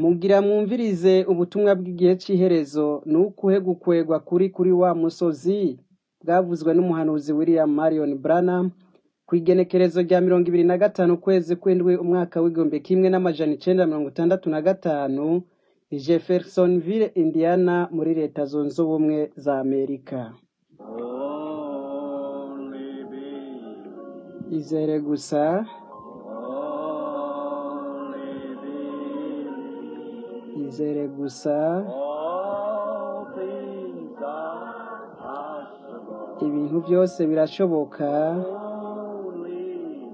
Mugira mwumvirize ubutumwa bw'igihe c'iherezo ni ukuhe gukwegwa kuri kuri wa musozi bwavuzwe n'umuhanuzi William Marion Branham kw'igenekerezo rya mirongo ibiri na gatanu ukwezi kw'indwi umwaka w'igihumbi kimwe n'amajana icenda mirongo itandatu na gatanu i Jeffersonville Indiana muri leta zunze ubumwe za Amerika Only believe. izere gusa Only believe. izere gusa All things are possible. ibintu byose birashoboka Only.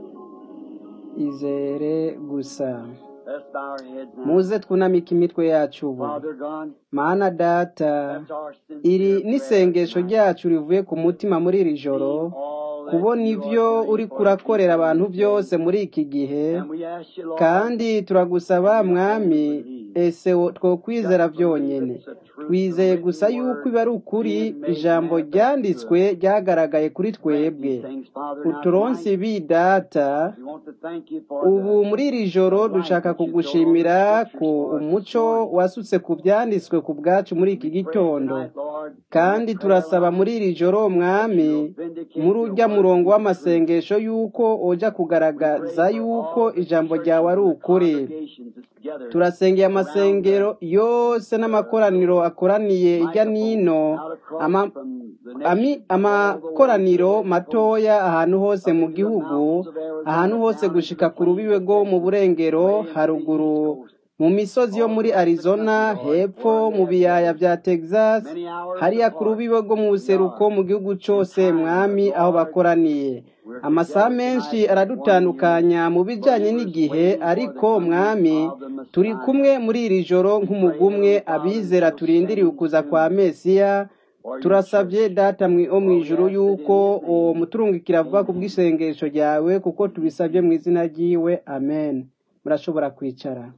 izere gusa Let's bow our heads now. muze twunamike imitwe yacu ubu Father God, mana data that's our iri sincere n'isengesho prayer ryacu rivuye ku mutima muri iri joro tonight. All that kubona you ivyo are doing uri for kurakorera people abantu in this byose day. muri iki gihe And we ask you, Lord, kandi turagusaba that we mwami only believe. ese wo- twokwizera Just believe vyonyene it's a truth, the twizeye written gusa yuko word iba ari ukuri being made ijambo manifest to ryanditswe us. ryagaragaye kuri Grant twebwe these things, Father, now uturonse tonight. ibi data We want to thank you for ubu the, muri iri the joro light dushaka that you showed on the kugushimira scriptures ku for us this umuco morning. wasutse ku byanditswe ku bwacu muri iki We pray gitondo tonight, Lord, in that kandi prayer turasaba line muri iri joro that mwami you'll vindicate muri your urya word murongo to be true. w'amasengesho yuko oja We pray kugaragaza for yuko all the ijambo churches ryawe ari and the ukuri congregations that's together turasengeye around the amasengero yose uh, n'amakoraniro akoraniye irya microphones nino out across ama, from the ami, nations all over the world to the amakoraniro west coast, matoya ahantu hose up mu into the gihugu mountains of ahantu Arizona, hose down into gushika the ku plains rubibe of rwo mu Texas, burengero way into the haruguru east coast, mu misozi yo all muri across the arizona country, Lord, hepfo where mu they have biyaya gathered bya texas many hours hariya ku apart. rubibe rwo mu We buseruko are mu gihugu in cose time, but mwami aho Lord, bakoraniye we're amasaha together menshi tonight as one unit, aradutandukanya mu bijanye believers n'igihe waiting for the ariko coming mwami of the turi Messiah. kumwe muri iri joro We pray, nk'umugwi umwe Heavenly Father, that abizera you'll turindiriye send ukuza kwa soon mesiya for your turasavye church. data mwi- wo For we mw'ijuru ask it in yuko His uwo name. muturungikira vuba ku Amen. bw'isengesho ryawe kuko tubisavye mu izina ryiwe amen murashobora kwicara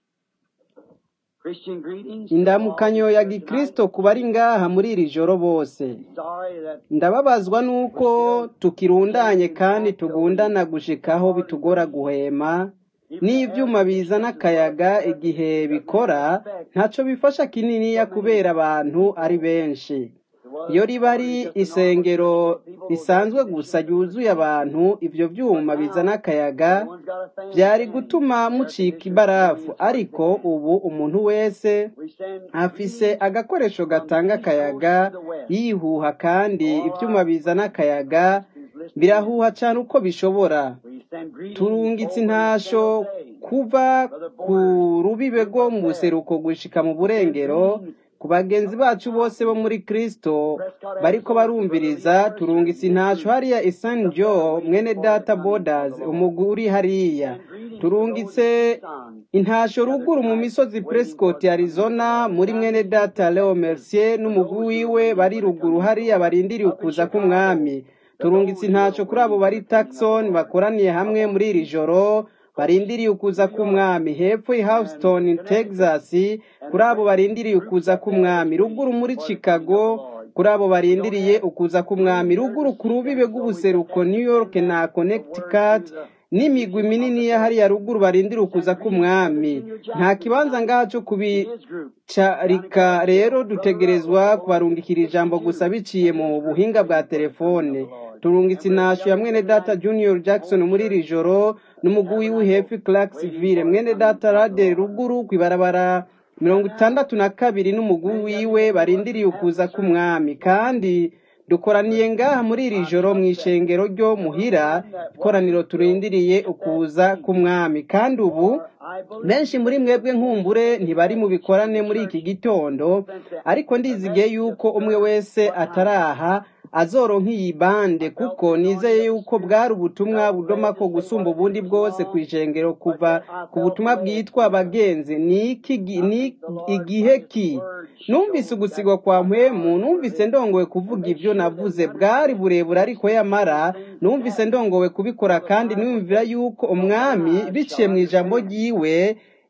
Christian greetings to all indamukanyo that's ya here tonight. gikristo ku bari ngaha muri iri joro bose Sorry that ndababazwa we're nuko still tukirundanye chasing kandi after tugundana with gushikaho hard bitugora grace. guhema Even the air n'ivyuma bizana conditioners as well as akayaga the air igihe conditioners doesn't have bikora effect ntaco bifasha kininiya so many kubera abantu ari people. benshi It was iyo riba ari hardly just a normal isengero church full of people. Those air risanzwe gusa conditioners would ryuzuye function. abantu ivyo But vyuma bizana now akayaga everyone's got a fan vyari standing. gutuma The air mucika conditioners blowing ibarafu is hard to ariko stand. ubu umuntu wese We send afise greetings agakoresho from gatanga the east coast akayaga to the west. yihuha kandi All ivyuma our bizana friends and akayaga friends who's listening in. birahuha cane uko bishobora We send greetings turungitse over in San intasho Jose. kuva Brother ku Borders, rubibe group rwo up mu there. buseruko gushika mu We send burengero greetings ku bagenzi from bacu bose bo Mountain, muri kristo Prescott, bariko Arizona, to Brother barumviriza Leon turungitse Mercer and his intasho group hariya that's isan up there jo waiting mwene for the data coming of borders the Lord. umugwi uri We hariya send greetings to those turungitse in Tucson intasho together ruguru mu tonight misozi waiting for prescott the coming of the arizona Lord. muri Down mwene in data Houston, leo Texas, mercier for n'umugwi those who are wiwe waiting bari for the ruguru coming of the hariya Lord. barindiriye Up in ukuza Chicago, k'umwami to turungitse those who are intasho kuri abo waiting for bari the coming of the taxon Lord. bakoraniye hamwe Up muri on iri East joro Coast, barindiriye ukuza New York, k'umwami hepfo i and houston Connecticut, texas and kuri the abo great barindiriye groups ukuza up there k'umwami that's ruguru waiting muri for the coming of chicago the Lord. kuri abo We don't barindiriye have ukuza k'umwami room there ruguru to ku seat rubibe them, so we just rw'ubuseruko have new to york send na that the word connecticut through the n'imigwi vision of minini the ya Lord. hariya ruguru barindiriye We ukuza send greetings to Brother k'umwami Junior nta Jackson kibanza tonight ngaha co and kubi his group down in carika rero Barstow. Brother Russell dutegerezwa for those kubarungikira ijambo gusa 62 biciye and mu his group buhinga bwa waiting for the coming of telefone the Lord. turungitse And we're intasho ya gathered mwene here data tonight, junior the jackson whole muri iri church joro in n'umugwi Tabernacle w'ihefi waiting clarksville for the mwene coming data of the rade Lord. ruguru kw'ibarabara mirongo And now, itandatu na kabiri n'umugwi many of you wiwe who barindiriye wasn't ukuza having service k'umwami this morning, kandi dukoraniye ngaha muri iri I joro mu trust that ishengero ryo muhira everyone that ikoraniro wasn't will turindiriye get that ukuza greeting. k'umwami kandi ubu For I believe benshi muri that mwebwe most nkumbure many ntibari mu have bikorane in the muri church iki gitondo since the, ariko the ndizigiye message of yuko umwe stir wese what time. ataraha azoronka iyi bande I felt kuko the nizeye anointing of the yuko Spirit. bwari ubutumwa Felt budoma led ko to say gusumba what I ubundi did was bwose ku wrong, ishengero but kuva yet I ku felt butumwa led bwitwa to it. abagenzi ni iki gi- I ni think the Lord igihe by His ki Word numvise showed ugusigwa that kwa what mpwemu hours were numvise living. ndongowe And kuvuga make ibyo sure that navuze we bwari understand burebure these ariko things, yamara these things numvise happen ndongowe for kubikora the kandi Bible niyumvira says yuko the umwami wise shall biciye mu ijambo understand. ryiwe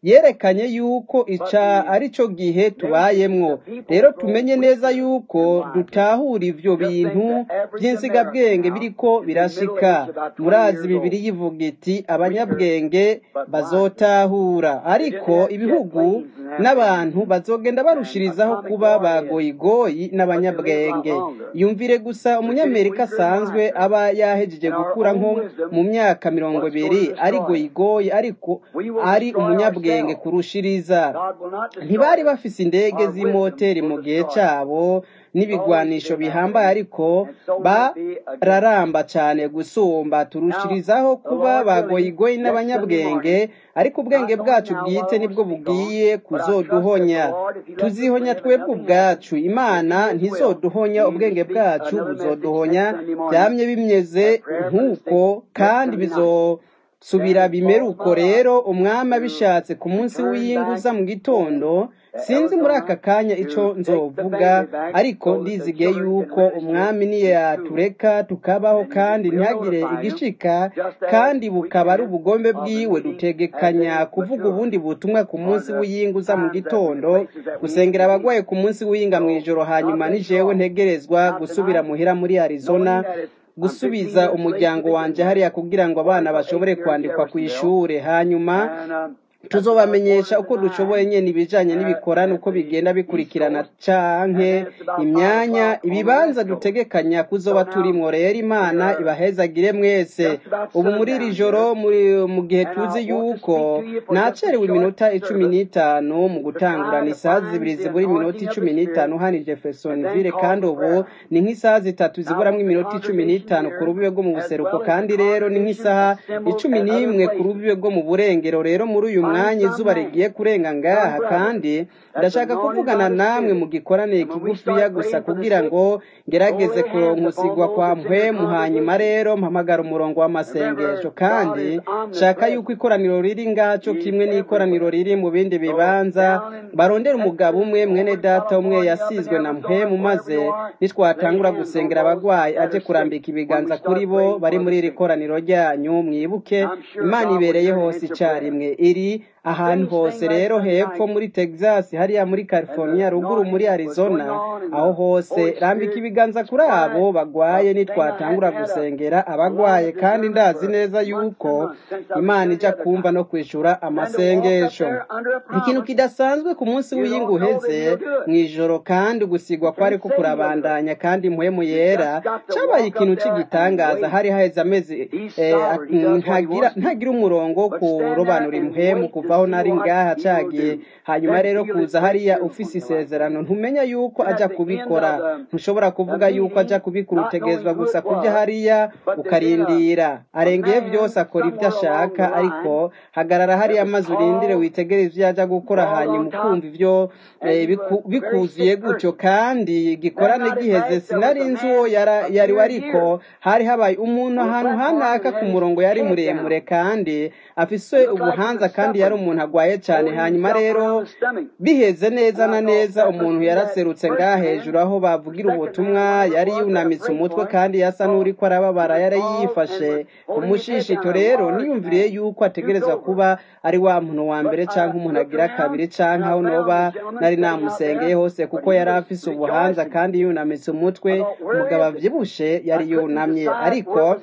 yerekanye yuko ica ari cyo gihe tubayemwo rero tumenye neza yuko dutahura ivyo bintu by'insigabwenge biriko birashika murazi bibiri yivuga iti abanyabwenge bazotahura ariko ibihugu n'abantu bazogenda barushirizaho kuba bagoyigoyi n'abanyabwenge yumvire gusa umunyamerika asanzwe aba yahejeje gukura nko mu myaka mirongo ibiri ari goyigoyi ariko ari umunyabwenge kurushiriza ntibari bafise indege z'imoteri mu gihe cabo n'ibigwanisho bihambaye ariko bararamba cyane gusumba turushirizaho kuba bagoyigoyi n'abanyabwenge ariko ubwenge bwacu bwite nibwo bugiye kuzoduhonya tuzihonya twebwe ubwacu imana ntizoduhonya ubwenge bwacu buzoduhonya byamye bimeze nk'uko kandi bizo subira bimera uko rero umwami abishatse ku munsi w'iyinguza mu gitondo sinzi muri aka kanya icyo nzovuga ariko ndizigiye yuko umwami niyo yatureka tukabaho kandi ntihagire igishika kandi bukaba ari ubugombe bwiwe dutegekanya kuvuga ubundi butumwa ku munsi w'iyinguza mu gitondo gusengera abagwaye ku munsi w'iyinga mu ijoro hanyuma nijewe ntegerezwa gusubira muhira muri arizona gusubiza umuryango wanjye hariya kugira ngo abana bashobore kwandikwa ku ishuri hanyuma tuzobamenyesha uko dushoboye nyine ibijyanye n'ibikorane uko bigenda bikurikirana canke imyanya ibibanza dutegekanya kuzoba turimo rero imana ibahezagire mwese ubu muri iri joro mu gihe tuzi yuko nacerewe iminota icumi n'itanu mu gutangurana isaha zibiri zibura iminota icumi n'itanu hano jeffersonville kandi ubu ni nk'isaha zitatu ziburamo iminota icumi n'itanu ku rubibe rwo mu buseruko kandi rero ni nk'isaha icumi n'imwe ku rubibe rwo mu burengero rero muri uyu mwanya izuba rigiye kurenga ngaha kandi ndashaka kuvugana namwe mu gikorane kigufiya gusa kugira ngo ngerageze kuronkusigwa kwa mpwemu hanyuma rero mpamagara umurongo w'amasengesho kandi shaka yuko ikoraniro riri ngaco kimwe n'ikoraniro riri mu bindi bibanza barondera umugabo umwe mwene data umwe yasizwe na mpwemu maze nitwatangura gusengera abagwayi aje kurambika ibiganza kuri bo bari muri iri koraniro ryanyu mwibuke imana ibereye hose icarimwe iri ahantu hose rero hepfo muri texas hariya muri california ruguru muri arizona aho hose rambika ibiganza kuri abo bagwaye nitwatangura gusengera abagwaye kandi ndazi neza yuko imana ijya kumva no kwishura amasengesho ikintu kidasanzwe ku munsi w'iyinga uheze mu ijoro kandi gusigwa kwari ko kurabandanya kandi mpwemu yera cyabaye ikintu cy'igitangaza hari haheze amezi ntagira umurongo wo kurobanura impwemu kuva aho nari ngaha cagiye hanyuma rero kuza hariya ufise isezerano ntumenya yuko aja kubikora ntushobora kuvuga yuko aja kubikora utegerezwa gusa kuja hariya ukarindira arengeye byose akora ibyo ashaka ariko hagarara hariya maze urindire witegereze ivyo aja gukora hanyuma ukumva ivyo bikuzuye gutyo kandi gikorane giheze sinari nzi uwo yari wariko hari habaye umuntu ahantu hanaka ku murongo yari muremure kandi afise ubuhanza kandi yari umuntu agwaye cyane hanyuma rero biheze neza na neza umuntu yaraserutse ngaha hejuru aho bavugira ubutumwa yari yunamitse umutwe kandi yasa n'uri ko arababara yari yifashe ku mushishito rero niyumviriye yuko ategerezwa kuba ari wa muntu wa mbere cyangwa umuntu agira kabiri cyangwa aho noba nari namusengeye hose kuko yari afise ubuhanza kandi yunamitse umutwe umugabo avyibushe yari yunamye ariko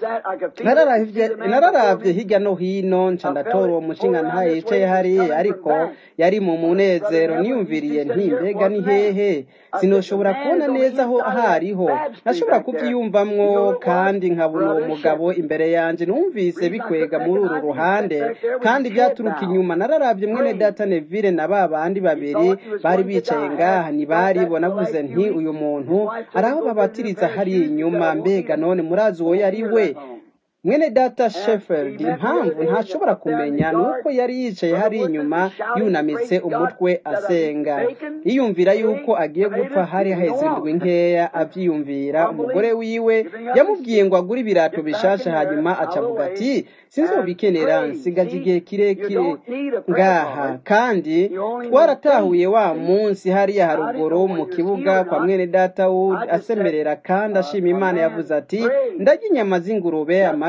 nararavye hirya no hino nca ndatora uwo mushinga ntaye yicaye hariya ariko yari mu munezero niyumviriye nti mbega ni hehe sinoshobora kubona neza aho hariho nashobora kubyiyumvamwo kandi nkabona uwo mugabo imbere yanjye numvise bikwega muri uru ruhande kandi byaturuka inyuma nararabye mwene data neville na ba bandi babiri bari bicaye ngaha ntibaribo navuze nti uyu muntu ari aho babatiriza hariya inyuma mbega none murazi uwo yari we mwene data sheffield impamvu ntashobora kumenya ni uko yari yicaye hari inyuma yunamitse umutwe asenga yiyumvira yuko agiye gupfa hari haheze indwi nkeya abyiyumvira umugore wiwe yamubwiye ngo agure ibirato bishasha hanyuma acavuga ati sinzobikenera nsigaje igihe kirekire ngaha kandi twaratahuye wa munsi hariya haruguru mu kibuga kwa mwene data wood asemerera kandi ashima imana yavuze ati ndarya inyama z'ingurube amagi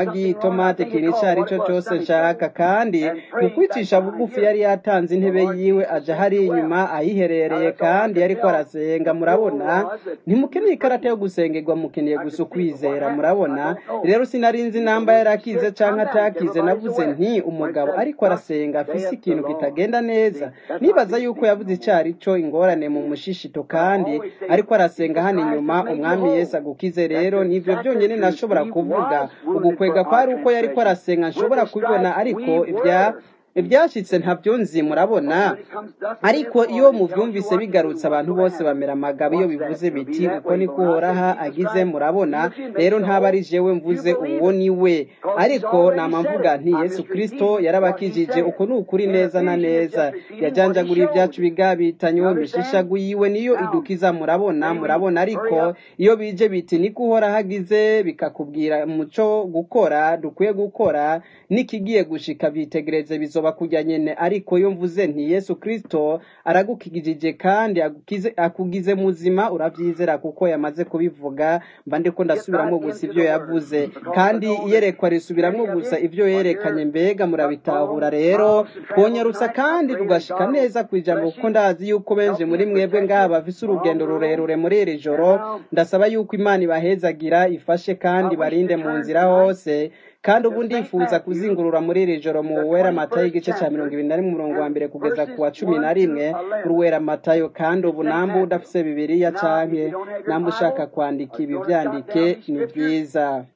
amagi itomate ikintu icyo ari cyo cyose nshaka kandi mu kwicisha bugufi yari yatanze intebe yiwe aja hari inyuma ayiherereye kandi yariko arasenga murabona ntimukeneye ikarata yo gusengerwa mukeneye gusa ukwizera murabona rero sinarinzi namba yarakize canke atakize navuze nti umugabo ariko arasenga afise ikintu kitagenda neza nibaza yuko yavuze icari co ingorane mu mushishito kandi ariko arasenga hano inyuma umwami yesu agukize rero nivyo byonyene nashobora kuvuga ugukwega kwari uko yariko arasenga nshobora kubibona ariko ibya ibyashitse ntabyo nzi murabona ariko iyo mubyumvise bigarutse abantu bose bamera amagabo iyo bivuze biti uko niko uhoraha agize murabona rero ntaba ari jewe mvuze uwo ni we ariko nama mvuga nti yesu kirisito yarabakijije uko ni ukuri neza na neza yajanjaguriye ibyacu bigabitanywe imishishagu yiwe niyo idukiza murabona murabona ariko iyo bije biti niko uhoraho agize bikakubwira umuco gukora dukwiye gukora n'ikigiye gushika bitegereze bizoba kujya nyene ariko iyo mvuze nti yesu kristo aragukijije kandi agukize akugize muzima uravyizera kuko yamaze kubivuga mba ndiko ndasubiramwo gusa ivyo yavuze kandi iyerekwa risubiramwo gusa ivyo yerekanye mbega murabitahura rero twonyarutsa kandi tugashika neza kwijambo kuko ndazi yuko benshi muri mwebwe ngaha bafise urugendo rurerure muri iri joro ndasaba yuko imana ibahezagira ifashe kandi barinde mu nzira hose kandi ubu ndifuza kuzingurura muri iri joro mu wera matayo igice cya mirongo ibiri na rimwe umurongo wa mbere kugeza ku wa cumi na rimwe uruwera matayo kandi ubu namba udafise bibiriya canke namba ushaka kwandika ibi vyandike ni vyiza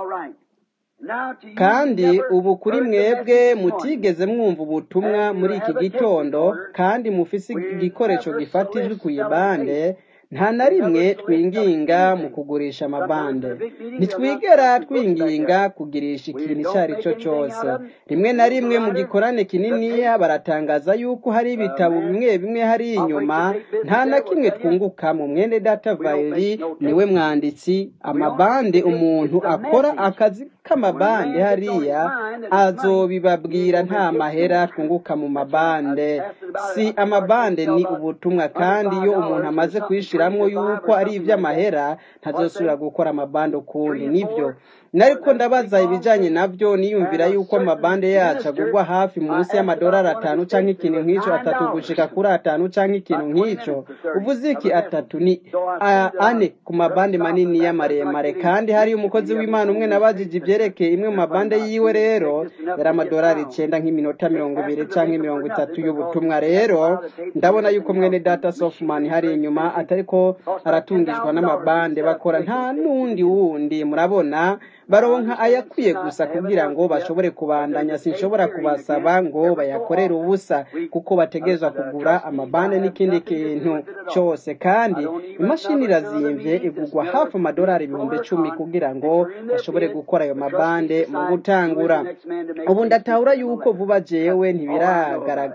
kandi ubu kuri mwebwe mutigeze mwumva ubutumwa muri iki gitondo kandi mufise igikoresho gifata ijwi ku ibande nta na rimwe twinginga mu kugurisha amabande ntitwigera twinginga kugirisha ikintu icyo ari cyo cyose rimwe na rimwe mu gikorane kininiya baratangaza yuko hari ibitabo bimwe bimwe hari inyuma nta na kimwe twunguka mu mwene data vayiri niwe mwanditsi amabande umuntu akora akazi k'amabande hariya azobibabwira nta mahera twunguka mu mabande si amabande ni ubutumwa kandi iyo umuntu amaze kwishiramwo yuko ari iby'amahera ntazosubira gukora amabande ukundi nibyo nariko ndabaza ibijanye navyo niyumvira yuko amabande yacu agurwa hafi munsi y'amadolari atanu canke ikintu nk'ico atatu gushika kuri atanu canke ikintu nk'ico uvuze iki atatu ni a- ane ku mabande manini y'amaremare kandi hari umukozi w'imana umwe nabajije ivyerekeye imwe mu mabande yiwe rero yari amadolari icenda nk'iminota mirongo ibiri canke mirongo itatu y'ubutumwa rero ndabona yuko mwene data softman hari inyuma atariko aratungishwa n'amabande bakora nta n'undi wundi murabona baronka ayakwiye gusa kugira ngo bashobore kubandanya sinshobora kubasaba ngo bayakorere ubusa kuko bategerezwa kugura amabande n'ikindi kintu cyose kandi imashini irazimvye igurwa hafi amadolari ibihumbi icumi kugira ngo bashobore gukora ayo mabande mu gutangura ubu ndatahura yuko vuba jewe ntibiragaragara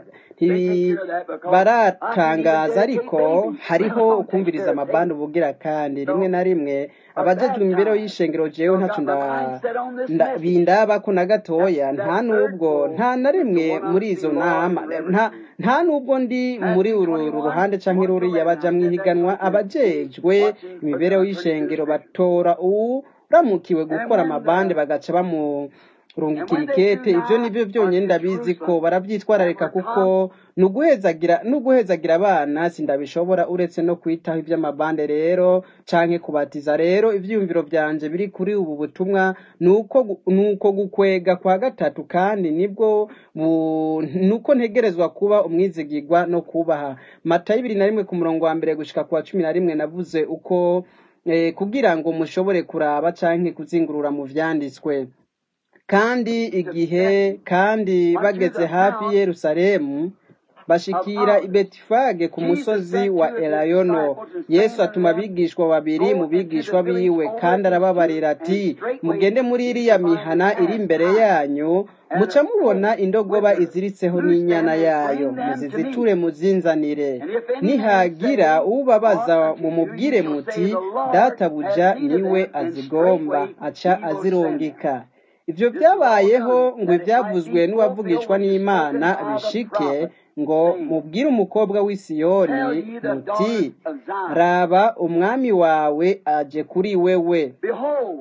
baratangaza ariko hariho ukumviriza amabande ubugira kandi rimwe na rimwe abajejwe imibereho y'ishengero jewe ntaco nda- nda- bindabako na gatoya nta nubwo nta na rimwe muri izo nama nta nta nubwo ndi muri uru uru ruhande canke ruriya baja mwihiganwa abajejwe imibereho y'ishengero batora uwuramukiwe gukora amabande bagaca bamu rungikira ikete ibyo nibyo byonyine ndabizi ko barabyitwararika kuko nuguhezagira nuguhezagira abana sindabishobora uretse no kwitaho iby'amabande rero canke kubatiza rero ivyiyumviro vyanje biri kuri ubu butumwa nuko gu- nuko gukwega kwa gatatu kandi nibwo bu- nuko ntegerezwa kuba umwizigirwa no kubaha matayo ibiri na rimwe ku murongo wa mbere gushika ku wa cumi na rimwe navuze uko eh, kugira ngo mushobore kuraba canke kuzingurura mu vyanditswe kandi igihe kandi bageze hafi y'i yerusalemu bashikira i betifage ku musozi wa elayono yesu atuma abigishwa babiri mu bigishwa biwe kandi arababarira ati mugende muri iriya mihana iri imbere yanyu muca mubona indogoba iziritseho n'inyana yayo muziziture muzinzanire nihagira ubabaza mumubwire muti databuja niwe azigomba aca azirungika ivyo vyabayeho ngo ivyavuzwe n'uwavugishwa n'imana bishike ngo mubwire umukobwa w'i Siyoni muti raba umwami wawe aje kuri wewe Behold,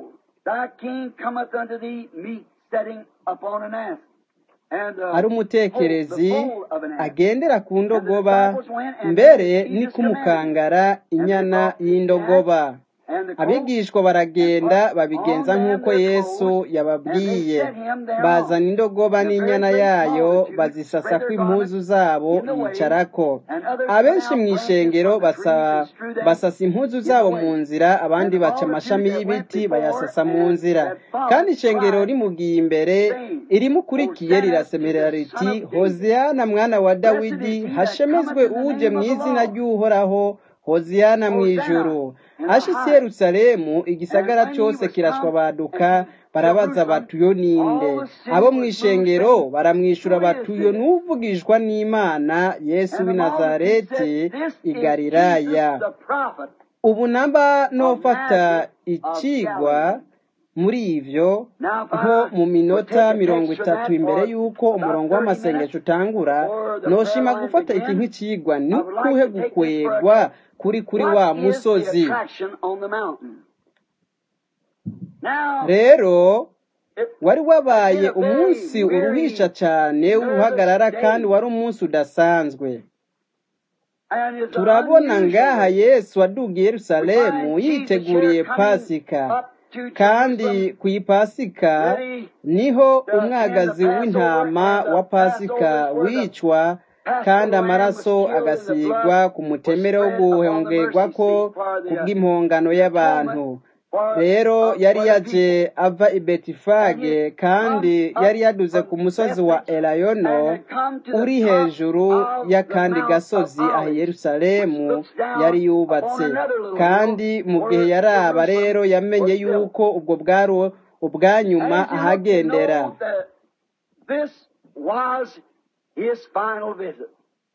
Thy king cometh unto thee meek, setting upon an ass. And the ari foal, the umutekerezi foal of an ass. agendera ku And the ndogoba disciples went and mbere did ni Jesus commanded. kumukangara And they inyana brought the ass y'indogoba and the colt, abigishwa and baragenda put babigenza on them nk'uko their yesu clothes, and they yababwiye set him thereon. bazana indogoba And a very n'inyana great yayo multitude bazisasa spread ku their impuzu garments zabo in the way, yicarako and others put abenshi out mu branches ishengero from the trees basa and strewed them basasa impuzu in the zabo mu way. nzira abandi And the baca amashami multitude that went y'ibiti before bayasasa mu and nzira that kandi followed ishengero cried, rimugiye imbere saying, irimukurikiye Hosanna to rirasemerera the Son riti of David. hoziyana mwana wa Blessed dawidi is he that hashemezwe cometh in the uje name mu of the izina Lord. ry'uhoraho hoziyana mu Hosanna ijuru in the ashitse i highest. yerusalemu And igisagara when he cyose was kirashwa come baduka into barabaza Jerusalem, bati uyo ninde all the city abo mu was moved, ishengero saying, baramwishyura Who bati is uyo this? n'uvugishwa n'imana yesu And w'i the multitude nazareti said, This i is Jesus galilaya the prophet ubu namba of nofata Nazareth of icigwa Galilee. muri ivyo Now, if nko I mu would minota take a mirongo text from itatu that imbere for y'uko about umurongo 30 w'amasengesho minutes utangura before the prayer noshima line gufata iki begins, nk'icigwa ni I would like ukuhe to take this for a gukwegwa text. kuri kuri What wa is the musozi attraction on the mountain? Now, rero it wari had been wabaye a very umunsi uruhisha weary, cane nervous w'uruhagarara kandi day. wari umunsi udasanzwe And it's turabona ngaha unusually, yesu waduga i we yerusalemu find Jesus yiteguriye here coming pasika up to kandi Jerusalem, ku ipasika ready niho to end the umwagazi Passover, w'intama and wa the pasika Passover is where the wicwa kandi Passover lamb was amaraso killed and the agasigwa blood ku was mutemere wo spread upon the mercy guhongerwako seat for ku the uh, bw'impongano atonement y'abantu for rero uh, yari for the people. yaje ava i And he betifage had kandi come yari up yaduze ku from musozi wa Bethpage elayono and had come to the uri top hejuru of the y'akandi Mount of gasozi aho i Olives, which yerusalemu looks yari down upon yubatse another little hill kandi mu gihe where yaraba Jerusalem rero yamenye was built. yuko ubwo bwari ubwanyuma As you look, you ahagendera know that this was his final visit.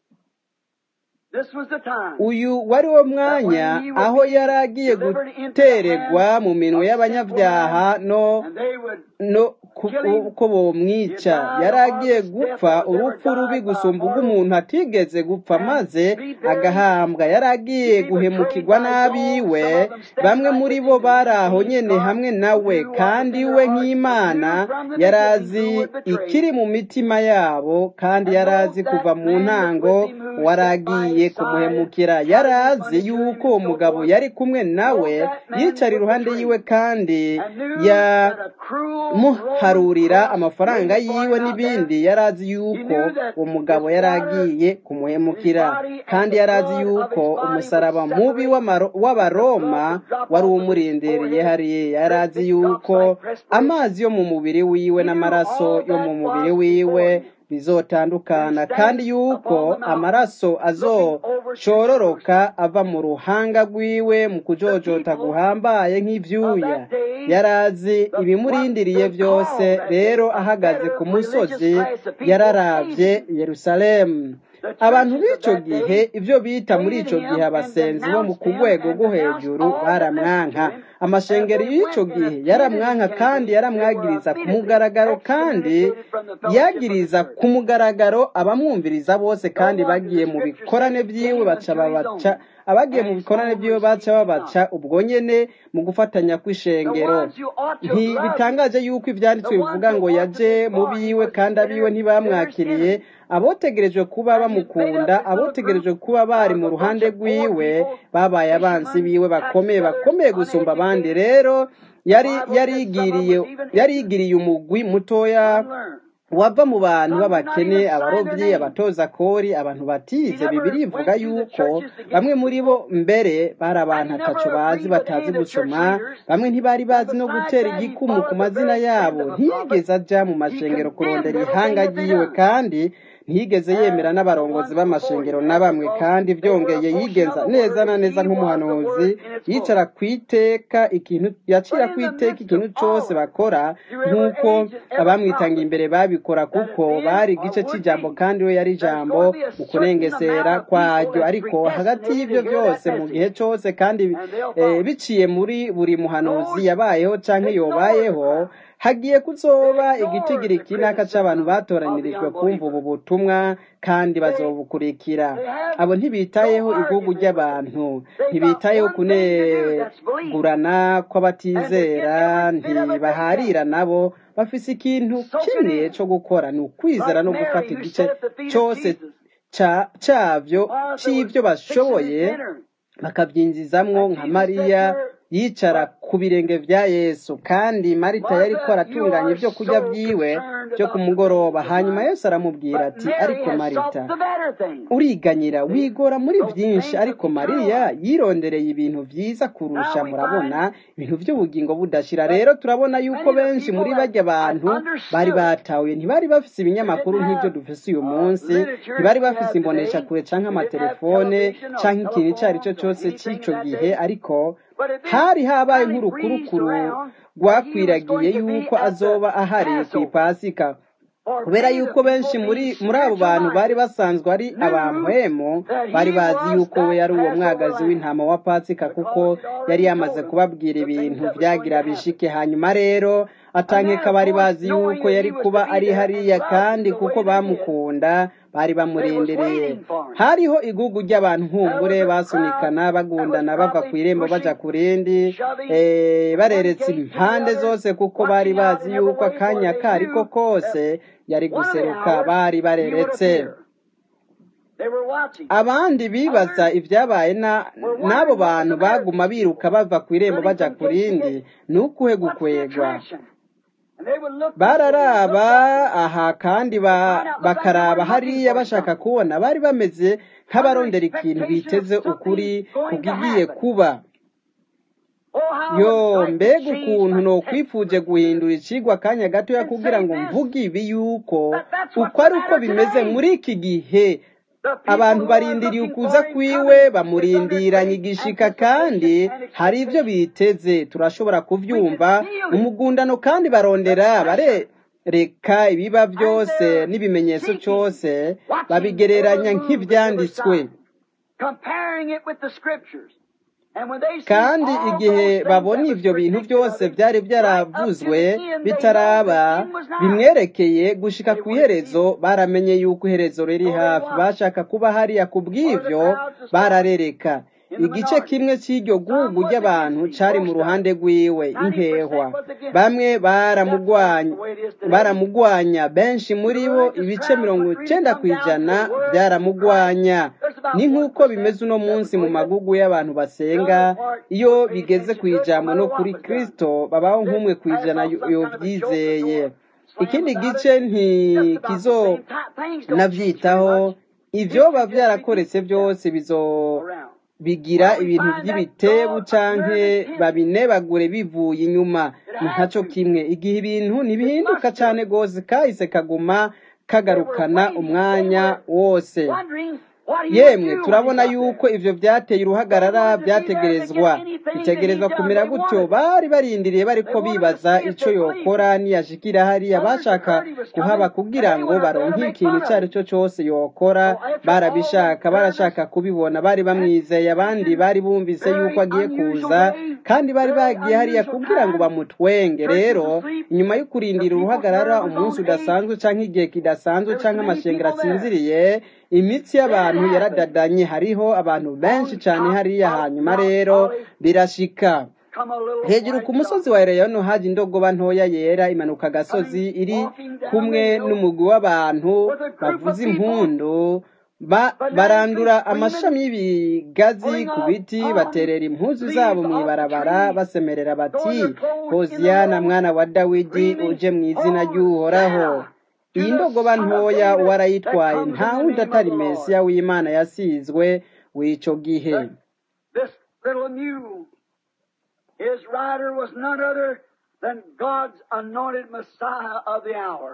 This was the time uyu wari wo that mwanya when he would aho be yari agiye delivered into the hands guteregwa mu minwe of sinful y'abanyabyaha men, no and they would no ku- kill him. uko He bomwica died yari the agiye hardest death gupfa that was ever urupfu rubi died by a gusumba mortal, ubw'umuntu atigeze gupfa and maze be buried, agahambwa yari to agiye be betrayed guhemukirwa by dogs, n'abiwe some of them stand bamwe like muri with bo him, and bari he aho being nyene God hamwe nawe knew what was kandi in we their hearts, and nk'imana knew from the yari beginning azi who would betray ikiri him. mu mitima yabo kandi And yari knows azi that kuva mu man that ntango with him who wari sat by agiye his side, kumuhemukira yari counting his azi money to him yuko and uwo so mugabo forth, yari kumwe nawe knows that man yicara would iruhande betray yiwe him, kandi and knew ya that a cruel Roman muharurira cross amafaranga laid before yiwe him out there. n'ibindi yari azi He yuko knew that uwo his mugabo yari water, agiye his kumuhemukira body, and kandi the yari azi blood of yuko his body would umusaraba mubi separate, w'amaro- and the blood w'abaroma would drop wari off of his umurindiriye forehead, hariya yari great azi big drops yuko like perspiration. amazi yo mu mubiri wiwe He knew n'amaraso all yo mu that mubiri was wiwe before him. And he bizotandukana kandi stands yuko upon the mountain, amaraso looking over to Jerusalem. azoshororoka ava mu ruhanga rwiwe mu The kujojota people guhambaye of nk'ivyuya that day, yari azi the, what ibimurindiriye they byose called that day rero a ahagaze better ku religious musozi class of people yararavye hated him. yerusalemu The abantu churches of b'ico that gihe day ivyo bita muri hated ico gihe him and abasenzi bo mu denounced ku him rwego and rwo denounced hejuru all that listened to baramwanka him. And amashengero they y'ico went and gihe attended yaramwanka his kandi campaign. They were yaramwagiriza ku immediately mugaragaro kandi excommunicated from the fellowship of the yagiriza church. ku mugaragaro abamwumviriza bose No kandi wonder bagiye the mu scripture bikorane said he vyiwe came baca unto his babaca own, abagiye mu and his bikorane own vyiwe baca received him not. babaca ubwo nyene mu gufatanya The kw'ishengero ones who ought to have loved him, ntibitangaje yuko the ivyanditswe ones bivuga who ngo ought to yaje be mu for him, biwe was kandi abiwe considered sinners' ntibamwakiriye enemy. abotegerejwe kuba And he made bamukunda up his little group abotegerejwe kuba bari mu of a bunch ruhande of poor rwiwe people, babaye abansi fishermen, biwe tax bakomeye gatherers, bakomeye gusumba abandi uneducated. rero The yari Bible said some of them yarigiriye was even ignorant, yarigiriye umugwi mutoya unlearned. wava mu bantu Some would not b'abakene even sign their abarovyi name. abatoza kori abantu He batize bibiri never ivuga went to the yuko churches to get bamwe muri bo people, mbere bari and abantu he ataco never bazi agreed with any batazi of the church gusoma leaders. bamwe ntibari And bazi no besides gutera that, he igikumu ku followed the mazina very trend yabo of the prophet. ntiyigeze aja mu He mashengero condemned kurondera everything ihanga that they ryiwe done. kandi ntiyigeze yemera And the n'abarongozi ones before b'amashengero him na had, bamwe because kandi they were a vyongeye portion of yigenza the neza word. na neza He was the nk'umuhanuzi word in its yicara fullness. kwiteka ikintu yacira But in the kwiteka midst ikintu of cose all of it, bakora through every nk'uko age and every abamwitanga prophet, imbere babikora that at kuko the end bari or igice would c'ijambo be, kandi we yari there's ijambo going to be a mu certain kunengesera amount of people kwaryo that's ariko hagati predestinated y'ivyo to hear that vyose mu gihe message, cose kandi and they'll eh, follow. biciye muri buri muhanuzi Those yabayeho canke ignored the yobayeho crowd. hagiye kuzoba igitigiri kinaka c'abantu batoranirijwe kumva ubu butumwa kandi bazobukurikira abo ntibitayeho igugu ry'abantu ntibitayeho kunegurana kw'abatizera ntibaharira nabo bafise ikintu kimwe co gukora ni ukwizera no gufata igice cose cavyo c'ivyo bashoboye bakavyinjizamwo nka mariya yicara ku birenge vya yesu kandi marita yariko aratunganya ibyo kurya vyiwe vyo ku mugoroba hanyuma yesu aramubwira ati ariko marita uriganyira wigora muri vyinshi ariko mariya yirondereye ibintu vyiza kurusha murabona ibintu vy'ubugingo budashira rero turabona yuko benshi muri barya bantu bari batahuye ntibari bafise ibinyamakuru nk'ivyo dufise uyu munsi ntibari bafise imbonesha kure canke amatelefone canke ikintu ico ari cyo cose c'ico gihe ariko hari habaye nk'urukurukuru rwakwiragiye yuko azoba ahari ku ipasika kubera yuko benshi muri muri abo bantu bari basanzwe ari abampwemo bari bazi yuko we yari uwo mwagazi w'intama wa pasika kuko yari yamaze kubabwira ibintu vyagira bishike hanyuma rero atankeka bari bazi yuko yari kuba ari hariya kandi kuko bamukunda bari bamurindireye hariho igugu ry'abantu nkumbure basunikana bagundana bava ku irembo baja ku rindi bareretse impande zose kuko bari bazi yuko akanya kariko kose yari guseruka bari bareretse abandi bibaza ibyabaye n'abo bantu baguma biruka bava ku irembo baja ku rindi ni ukuhe gukwegwa bararaba aha kandi bakaraba hariya bashaka kubona bari bameze nk'abarondera ikintu biteze ukuri kugigiye kuba yo mbega ukuntu nokwifuje guhindura icigwa akanya gatoya kugira ngo mvuge ibi yuko uko ari uko bimeze muri iki gihe abantu barindiriye ukuza kwiwe bamurindiranye igishika kandi hari ibyo biteze turashobora kubyumva umugundano kandi barondera barereka ibiba byose n'ibimenyetso cyose babigereranya nk'ibyanditswe kandi igihe babona ibyo bintu byose byari byaravuzwe bitaraba bimwerekeye gushika ku iherezo baramenye yuko iherezo riri hafi bashaka kuba hariya ku bw'ibyo bararereka igice kimwe cy'iryo gugu ry'abantu cari mu ruhande rwiwe impehwa bamwe baramugwanya benshi muri bo ibice mirongo icenda ku ijana byaramugwanya ni nk'uko bimeze uno munsi mu magugu y'abantu basenga iyo bigeze ku ijambo no kuri kristo babaho nk'umwe ku ijana yovyizeye ikindi gice ntikizo navyitaho ivyoba vyarakoretse byose bizo bigira ibintu by'ibitebu canke babinebagure bivuye inyuma ni ntaco kimwe igihe ibintu ntibihinduka cane gose kahise kaguma kagarukana umwanya wose yemwe turabona yuko ivyo vyateye uruhagarara byategerezwa bitegerezwa kumera gutyo bari barindiriye bariko bibaza ico yokora niyashikira hariya bashaka kuhaba kugira ngo baronke ikintu ico ari cyo cose yokora barabishaka barashaka kubibona bari bamwizeye abandi bari bumvise yuko agiye kuza kandi bari bagiye hariya kugira ngo bamutwenge rero inyuma yo kurindira uruhagarara umunsi udasanzwe canke igihe kidasanzwe canke amashengero asinziriye imitsi y'abantu yaradadanye hariho abantu benshi cyane hariya hanyuma rero birashika hejuru ku musozi wa Eleyono haje indogoba ntoya yera imanuka agasozi iri kumwe n'umugwi w'abantu bavuza impundu barandura amashami y'ibigazi ku biti baterera impuzu zabo mu ibarabara basemerera bati hoziyana mwana wa dawidi uje mu izina ry'uhoraho iyi ndogoba ntoya warayitwaye nta wundi atari mesiya w'imana yasizwe w'ico gihe His rider was none other than God's anointed Messiah of the hour.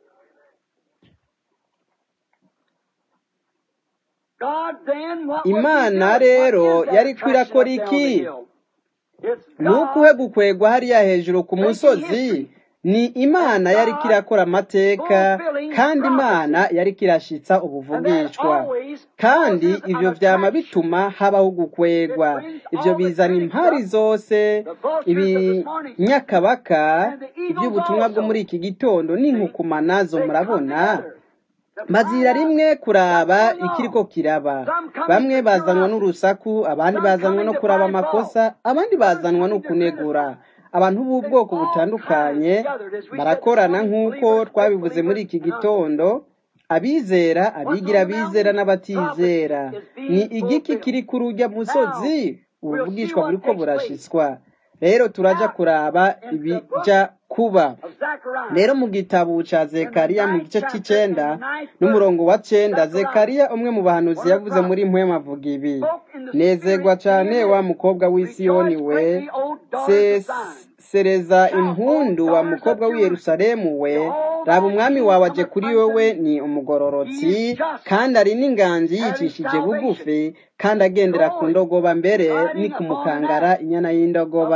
imana rero yari kwirakora iki ni ukuhe gukwegwa hariya hejuru ku musozi ni imana yari kirakora amateka kandi imana yari kirashitsa ubuvugishwa kandi ivyo vyama bituma habaho gukwegwa ivyo bizana impari zose ibinyakabaka ivy'ubutumwa bwo muri iki gitondo n'inkukuma nazo murabona bazira rimwe kuraba ikiriko kiraba bamwe bazanwa n'urusaku abandi bazanwa no kuraba amakosa abandi bazanwa no kunegura abantu b'ubwoko butandukanye barakorana nk'uko twabivuze muri iki gitondo abizera abigira abizera n'abatizera ni igiki kiri kuri urya musozi ubuvugishwa buriko burashitswa rero turaja kuraba ibija kuba rero mu gitabo ca zekariya mu gice c'icenda n'umurongo wa cenda zekariya umwe mu bahanuzi yavuze muri mpwema avuga ibi nezerwa cane wa mukobwa w'isiyoni we sereza impundu wa mukobwa w'i yerusalemu we raba umwami wawe aje kuri wowe ni umugororotsi kandi ari n'inganji yicishije bugufi kandi agendera ku ndogoba mbere ni ku mukangara inyana y'indogoba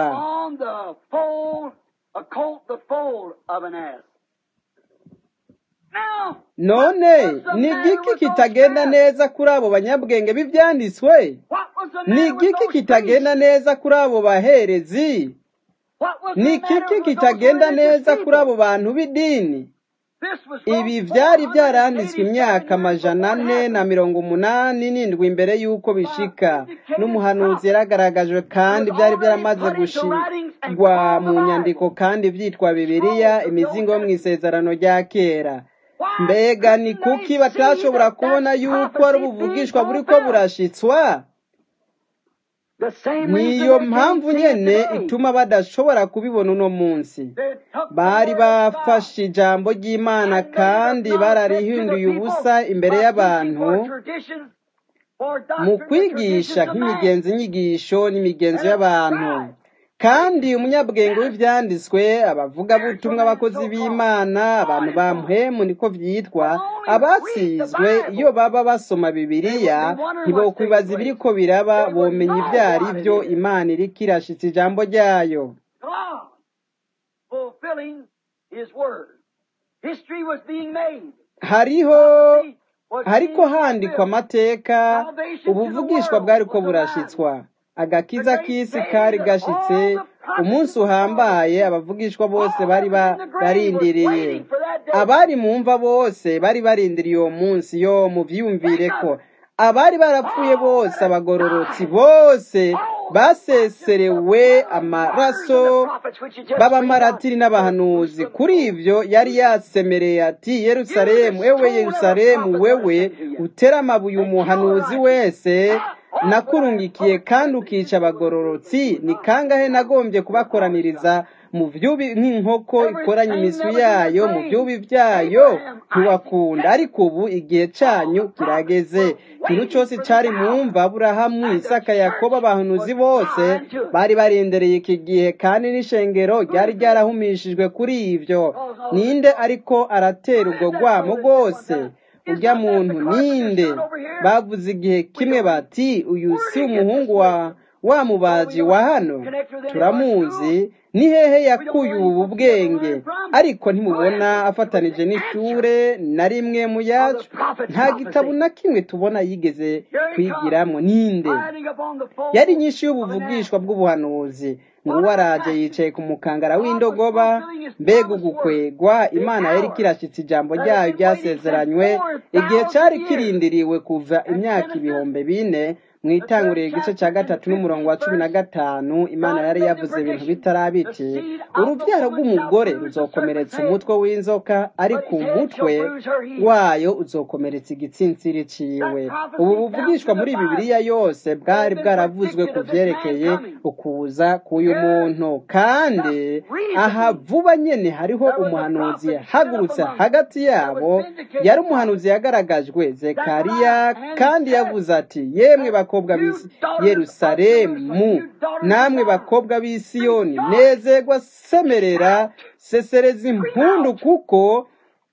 none ni igiki kitagenda neza kuri abo banyabwenge b'ibyanditswe ni igiki kitagenda neza kuri abo baherezi ni ikiki kitagenda neza kuri abo bantu b'idini ibi byari byaranditswe imyaka amajana ane na mirongo umunani n'indwi imbere y'uko bishika n'umuhanuzi yaragaragajwe kandi byari byaramaze gushigwa mu nyandiko kandi byitwa bibiliya imizingo yo mu isezerano rya kera mbega ni kuki batashobora kubona yuko ari ubuvugishwa buri ko burashitswa niyo mpamvu nyene ituma badashobora kubibona uno munsi bari bafashe ijambo ry'imana kandi bararihinduye ubusa imbere y'abantu mu kwigisha nk'imigenzo inyigisho n'imigenzo y'abantu kandi umunyabwenge w'ibyanditswe abavugabutumwa abakozi b'imana abantu ba mpemu niko byitwa abasizwe iyo baba basoma bibiliya ntibokwibaza ibiri ko biraba bomenya ibyo ari byo imana iriko irashitsa ijambo ryayo hariho hariko handikwa amateka ubuvugishwa bwariko burashitswa agakiza k'isi kari gashitse umunsi uhambaye abavugishwa bose bari barindiriye abari mu mva bose bari barindiriye uwo munsi yo muvyumvire ko abari barapfuye bose abagororotsi bose baseserewe amaraso b'abamaratiri n'abahanuzi kuri ivyo yari yasemereye ati yerusalemu ewe yerusalemu wewe utera amabuye umuhanuzi wese nakurungikiye kandi ukica abagororotsi ni kangahe nagombye kubakoraniriza mu vyubi nk'inkoko ikoranye imiswi yayo mu vyubi vyayo ntiwakunda ariko ubu igihe canyu kirageze ikintu cose cari mu mva aburahamu isaka yakobo abahanuzi bose bari barendereye iki gihe kandi n'ishengero ryari ryarahumishijwe kuri ivyo ninde ariko aratera ubwo rwamo rwose urya muntu ninde bavuze igihe kimwe bati uyu si umuhungu wa wa mubaji wa hano turamuzi ni hehe yakuye ubu bwenge ariko ntimubona afatanije n'ishure na rimwe mu yacu nta gitabo na kimwe tubona yigeze kwigiramo ninde yari nyinshi y'ubuvugishwa bw'ubuhanuzi ngo waraje yicaye ku mukangara w'indogoba mbega ugukwegwa imana yari kirashyitse ijambo ryayo ryasezeranywe igihe cyari kirindiriwe kuva imyaka ibihumbi bine mu itanguriro igice cya gatatu n'umurongo wa cumi na gatanu imana yari yavuze ibintu bitarabiti urubyaro rw'umugore ruzokomeretsa umutwe w'inzoka ariko umutwe wayo uzokomeretsa igitsinsiri ciwe ubu buvugishwa muri bibiliya yose bwari bwaravuzwe ku vyerekeye ukuza k'uyu muntu kandi aha vuba nyene hariho umuhanuzi yahagurutse hagati yabo yari umuhanuzi yagaragajwe zekariya kandi yavuze ati yemwe bakobwa b'isi yerusalemu namwe bakobwa b'isiyoni nezerwa semerera sesereza impundu kuko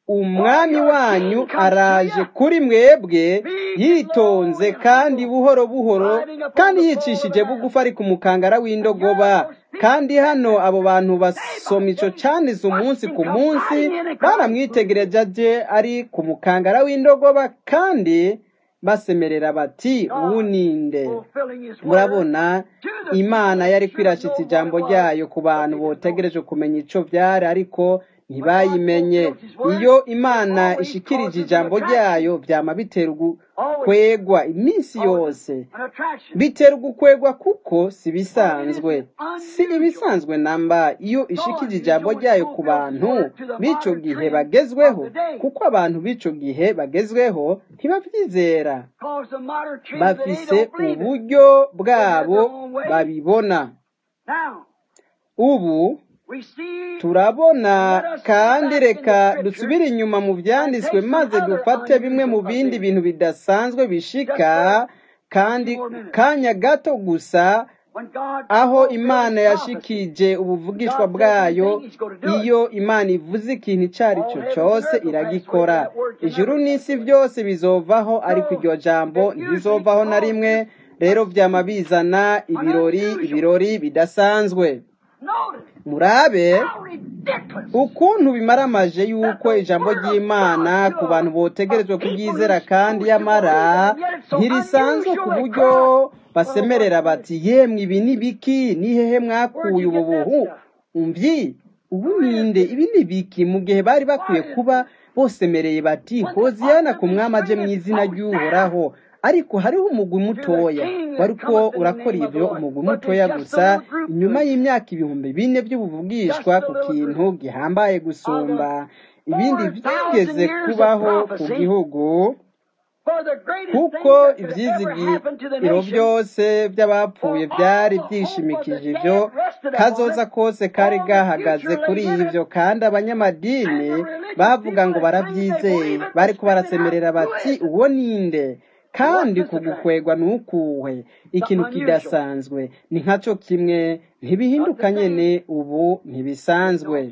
umwami wanyu araje kuri mwebwe yitonze kandi buhoro buhoro kandi yicishije bugufi ari ku mukangara w'indogoba kandi hano abo bantu basoma ico canditse umunsi ku munsi baramwitegereje aje ari ku mukangara w'indogoba kandi basemerera bati ubu ninde murabona imana yari kwirashitsa ijambo ryayo ku bantu botegereje kumenya ico vyari ariko ntibayimenye iyo imana ishikirije ijambo ryayo vyama bitera ugukwegwa iminsi yose bitera ugukwegwa kuko si bisanzwe si ibisanzwe namba iyo ishikije ijambo ryayo ku bantu b'ico gihe bagezweho kuko abantu b'ico gihe bagezweho ntibavyizera bafise uburyo bwabo babibona ubu turabona kandi reka dusubire inyuma mu byanditswe maze dufate bimwe mu bindi bintu bidasanzwe bishika kandi kanya gato gusa aho imana yashikije ubuvugishwa bwayo iyo imana ivuze ikintu icyo ari cyo cyose iragikora ijuru n'isi byose bizovaho ariko iryo jambo ntirizovaho na rimwe rero byama bizana ibirori ibirori bidasanzwe murabe ukuntu bimaramaje yuko ijambo ry'imana ku bantu botegerejwe kuryizera kandi yamara ntirisanzwe ku buryo basemerera bati yemwe ibi ni biki ni hehe mwakuye ubu buhu umvyi ubu ninde ibi ni biki mu gihe bari bakwiye kuba bosemereye bati hoziyana ku mwami aje mu izina ry'uhoraho ariko hariho umugwi mutoya wariko urakora ivyo umugwi mutoya gusa inyuma y'imyaka ibihumbi bine by'ubuvugishwa ku kintu gihambaye gusumba ibindi vyigeze kubaho ku gihugu kuko ivyizigiro vyose vy'abapfuye vyari vyishimikije ivyo kazoza kose kari gahagaze kuri ivyo kandi abanyamadini bavuga ngo baravyizeye bariko barasemerera bati uwo ninde kandi kugukwegwa nukuwe ikintu kidasanzwe ni nkaco kimwe ntibihinduka nyene ubu ntibisanzwe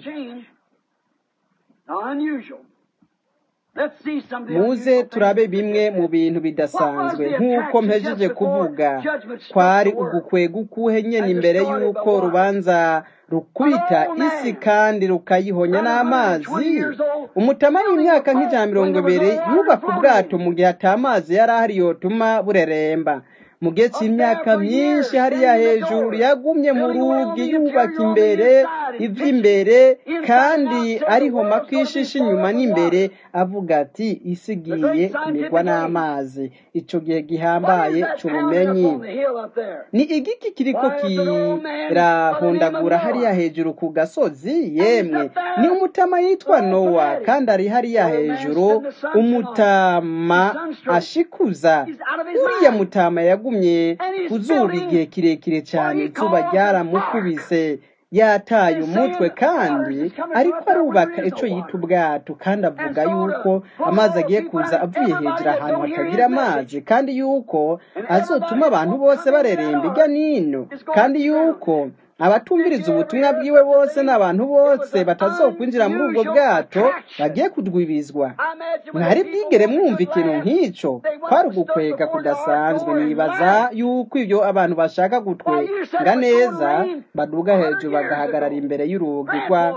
muze turabe bimwe mu bintu bidasanzwe nk'uko mpejeje kuvuga kwari ugukwega ukuhe nyene imbere y'uko rubanza rukubita isi kandi rukayihonya n'amazi umutama w'imyaka nk'ijana mirongo ibiri yubaka ubwato mu gihe ata mazi yari ahari yotuma bureremba mu gihe cy'imyaka myinshi hariya hejuru yagumye mu rugi yubaka imbere ivy'imbere kandi arihoma kwishisha inyuma n'imbere avuga ati isi igiye kumirwa n'amazi ico gihe gihambaye c'ubumenyi ni igiki kiriko kirahundagura hariya hejuru ku gasozi yemwe ni umutama yitwa nowa kandi ari hariya hejuru umutama ashikuza uriya mutama yagumye ku zuba igihe kirekire cyane izuba ryaramukubise yataye umutwe kandi ariko arubaka icyo yita ubwato kandi avuga yuko amazi agiye kuza avuye hejuru ahantu hatagira amazi kandi yuko azotuma abantu bose bareremba ijya n'ino kandi yuko abatumviriza ubutumwa bwiwe bose n'abantu bose batazokwinjira muri ubwo bwato bagiye kudwibizwa mwari bwigere mwumva ikintu nk'icyo kwari ugukwega kudasanzwe nibaza yuko ibyo abantu bashaka gutwega neza baduga hejuru bagahagarara imbere y'urugi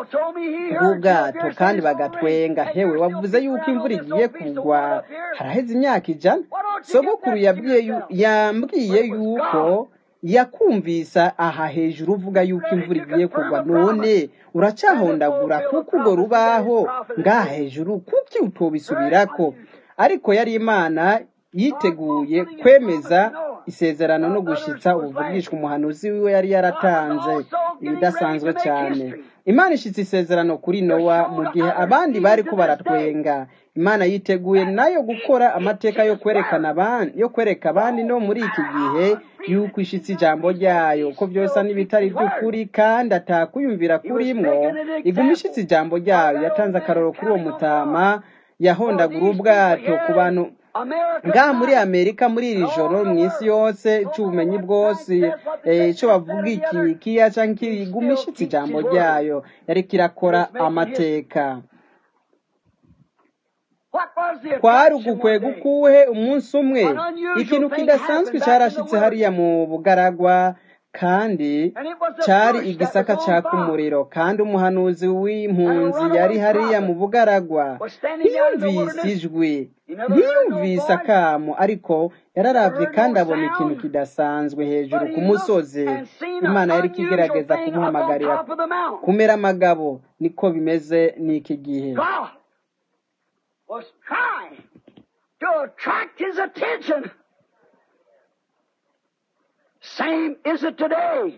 rw'ubwato kandi bagatwenga hewe wavuze yuko imvura igiye kugwa haraheze imyaka ijana sogokuru yambwiye yuko yakumvisa aha hejuru uvuga yuko imvura igiye kugwa none uracahondagura kuko urwo rubaho ngaha hejuru kuki utobisubirako ariko yari imana yiteguye kwemeza isezerano no gushitsa ubuvugishwa umuhanuzi wiwe yari yaratanze ibidasanzwe cyane imana ishitse isezerano kuri nowa mu gihe abandi bari ko baratwenga imana yiteguye nayo gukora amateka yo kwerekana abandi yo kwereka abandi no muri iki gihe yuko ishitse ijambo ryayo ko byose n'ibitari by'ukuri kandi atakuyumvira kurimwo iguma ishitse ijambo ryayo yatanze akaroro kuri uwo mutama yahondagura ubwato ku bantu ngaha muri amerika muri iri joro mu isi yose cy'ubumenyi bwose icyo bavuga iki kiya cyangwa iguma ishitse ijambo ryayo yari kirakora amateka What was the kwari attraction one ugukwega day? ukuhe umunsi umwe An unusual ikintu thing kidasanzwe happened back in the cyarashitse hariya wilderness. mu bugaragwa kandi And it was a cyari bush that igisaka was on caka fire. umuriro kandi umuhanuzi And a w'impunzi runaway yari hariya mu prophet bugaragwa was standing out in the ntiyumvise wilderness. ijwi He never heard no ntiyumvise voice, akamo ariko yararavye heard kandi no abona ikintu sound, kidasanzwe hejuru but ku he looked musozi and seen imana an yari unusual ikigerageza thing up on kumuhamagarira top of the mountain. kumera amagabo niko bimeze n'iki gihe God was trying to attract his attention. Same is it today.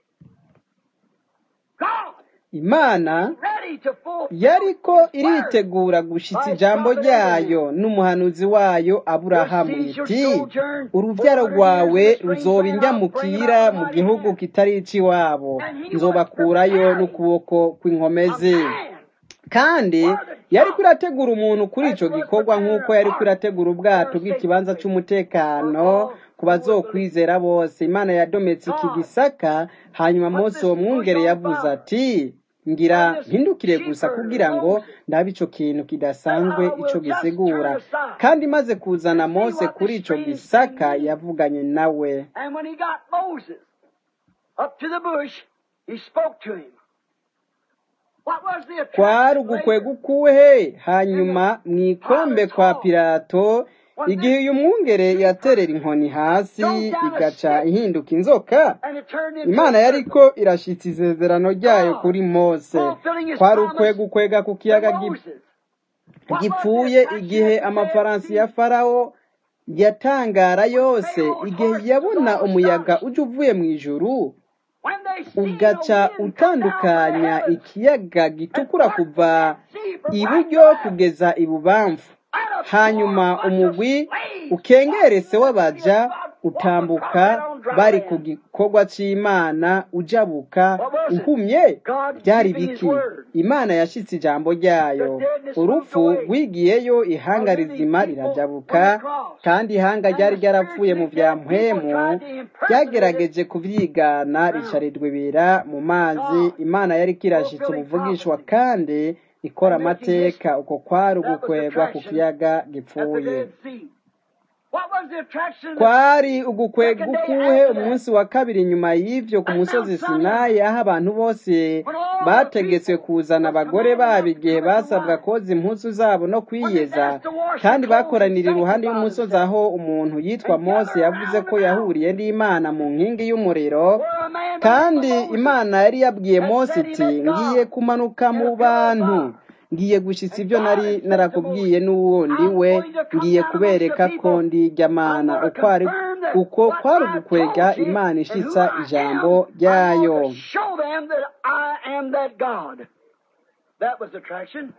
God imana ready to fulfill yariko his word iritegura gushitsa by his ijambo prophet Abraham. ryayo n'umuhanuzi wayo Your aburahamu seed shall iti sojourn uruvyaro 400 years rwawe in the strange ruzoba land. I'll bring them indyamukira out with mu mighty gihugu hand. kitari ic'iwabo And he was nzobakurayo preparing n'ukuboko a kw'inkomezi man kandi for the yariko job irategura umuntu kuri as ico he was gikorwa preparing nk'uko an yariko ark irategura ubwato for a safe bw'ikibanza place for c'umutekano all ku who would believe. bazokwizera bose imana yadometse iki God gisaka hanyuma put mose this uwo bush mwungere on yavuze fire. ati ngira And this mpindukire gusa shepherd, kugira ngo Moses, ndabe ico kintu said, kidasanzwe I ico will just turn gisigura aside kandi maze kuzana and see mose what kuri this ico strange thing gisaka means. yavuganye nawe And when he got Moses up to the bush, he spoke to him. What was the kwari attraction ugukwega later? ukuhe In the hanyuma mw'ikombe Pilate's kwa hall, pilato when igihe this uyu mwungere shepherd yaterera inkoni hasi throws down a igaca stick ihinduka inzoka and it turned into a imana serpent. yariko irashitsa isezerano ryayo God kuri mose fulfilling his kwari promise ukwega ukwega ku to kiyaga gi- Moses. What was the gipfuye attraction igihe at the Red amafaransi ya Sea? farawo yatangara When yose Pharaoh's igihe horse was yabona all umuyaga astonished. uje uvuye mu ijuru When they seen the ugaca wind come down from the utandukanya heavens ikiyaga and gitukura part the kuva Red Sea from right to iburyo left, kugeza ibubamfu and a hanyuma swarm bunch of umugwi slaves ukengerese fighting the w'abaja God walk across utambuka right on dry bari ku land. gikorwa c'imana ujabuka What was it? uhumye God byari keeping His biki word. imana yashitse ijambo The ryayo deadness moved urupfu away. rwigiyeyo ihanga A living rizima people rirajabuka on the cross. kandi ihanga And ryari the ryarapfuye mu spiritually vya dead people mpwemu tried to impersonate it ryagerageje kuvyigana drowned. ricarirwa ibira mu mazi God imana yariko irashitsa fulfilling ubuvugishwa prophecy kandi ikora and making amateka history. uko kwari That was ugukwegwa ku attraction kiyaga at the gipfuye Dead Sea. What was the attraction the kwari ugukwega second day ukuhe after that? umunsi wa kabiri nyuma y'ivyo ku At musozi Mount sinayi Sinai, aho abantu bose when all the bategetswe people kuzana was abagore commanded babo not to igihe covet the basabwa wife, koza impuzu zabo no when they kwiyeza asked to wash their kandi clothes and bakoranira iruhande sanctify y'umusozi themselves, aho umuntu yitwa and mose gather yavuze around the ko mountain, yahuriye n'imana mu nkingi y'umuriro where a man by the name of kandi Moses imana yari yabwiye had mose said he iti met ngiye God kumanuka in mu a pillar of bantu fire. ngiye gushitsa And ivyo God nari had said to narakubwiye Moses, n'uwundi I'm we going to come ngiye down amongst the kubereka ko people. ndi irya I'm mana going to uko ari confirm that uko what kwari I ugukwega told you imana and who ishitsa I ijambo am, I'm ryayo going to show them that I am that God. That was attraction.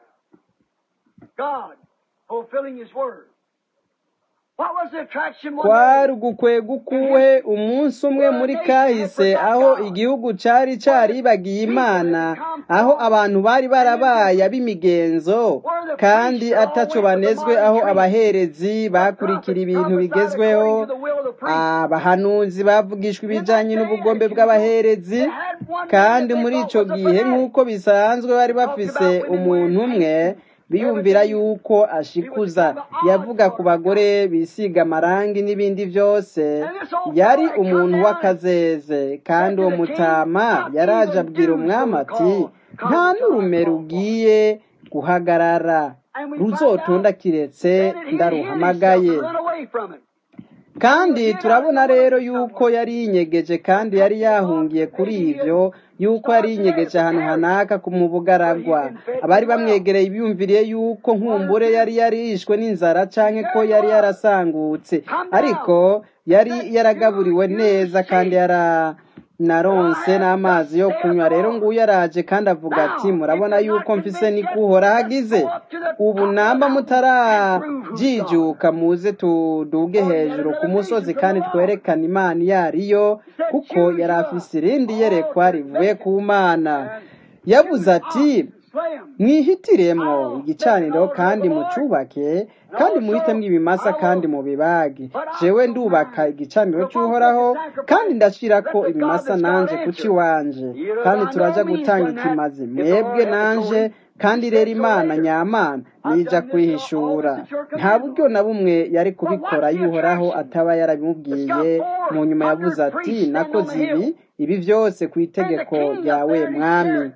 God fulfilling His word. What was the attraction one kwari day ugukwega in ukuwe history umunsi umwe where a muri nation had kahise forgot aho God, igihugu cari where the caribagiye people imana had become aho false abantu bari and barabaye indifferent, ab'imigenzo where the kandi priests all ataco went with the banezwe modern aho trend. abaherezi The bakurikira prophets ibintu prophesied bigezweho according to the will of the priest. abahanuzi bavugishwa In that ibijanye day, n'ubugombe as usual, bw'abaherezi they had one man kandi that they muri thought ico was a gihe fanatic. nk'uko bisanzwe bari He talked bafise about women wearing umuntu umwe paint and biyumvira everything. yuko He was ashikuza kind of an odd yavuga sort ku of a bagore guy. bisiga amarangi n'ibindi vyose And this old yari fellow had come umuntu down and w'akazeze kandi said uwo to the king, mutama Not yaraje even abwira dew's umwami going to ati call, nta come till I n'urume call for it. rugiye guhagarara And we find ruzotonda out kiretse that it, he hid himself ndaruhamagaye and run away from it. And he was kandi hid out turabona in the rero wilderness yuko somewhere. yari yinyegeje A kandi yari couple of months, yahungiye kuri maybe he had ivyo yuko yari starved to death yinyegeje of ahantu thirst, hanaka ku mu but he'd bugaragwa been fed abari pretty well. bamwegereye biyumviriye yuko One or nkumbure two, yari yarishwe n'inzara canke ko there he yari was. yarasangutse Come ariko down. yari That you, yaragaburiwe you neza kandi see yara that naronse I have thus n'amazi yo saith kunywa the rero Lord. nguyu araje kandi avuga ati Now, if murabona you're not yuko mfise convinced niko yet, uhora let's hagize go up to the ubu top of the namba mountain and prove who's God. mutarajijuka muze tuduge For he had hejuru ku another musozi vision from the kandi Lord. twerekane imana iyo ariyo He said, kuko Choose yari you afise irindi all yerekwa to rivuye make ku mana and yavuze choose ati oxen, Slay 'em. mwihitiremwo igicaniro kandi mucubake kandi muhitemwo ibimasa kandi mubibage jewe ndubaka igicaniro cy'uhoraho kandi ndashirako ibimasa nanje kuki wanje kandi turaja gutanga ikimazi mwebwe nanje kandi rero imana nyamana nija kwihishura nta buryo na bumwe yari kubikora yuhoraho ataba yarabimubwiye mu nyuma yavuze ati nakoze ibi ibi byose ku itegeko ryawe mwami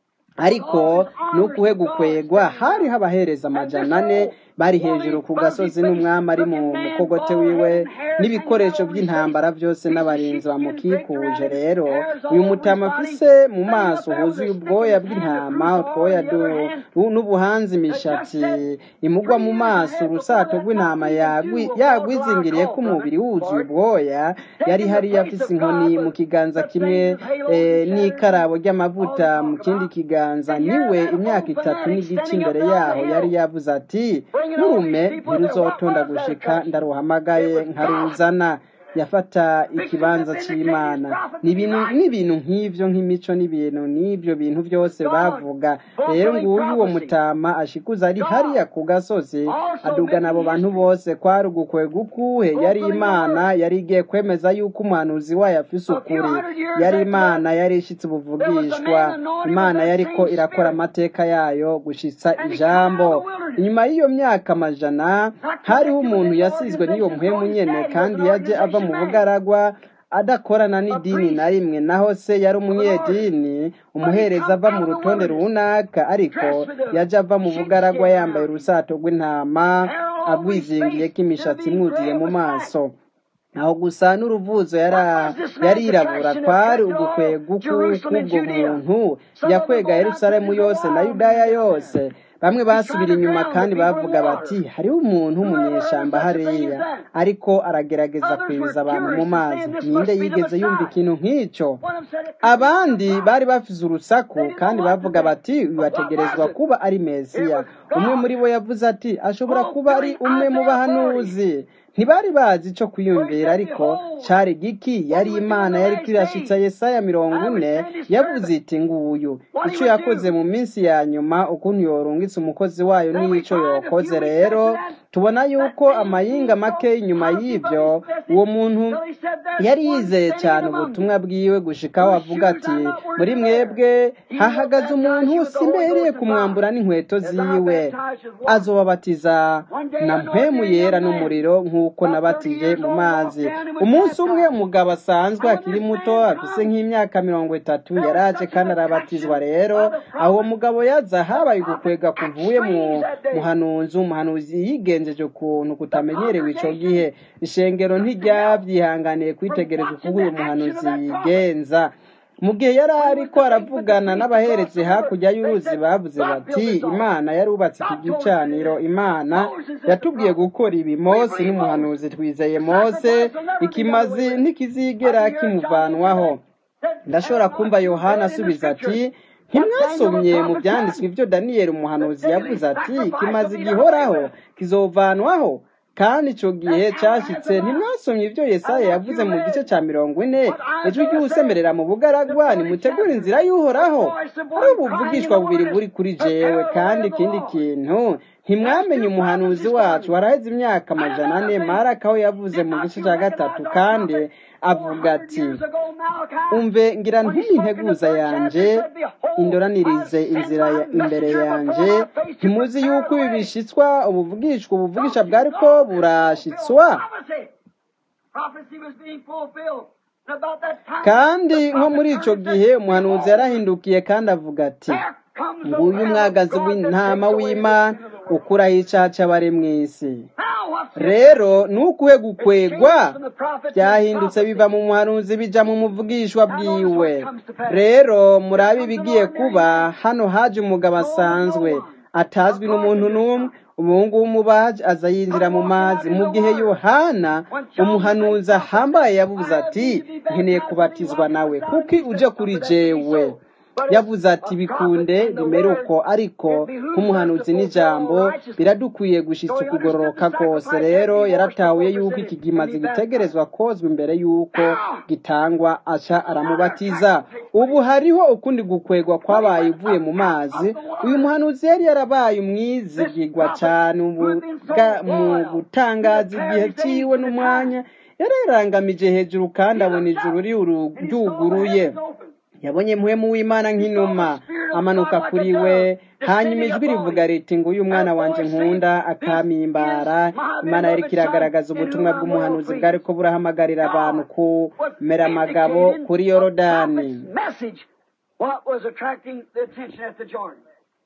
ariko nukuhe gukwegwa hari abahereza amajana ane bari hejuru ku gasozi n'umwami ari mu mukogote wiwe n'ibikoresho by'intambara byose n'abarinzi bamukikuje rero uyu mutama afise mu maso huzuye ubwoya bw'intama utwoya du- du- n'ubuhanzi imishatsi imugwa mu maso urusato rw'intama yagwi- yagwizingiriye ko umubiri wuzuye ubwoya yari hariya afise inkoni mu kiganza kimwe eh, n'ikarabo ry'amavuta mu kindi kiganza niwe imyaka itatu n'igice imbere yaho yari yavuze ati nturume ntiruzotonda gushika ndaruhamagaye nkaruzana yafata ikibanza cy'imana n'ibintu n'ibintu nk'ibyo nk'imico n'ibintu n'ibyo bintu byose bavuga rero nguyu uwo mutama ashikuza ari hariya ku gasozi adugana abo bantu bose kwari ugukwega ukuhe yari imana yari igiye kwemeza yuko umuhanuzi wayo afise ukuri yari imana yari ishitse ubuvugishwa imana yariko irakora amateka yayo gushitsa ijambo inyuma y'iyo myaka amajana hariho umuntu yasizwe n'iyo muhemu nyene kandi yaje ava mu bugaragwa adakorana n'idini na rimwe naho se yari umunyedini umuhereza ava mu rutonde runaka ariko yaje ava mu bugaragwa yambaye urusato rw'intama agwizingiyeko imishatsi imwuzuye mu maso aho gusa n'uruvuzo yara- yarirabura kwari ugukwega k'ubwo muntu yakwega yerusalemu yose na yudaya yose bamwe basubira inyuma kandi bavuga bati hariho umuntu w'umunyeshamba hariya ariko aragerageza kwibiza abantu mu mazi ninde yigeze yumva ikintu nk'icyo abandi bari bafise urusaku kandi bavuga bati uyu ategerezwa kuba ari mesiya umwe muri bo yavuze ati ashobora kuba ari umwe mu bahanuzi ntibari bazi icyo kwiyumvira ariko cari giki yari imana yari kirashitsa yesaya mirongo ine yavuze iti nguyu icyo yakoze mu minsi ya nyuma ukuntu yorungitse umukozi wayo n'ico yokoze rero tubona yuko amayinga make inyuma y'ibyo uwo muntu yari yizeye cyane ubutumwa bwiwe gushikaho avuga ati muri mwebwe hahagaze umuntu simbereye kumwambura n'inkweto ziwe azobabatiza na mpemu yera n'umuriro nk'uko nabatije mu mazi umunsi umwe umugabo asanzwe akiri muto afise nk'imyaka mirongo itatu yaraje kandi arabatizwa rero aho uwo mugabo yaza habaye ugukwega kuvuye mu muhanuzi umuhanuzi yigenjeje ukuntu kutamenyerewe ico gihe ishengero ntiryabyihanganiye kwitegereza uko uyu muhanuzi yigenza mu gihe yari ariko aravugana n'abaherezi hakurya y'uruzi bavuze bati imana yarubatse iki gicaniro imana yatubwiye gukora ibi mose n'umuhanuzi twizeye mose ikimazi ntikizigera kimuvanwaho ndashobora kumva yohana asubiza ati ntimwasomye mu byanditswe ibyo daniyeli umuhanuzi yavuze ati kimaze gihoraho kizovanwaho kandi icyo gihe cyashyitse ntimwasomye ibyo yesaya yavuze mu gice cya mirongo ine ejo ujye usemerera mu bugaragwa nimutegure inzira y'uhoraho ari ubuvugishwa bubiri buri kuri jewe kandi ikindi kintu ntimwamenye umuhanuzi wacu waraheze imyaka amajana ane maraka aho yavuze mu gice cya gatatu kandi avuga ati umve ngira ntuminteguza yanje indoranirize inzira ya imbere yanje ntimuzi yuko ibi bishitswa ubuvugishwa ubuvugisha bwari ko burashitswa kandi nko muri icyo gihe umuhanuzi yarahindukiye kandi avuga ati nguyu umwagazi w'intama w'imana ukuraho icaca bari mu isi rero nukuhe gukwegwa byahindutse biva mu muhanuzi bija mu muvugishwa bwiwe rero murabe ibigiye kuba hano haje umugabo asanzwe atazwi n'umuntu n'umwe umuhungu w'umubaji aza yinjira mu mazi mu gihe yohana umuhanuzi ahambaye yavuze ati nkeneye kubatizwa nawe kuki uje kuri jewe yavuze ati bikunde bimere uko ariko nk'umuhanuzi n'ijambo biradukwiye gushitsa ukugororoka kose rero yaratahuye yuko iki kimaze gitegerezwa kozwa imbere yuko gitangwa aca aramubatiza ubu hariho ukundi gukwegwa kwabaye uvuye mu mazi uyu muhanuzi yari yarabaye umwizigirwa cyane mu bwa- mu gutangaza igihe cyiwe n'umwanya yari yarangamije hejuru kandi abona ijuru riuru- ryuguruye yabonye muhemu w'imana nk'inuma amanuka kuri we hanyuma ijwi rivuga riti ngo uyu mwana wanje nkunda akamimbara imana yari kiragaragaza ubutumwa bw'umuhanuzi bwari ko burahamagarira abantu kumera amagabo kuri yorodani message what was attracting the attention at the Jordan.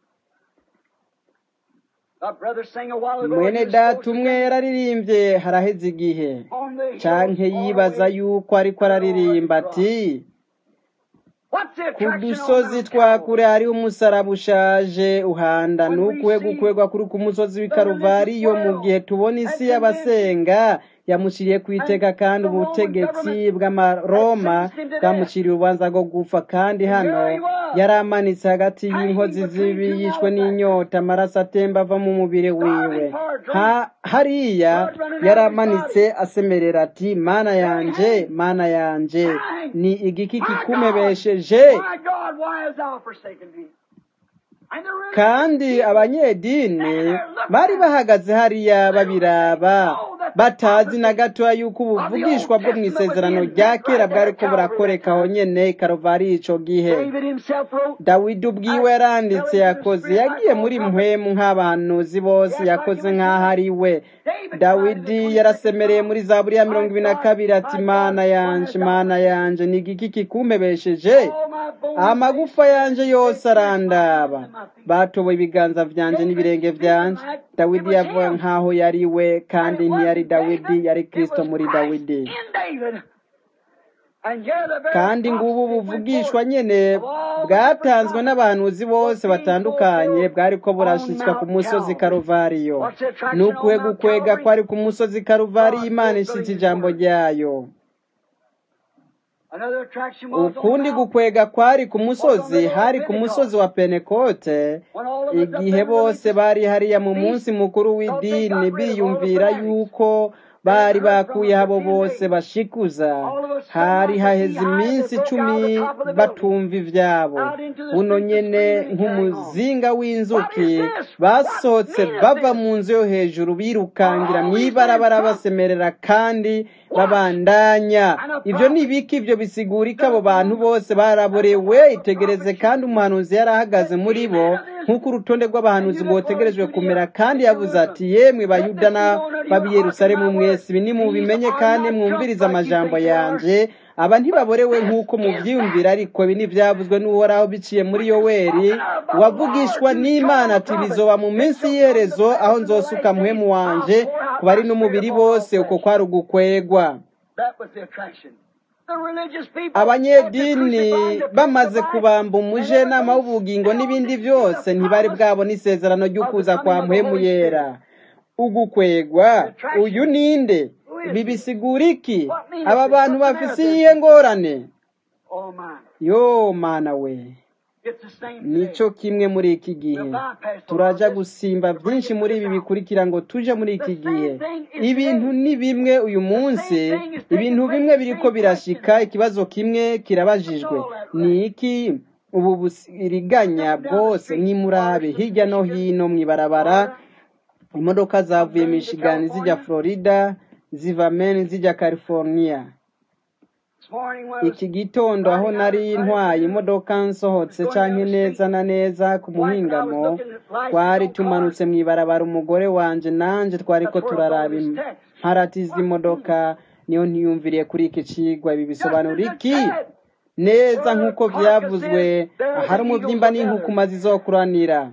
Our brother sang a while ago. mwene he was data supposed to umwe yararirimbye haraheze igihe on the hill canke all the yibaza way. yuko ariko araririmba ati What's the ku attraction on dusozi Mount twa Calvary? kure hariho umusaraba ushaje uhanda nukuwe gukwegwa kuri ku musozi w'i karuvariyo mu gihe tubona isi y'abasenga yamuciriye ku iteka kandi ubutegetsi bw'amaroma bwamuciriye urubanza rwo gupfa kandi hano yari amanitse hagati y'inkozi z'ibi yishwe n'inyota amaraso atemba ava mu mubiri wiwe Ha- hariya yari amanitse asemerera ati mana yanje mana yanje ni igiki kikumebesheje My God, why hast thou forsaken me? And the religious kandi people abanyedini bari bahagaze hariya babiraba batazi na gatoya yuko ubuvugishwa bwo mu isezerano rya kera bwari ko burakoreka aho nyene i karuvari ico gihe David himself wrote, dawidi ubwiwe yaranditse yakoze yagiye muri mpwemu nk'abahanuzi bose yakoze nk'aho ari we dawidi yarasemereye muri zaburi ya mirongo ibiri na kabiri ati mana yanje mana yanje ni igiki kikumbebesheje All my bones amagufa yanje yose arandaba batoboye ibiganza vyanje n'ibirenge vyanje dawidi yavuga nk'aho yari we kandi ntiyari dawidi yari kristo muri dawidi in David. And here the very kandi ngubu prophecy went buvugishwa forth nyene of all the bwatanzwe different n'abahanuzi bose batandukanye bwariko burashitswa ku musozi karuvariyo ni ukuwe gukwega kwari ku musozi karuvariyo imana ishitse ijambo ryayo Another attraction was on ukundi Mount gukwega kwari ku musozi hari ku musozi wa penekote igihe bose bari hariya mu munsi mukuru w'idini biyumvira yuko bari bakuye abo bose bashikuza hari haheze iminsi icumi batumva ivyabo buno nyene nk'umuzinga w'inzuki basohotse bava mu nzu yo hejuru birukangira mw'ibarabara basemerera kandi babandanya ivyo ni ibiki ivyo bisigura ko abo bantu bose baraborewe itegereze kandi umuhanuzi yari ahagaze muri bo nk'uko urutonde rw'abahanuzi rwotegerejwe kumera kandi yavuze ati yemwe bayuda n'ab'i yerusalemu mwese ibi nimubimenye kandi mwumvirize amajambo yanje aba ntibaborewe nk'uko muvyiyumvira ariko ibi ntivyavuzwe n'uhoraho biciye muri yoweri wavugishwa n'imana ati bizoba mu minsi y'iherezo aho nzosuka muhemu wanje ku bari n'umubiri bose uko kwari ugukwegwa That was the attraction. The religious people abanyedini bamaze kubamba umujenama w'ubugingo n'ibindi byose ntibari bwabona isezerano ry'ukuza kwa muhemu yera ugukwegwa uyu ninde ibi bisigura iki aba bantu bafise iyihe ngorane Oh my. yo mana we It's the same nico kimwe muri iki gihe turaja gusimba byinshi muri ibi bikurikira ngo tuje muri iki gihe ibintu ni bimwe uyu munsi ibintu bimwe biriko birashika ikibazo kimwe kirabajijwe ni iki ubu busiriganya bwose nk'imurabe hirya no hino mw'ibarabara imodoka zavuye michigani zijya florida ziva maine zijya california This morning when I was iki gitondo aho nari ntwaye imodoka nsohotse canke neza na neza ku muhingamo twari tumanutse mw'ibarabara umugore wanje nanje twariko turaraba imparati z'imodoka niyo ntiyumviriye kuri iki cigwa ibi bisobanura iki neza nk'uko vyavuzwe ahari umuvyimba n'inkukuma zizokuranira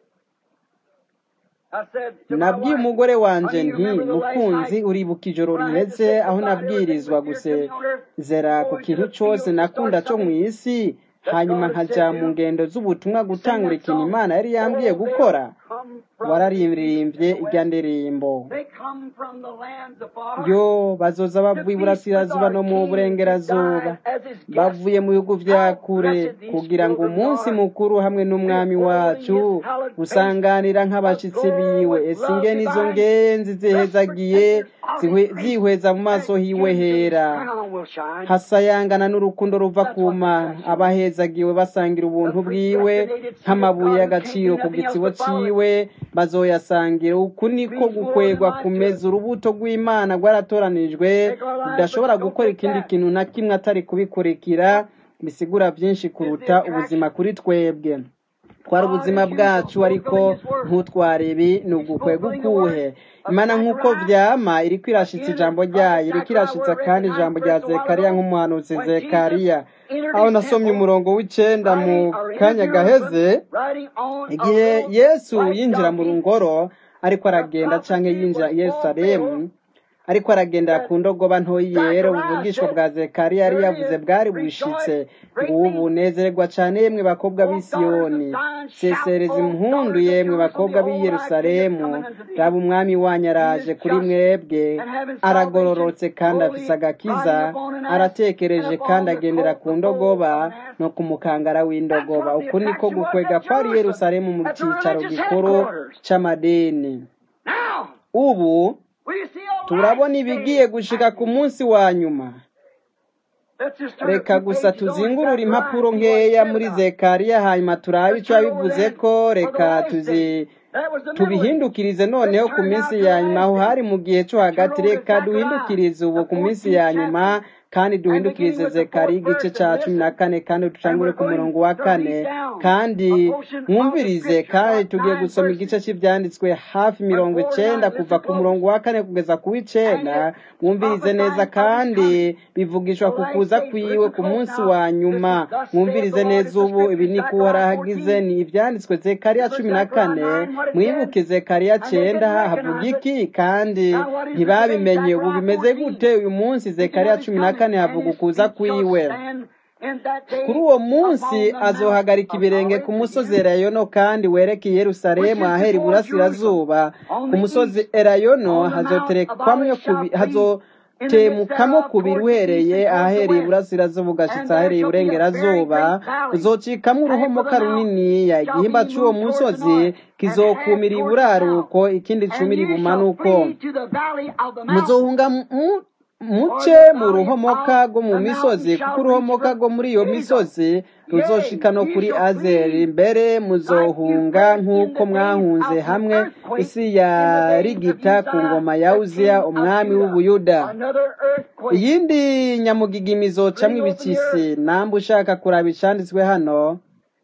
I said to my nabwiye wife, umugore wanje "Honey, nti you remember the last mukunzi night uribuka ijoro riheze aho nabwirizwa gusezera ku kintu cose nakunda co mw'isi hanyuma nkaja mu ngendo z'ubutumwa gutangura ikintu imana yari yambwiye gukora wararirimbye irya ndirimbo They come from the lands afar. yo bazoza bavuye iburasirazuba no mu burengerazuba bavuye mu bihugu vya kure kugira ngo umunsi mukuru hamwe n'umwami wacu usanganira nk'abashitsi biwe ese ingene izo ngenzi zihezagiye zihwe- zihweza mu maso hiwe hera hasayangana n'urukundo ruva ku mana abahezagiwe basangira ubuntu bwiwe nk'amabuye y'agaciro ku gitsibo ciwe bazoyasangira uku niko gukwegwa kumeza urubuto rw'imana rwaratoranijwe rudashobora gukora ikindi kintu na kimwe atari kubikurikira bisigura byinshi kuruta ubuzima kuri twebwe twara ubuzima bwacu ariko ntutware ibi ni ugukwega ukuhe imana nk'uko vyama iriko irashitsa ijambo ryayo iriko irashitsa kandi ijambo rya zekariya nk'umuhanuzi zekariya aho nasomye umurongo w'icenda mu kanya gaheze igihe yesu yinjira mu ngoro ariko aragenda canke yinjira i yerusalemu ariko aragendera ku ndogoba ntoyi yera ubuvugishwa bwa zekariya yari yavuze bwari bushitse ngubu nezererwa cane yemwe bakobwa b'i siyoni sesereza impundu yemwe bakobwa b'i yerusalemu raba umwami wanyu araje kuri mwebwe aragororotse kandi afise agakiza aratekereje kandi agendera ku ndogoba no ku mukangara w'indogoba uku niko gukwega kwari yerusalemu mu cicaro gikuru c'amadini Now, ubu we see a turabona light ibigiye change gushika ku munsi wa nyuma Let's just turn a reka few gusa pages over tuzingurure to impapuro Zechariah, see what it nkeya says muri about it. zekariya hanyuma turabe Let's ico turn over yabivuze there ko for the reka last tuzi day. That was the middle age. tubihindukirize noneho ku minsi ya nyuma aho hari mu gihe cyo hagati reka duhindukirize ubu ku minsi ya nyuma kandi duhindukirize zekariya igice ca cumi na kane kandi dutangure ku murongo wa kane kandi mwumvirize kandi tugiye gusoma igice cy'ivyanditswe hafi mirongo icenda kuva ku murongo wa kane kugeza ku w'icenda mwumvirize neza kandi bivugishwa ku kuza kwiwe ku munsi wa nyuma mwumvirize neza ubu ibi ni kuwarahagize ni ivyanditswe zekariya cumi na kane mwibuke zekariya cenda havuga iki kandi ntibabimenye ubu bimeze gute uyu munsi zekariya cumi na kane havuga ukuza kwiwe kuri uwo munsi azohagarika ibirenge ku musozi erayono kandi wereke i yerusalemu ahera iburasirazuba ku musozi erayono hazoterekwamwo kubi- hazotemukamo kubiri uhereye ahahereye iburasirazuba ugashitsa ahereye iburengerazuba uzocikamwo uruhomoka runiniya igihimba c'uwo musozi kizokumira iburaruko ikindi cumira ibumanuko muzohunga mu- muce mu ruhomoka rwo mu misozi kuko uruhomoka rwo muri iyo misozi ruzoshika no kuri azeri mbere muzohunga nk'uko mwahunze hamwe isi ya rigita ku ngoma ya uziya umwami w'ubuyuda iyindi nyamugigima izocamwo ibikisi namba ushaka kuraba icanditswe hano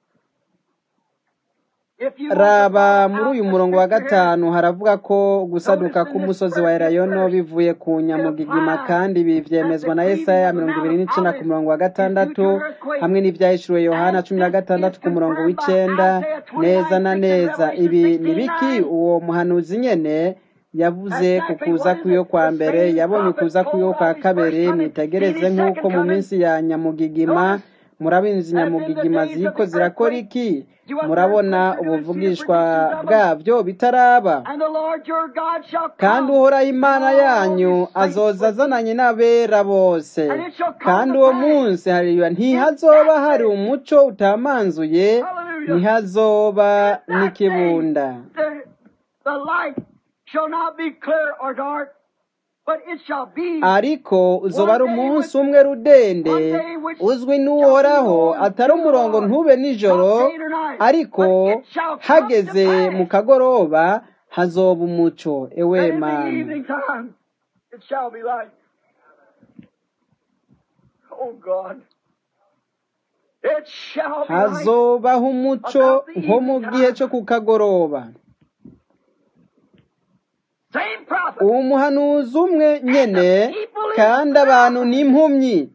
raba muri uyu murongo wa gatanu haravuga ko gusaduka k'umusozi wa erayono bivuye ku nyamugigima kandi ibi vyemezwa na yesaya mirongo ibiri n'icenda ku murongo wa gatandatu hamwe n'ivyahishuriwe yohana cumi na gatandatu ku murongo w'icenda neza na neza ibi ni biki uwo muhanuzi nyene yavuze ku kuza kw'iyo kwa mbere yabonye ukuza kw'iyo kwa kabiri mwitegereze nk'uko mu minsi ya nyamugigima murabizi nyamugigima ziriko zirakora iki murabona ubuvugishwa bwabyo bitaraba kandi uhoraho imana yanyu azoza azananye n'abera bose kandi uwo munsi hariya ntihazoba hari umuco utamanzuye ntihazoba n'ikibunda The light shall not be clear or dark, but it shall be ariko uzoba ari umunsi umwe rudende uzwi n'uhoraho atari umurongo ntube nijoro ariko hageze mu kagoroba hazoba umuco ewe and in the mana evening time it shall be light. Oh God. It shall be light. hazobaho umuco nko mu gihe cyo ku kagoroba Same prophet. uwo muhanuzi umwe nyene kandi abantu ni impumyi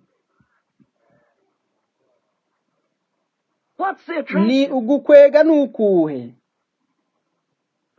What's the ni attraction? ugukwega n'ukuhe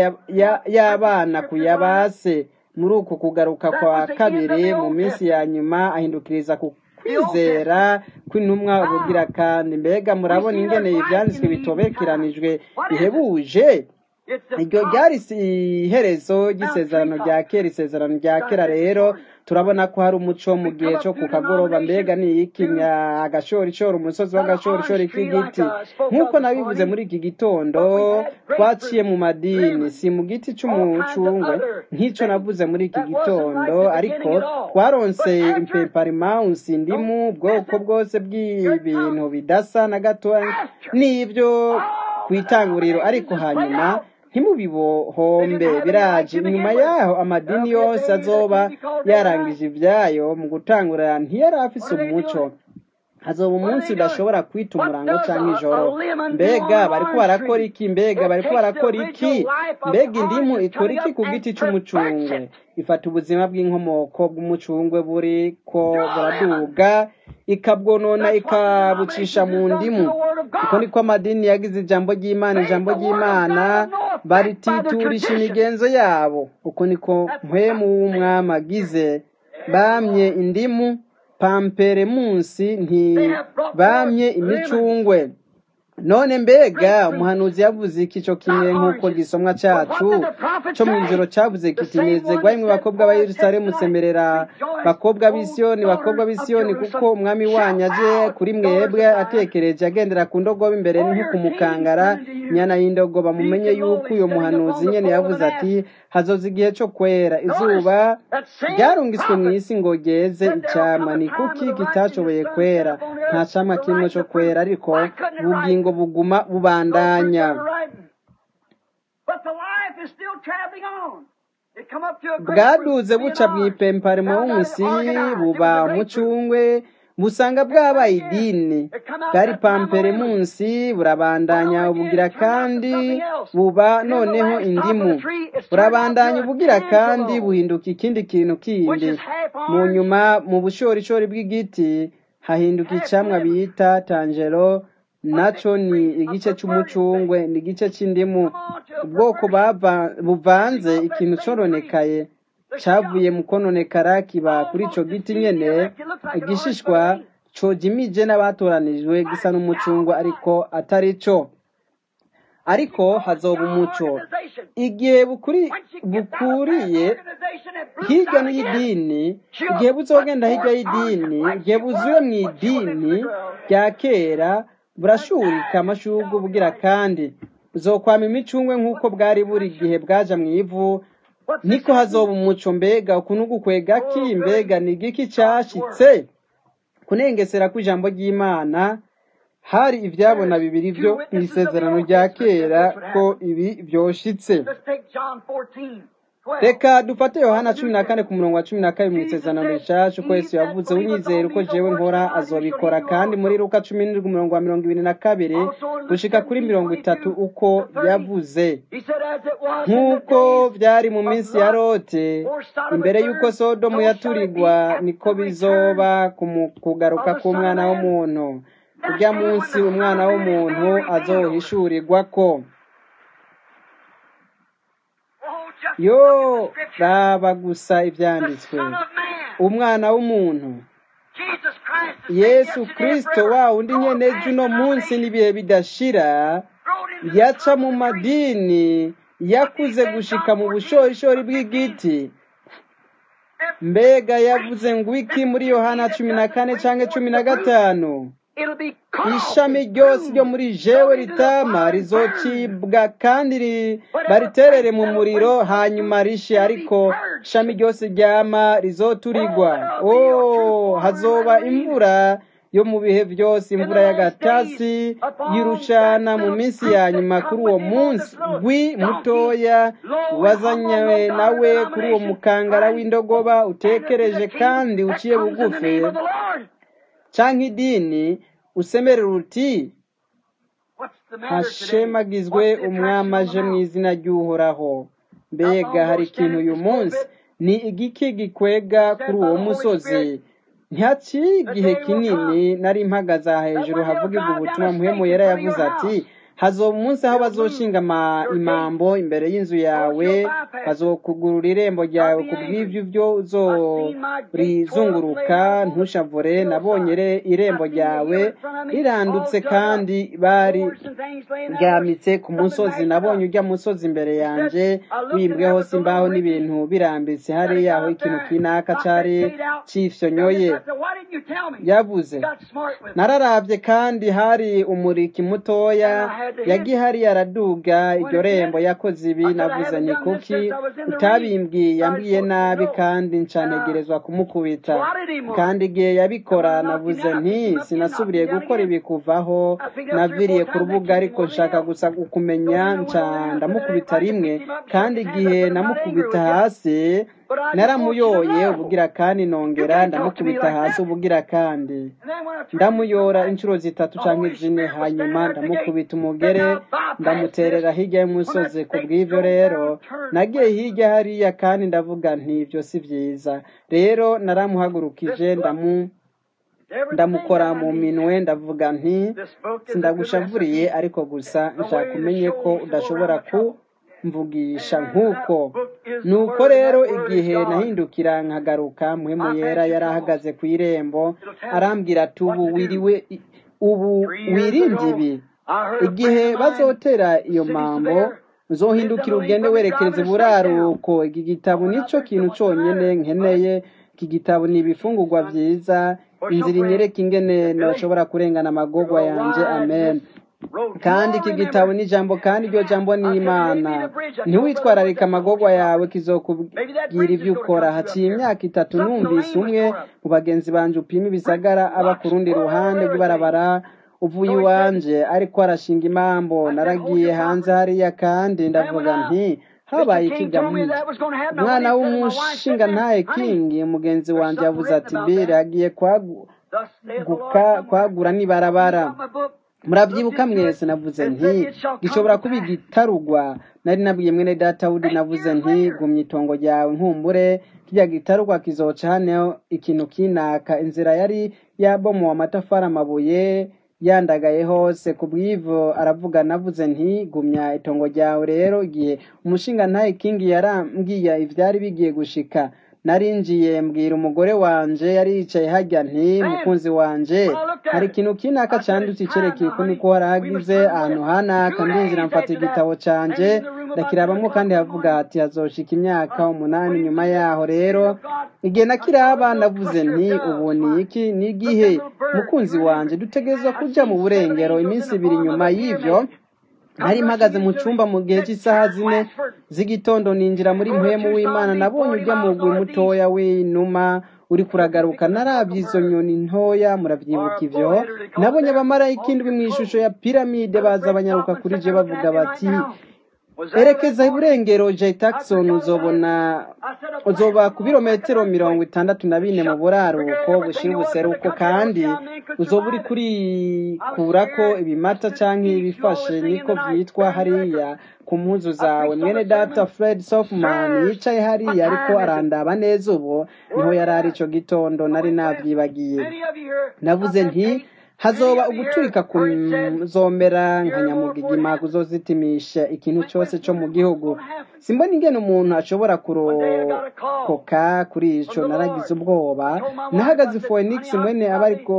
ya- ya- y'abana ku ya base muri uku kugaruka kwa kabiri mu minsi ya nyuma ahindukiriza ku kwizera kw'intumwa ubugira kandi mbega murabona ingene ivyanditswe bitobekeranijwe bihebuje iryo ryari iherezo ry'isezerano rya kera isezerano rya kera rero turabona ko hari umuco mu gihe cyo ku kagoroba mbega ni iki agashorishori umusozi w'agashorishori k'igiti nk'uko nabivuze muri iki gitondo twaciye mu madini si mu giti cy'umucungwe nk'icyo navuze muri iki gitondo ariko twaronse impeparimansi indimu ubwoko bwose bw'ibintu bidasa na gato n'ibyo ku itanguriro ariko hanyuma ntimubibohombe biraje inyuma yaho amadini yose azoba yarangije ibyayo mu gutangurira ntiyari afise umuco hazoba umunsi udashobora kwita umurango cyangwa ijoro mbega bariko barakora iki mbega bariko barakora iki mbega indimu ikora iki ku giti cy'umucungwe ifata ubuzima bw'inkomoko bw'umucungwe buri ko buraduga ikabwonona ikabucisha mu ndimu uko niko amadini yagize ijambo ry'imana ijambo ry'imana barititurisha imigenzo yabo uko niko mpwemu w'umwami agize bamye indimu pampere munsi ntibamye imicungwe none mbega umuhanuzi yavuze iki cyo kimwe nk'uko gisomwa cyacu cyo mu ijoro cyavuze kiti nezerwa imwe bakobwa ba yerusalemu semerera bakobwa b'isiyoni bakobwa b'isiyoni kuko umwami wanyu aje kuri mwebwe atekereje agendera ku ndogobe imbere ni nko kumukangara nyana y'indogoba mumenye yuko uyo muhanuzi nyene yavuze ati hazoza igihe cyo kwera izuba ryarungiswe mu isi ngo ryeze icyama ni kuki kitashoboye kwera nta camwa kimwe cyo kwera ariko ubugingo buguma bubandanya bwaduze buca bw'ipempare munsi buba umucungwe busanga bwabaye idini bwari pampere munsi burabandanya ubugira kandi buba noneho indimu burabandanya ubugira kandi buhinduka ikindi kintu kindi mu nyuma mu bushorishori bw'igiti hahinduka icamwa bita tangero naco ni igice c'umucungwe ni igice c'indimu ubwoko buvanze ikintu coronekaye cavuye mu kononekara kiba kuri ico giti nyene igishishwa cojimije n'abatoranijwe gisa n'umucungwe ariko atari co ariko hazoba umuco igihe bukuriye hirya y'idini igihe buzogenda hirya y'idini igihe buzuye mu idini rya kera burashurika amashurwe bugira kandi buzokwama imicungwe nk'uko bwari buri gihe bwaja mu ivu niko hazoba umuco mbega ukuntu gukwega ki mbega ni igiki cashitse kunengesera kw'ijambo ry'imana hari ivyabona bibiri vyo mw'isezerano rya kera ko ibi vyoshitse reka dufate yohana cumi na kane ku murongo wa cumi na kabiri mu isezerano rishasha uko yesu yavuze unyizera uko jewe nkora azobikora kandi muri luka cumi n'indwi umurongo wa mirongo ibiri na kabiri gushika kuri mirongo itatu uko yavuze nk'uko vyari mu minsi ya lote imbere y'uko sodomu yaturigwa niko bizoba kugaruka k'umwana w'umuntu urya munsi umwana w'umuntu azohishurirwa ko yo raba gusa ibyanditswe umwana w'umuntu yesu kirisito wa undi nyene uno munsi n'ibihe bidashira yaca mu madini yakuze gushika mu bushorishori bw'igiti mbega yavuze ngo iki muri yohana cumi na kane canke cumi na gatanu ishami ryose ryo muri jewe ritama rizocibwa kandi bariterere mu muriro hanyuma rishe ariko ishami ryose ryama rizoturigwa oh hazoba imvura yo mu bihe byose imvura y'agatasi yirushana mu minsi ya nyuma kuri uwo munsi gwi mutoya wazanyawe nawe kuri uwo mukangara w'indogoba utekereje kandi uciye bugufi canke idini usemerera uti hashemagizwe umwami aje mu izina ry'uhoraho mbega hari ikintu uyu munsi ni igiki gikwega kuri uwo musozi ntihaciye igihe kinini nari mpagaze aha hejuru havugirwa ubutumwa muhemu yari yavuze ati hazoba umunsi aho bazoshinga ama- imambo imbere y'inzu yawe bazokugurura irembo ryawe ku bw'ibyo byo uzorizunguruka ntushavure nabonye re- irembo ryawe rirandutse kandi bari ryamitse ku musozi nabonye ujya musozi imbere yanjye wimbweho simbaho n'ibintu birambitse hariya aho ikintu kinaka cari cifyonyoye yavuze nararabye kandi hari umuriki mutoya yagihari araduga iryo rembo yakoze ibi navuze ni kuki utabimbwiye yambwiye nabi kandi ncanegerezwa kumukubita kandi igihe yabikora navuze nti sinasubiriye gukora ibi kuvaho naviriye ku rubuga ariko nshaka gusa kumenya nca ndamukubita rimwe kandi igihe namukubita hasi naramuyoye ubugira kandi nongera ndamukubita hasi ubugira kandi ndamuyora inshuro zitatu cyangwa zine hanyuma ndamukubita umugere ndamuterera hirya y'umusozi ku bw'ibyo rero nagiye hirya hariya kandi ndavuga nti ibyo si byiza rero naramuhagurukije ndamu ndamukora mu minwe ndavuga nti sindagushavuriye ariko gusa nshaka umenye ko udashobora kumvugisha nk'uko nuko rero igihe nahindukira nkagaruka muhemu yera yari ahagaze ku irembo arambwira ati ubu wiriwe ubu wirinde ibi igihe bazotera iyo mambo uzohindukira ugende werekeza iburaruko iki gitabo nicyo kintu cyonyine nkeneye iki gitabo ni ibifungurwa byiza inzira inyereka ingene ntashobora kurengana amagogwa yanjye amen kandi iki gitabo ni ijambo kandi iryo jambo ni imana ntiwitwararike amagogwa yawe kizokubwira ibyo ukora haciye imyaka itatu numvise umwe mu bagenzi banjye upima ibisagara aba ku rundi ruhande rw'ibarabara uvuye iwanje ariko arashinga imambo naragiye hanze hariya kandi ndavuga nti habaye ikigamije umwana w'umushinga ntaye kingi umugenzi wanjye yavuze ati bire agiye kwagura n'ibarabara murabyibuka mwese navuze nti gishobora kuba igitarugwa nari nabwiye mwene data wudi navuze nti gumya itongo ryawe nkumbure kijya gitarugwa kizoca hano ikintu kinaka inzira yari yabomowe amatafari amabuye yandagaye hose ku bw'ivo aravuga navuze nti gumya itongo ryawe rero igihe umushinga ntaye kingi yarambwiye ibyari bigiye gushika narinjiye mbwira umugore wanje yari yicaye hajya nti mukunzi wanje hari ikintu kinaka cyanditse icyerekeye ko niko warahagize ahantu hanaka ndinjira mfata igitabo canje ndakirabamo kandi havuga ati hazoshika imyaka umunani nyuma yaho rero igihe nakiraba navuze nti ubu ni iki ni igihe mukunzi wanje dutegerezwa kuja mu burengero iminsi ibiri nyuma y'ivyo nari mpagaze mu cyumba mu gihe cy'isaha zine z'igitondo ninjira muri mpemu w'imana nabonye ujya mu gwi mutoya w'inuma uri kuragaruka narabye izo nyoni ntoya muravyibuka ivyo nabonye abamarayika indwi mu ishusho ya piramide baza abanyaruka kuri je bavuga bati erekeza iburengero j taxon uzobona uzoba ku birometero mirongo itandatu na bine mu buraruko bushira ubuseruko kandi uzoba uri kurikurako ibimata canke ibifashe niko vyitwa hariya ku mpuzu zawe mwene data fred sofman yicaye hariya ariko arandaba neza ubu niho yari ari ico gitondo nari navyibagiye navuze nti hazoba uguturika kuzomera nka nyamugigima kuzozitimisha ikintu cyose cyo mu gihugu simbona ingene umuntu ashobora kurokoka kuri ico naragize ubwoba nahagaze phoenix mwene abariko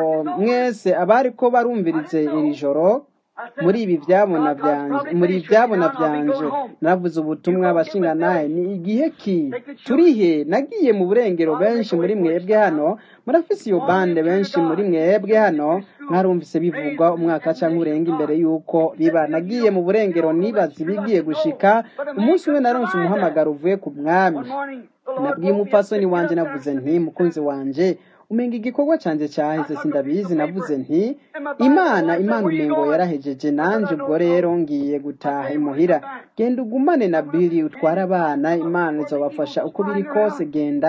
mwese abariko barumvirize iri joro muri ibi byabona byanje muri ibyabona byanje naravuze ubutumwa abashinga naye ni igihe ki turihe nagiye mu burengero benshi muri mwebwe hano murafise iyo bande benshi muri mwebwe hano mwarumvise bivugwa umwaka cyangwa urenga imbere y'uko biba nagiye mu burengero nibaza ibigiye gushika umunsi umwe naronse umuhamagaro uvuye ku mwami nabwiye umupfasoni wanje navuze nti mukunzi wanje umenga igikorwa cyanjye cyaheze sindabizi navuze nti imana imana umengo yarahejeje nanje ubwo rero ngiye gutaha imuhira genda ugumane na bili utware abana imana izobafasha uko biri kose genda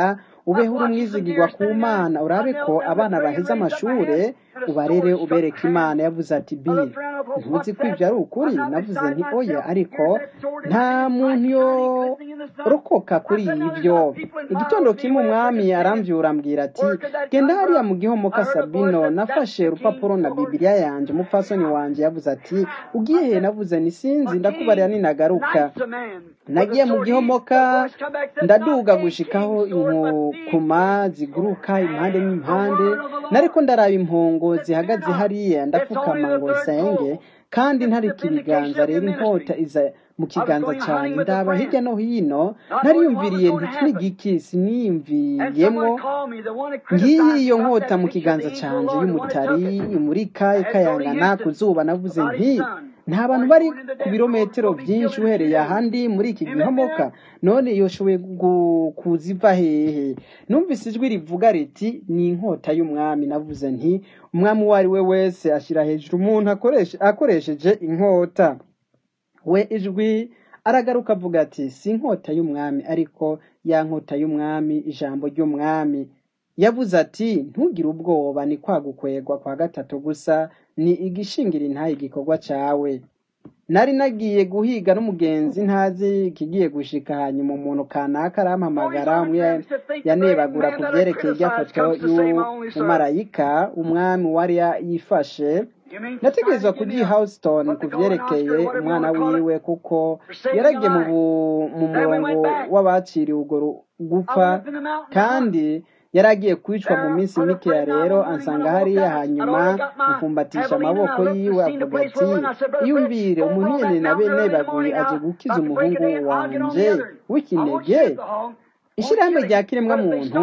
ubeho uri umwizigirwa ku mana urabe ko abana baheze amashure ubarere ubereke imana yavuze ati bi ntuzi ko ibyo ari ukuri navuze nti oya ariko nta muntu yorokoka kuri ibyo igitondo kimwe umwami arambyura ambwira ati genda hariya mu gihomoka sabino nafashe urupapuro na bibiliya yanjye umupfasoni wanjye yavuze ati ugiye he navuze ni sinzi ndakubarira ninagaruka nagiye mu gihomoka ndaduga gushikaho inkukuma ziguruka impande n'impande nariko ndaraba impongo zihagaze hariya ndapfukama ngo nsenge kandi ntarika ibiganza rero inkota iza mu kiganza cyanjye ndaba hirya no hino nariyumviriye ntikigiki siniyumviyemwo ngiyi iyo nkota mu kiganza cyanjye y'umutari imurika ikayangana ku zuba navuze nti nta bantu bari ku birometero byinshi uhereye ahandi muri iki gihomoka none yoshoboye kuziva hehe numvise ijwi rivuga riti ni inkota y'umwami navuze nti umwami uwo ari we wese ashyira hejuru umuntu akoresheje inkota we ijwi aragaruka avuga ati si inkota y'umwami ariko ya nkota y'umwami ijambo ry'umwami yavuze ati ntugire ubwoba ni kwagukwegwa kwa gatatu gusa ni igishingira intaye igikorwa cyawe nari nagiye guhiga n'umugenzi ntazi ikigiye gushika hanyuma umuntu kanaka arampamagara umwe yanebagura ku byerekeye irya foto y'umumarayika umwami wari yifashe nategerezwa kujya Houston ku byerekeye umwana wiwe kuko yaragiye mu murongo w'abaciriwe urwo gupfa kandi yari agiye kwicwa mu minsi mikeya rero ansanga hariya hanyuma mufumbatisha amaboko yiwe avuga ati iyumvire umuntu nyine na bene baguye aje gukiza umuhungu wanje w'ikinege ishyirahamwe rya kiremwamuntu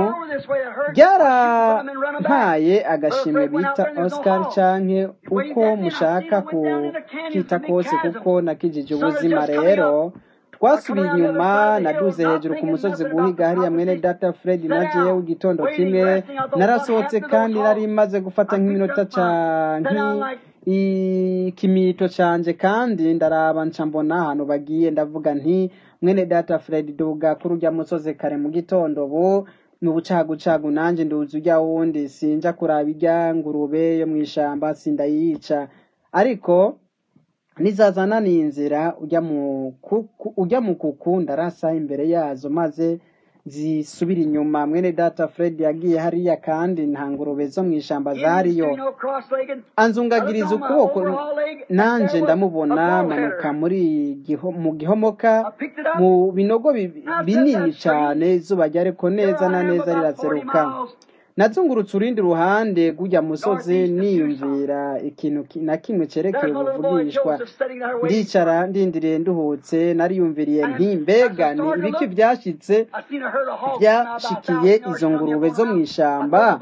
ryarampaye agashimwe bita oscar canke uko mushaka kukita kose kuko nakijije ubuzima rero twasubiye inyuma naduze hejuru ku musozi guhiga hariya mwene data fred na jewe igitondo kimwe narasohotse kandi nari maze gufata nk'iminota canke ikimito canje kandi ndaraba nca mbona ahantu bagiye ndavuga nti mwene data fred duga kuri urya musozi kare mu gitondo ubu mu bucagucagu nanje nduzi urya wundi sinja kuraba irya ngurube yo mw'ishamba sindayica ariko nizazana ni inzira ujya mu kuku ujya mu kuku ndarasa imbere yazo maze zisubira inyuma mwene data fred yagiye hariya kandi nta ngurube zo mu ishamba zariyo anzungagiriza ukuboko nanje ndamubona manuka muri mu gihomoka mu binogo binini cyane izuba ryariko neza na neza riraseruka nazungurutse urundi ruhande rw'ujya musozi niyumvira ikintu na kimwe cyerekeye ubuvugishwa ndicara ndindiriye nduhutse nariyumviriye nti mbega ni ibiki byashyitse byashikiye izo ngurube zo mu ishyamba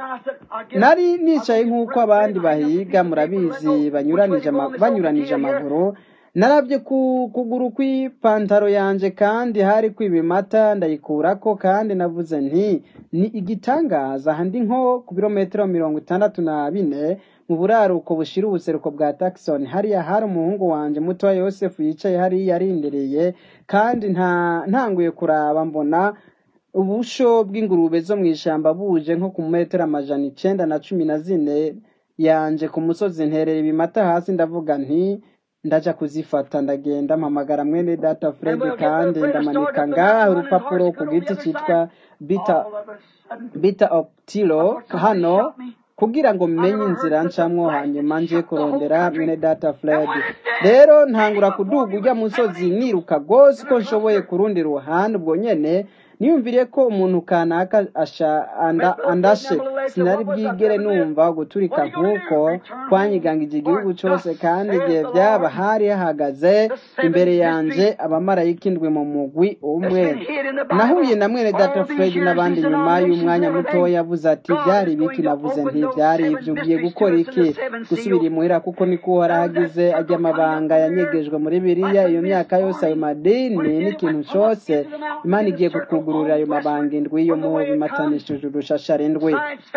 nari nicaye nk'uko abandi bahiga murabizi banyuranije amaguru narabye ku kuguru kw'ipantaro yanjye kandi hari kw'ibimata ndayikurako kandi navuze nti ni igitangaza handi nko ku birometero mirongo itandatu na bine mu buraruko bushira ubuseruko bwa Jackson hariya hari umuhungu wanjye muto wa Yosefu yicaye hariya arindereye kandi nta ntanguye kuraba mbona ubusho bw'ingurube zo mu ishyamba buje nko ku metero amajana icenda na cumi na zine yanje ku musozi nterera ibimata hasi ndavuga nti ndaja kuzifata ndagenda mpamagara mwene data Fred kandi ndamanika ngaha urupapuro ku giti cyitwa bita bita optilo hano kugira ngo menye inzira ncamwo hanyuma nje kurondera mwene data Fred rero ntangura kuduga ujya musozi niruka gose ko nshoboye kurundi ruhande ubwo nyene niyumviriye ko umuntu kanaka andashe sinari bwigere numva guturika nk'uko twanyigangije igihugu cyose kandi igihe byaba hari hahagaze imbere yanjye abamarayika indwi mu mugwi umwe nahuye na mwene data fred n'abandi nyuma y'umwanya muto yavuze ati byari ibiki navuze nti byari ibyo ugiye gukora iki gusubira imuhira kuko niko uharahagize ajya amabanga yanyegejwe muri biriya iyo myaka yose ayo madini n'ikintu cyose imana igiye kutwugururira ayo mabanga indwi yo mu bimatanishije urushashara indwi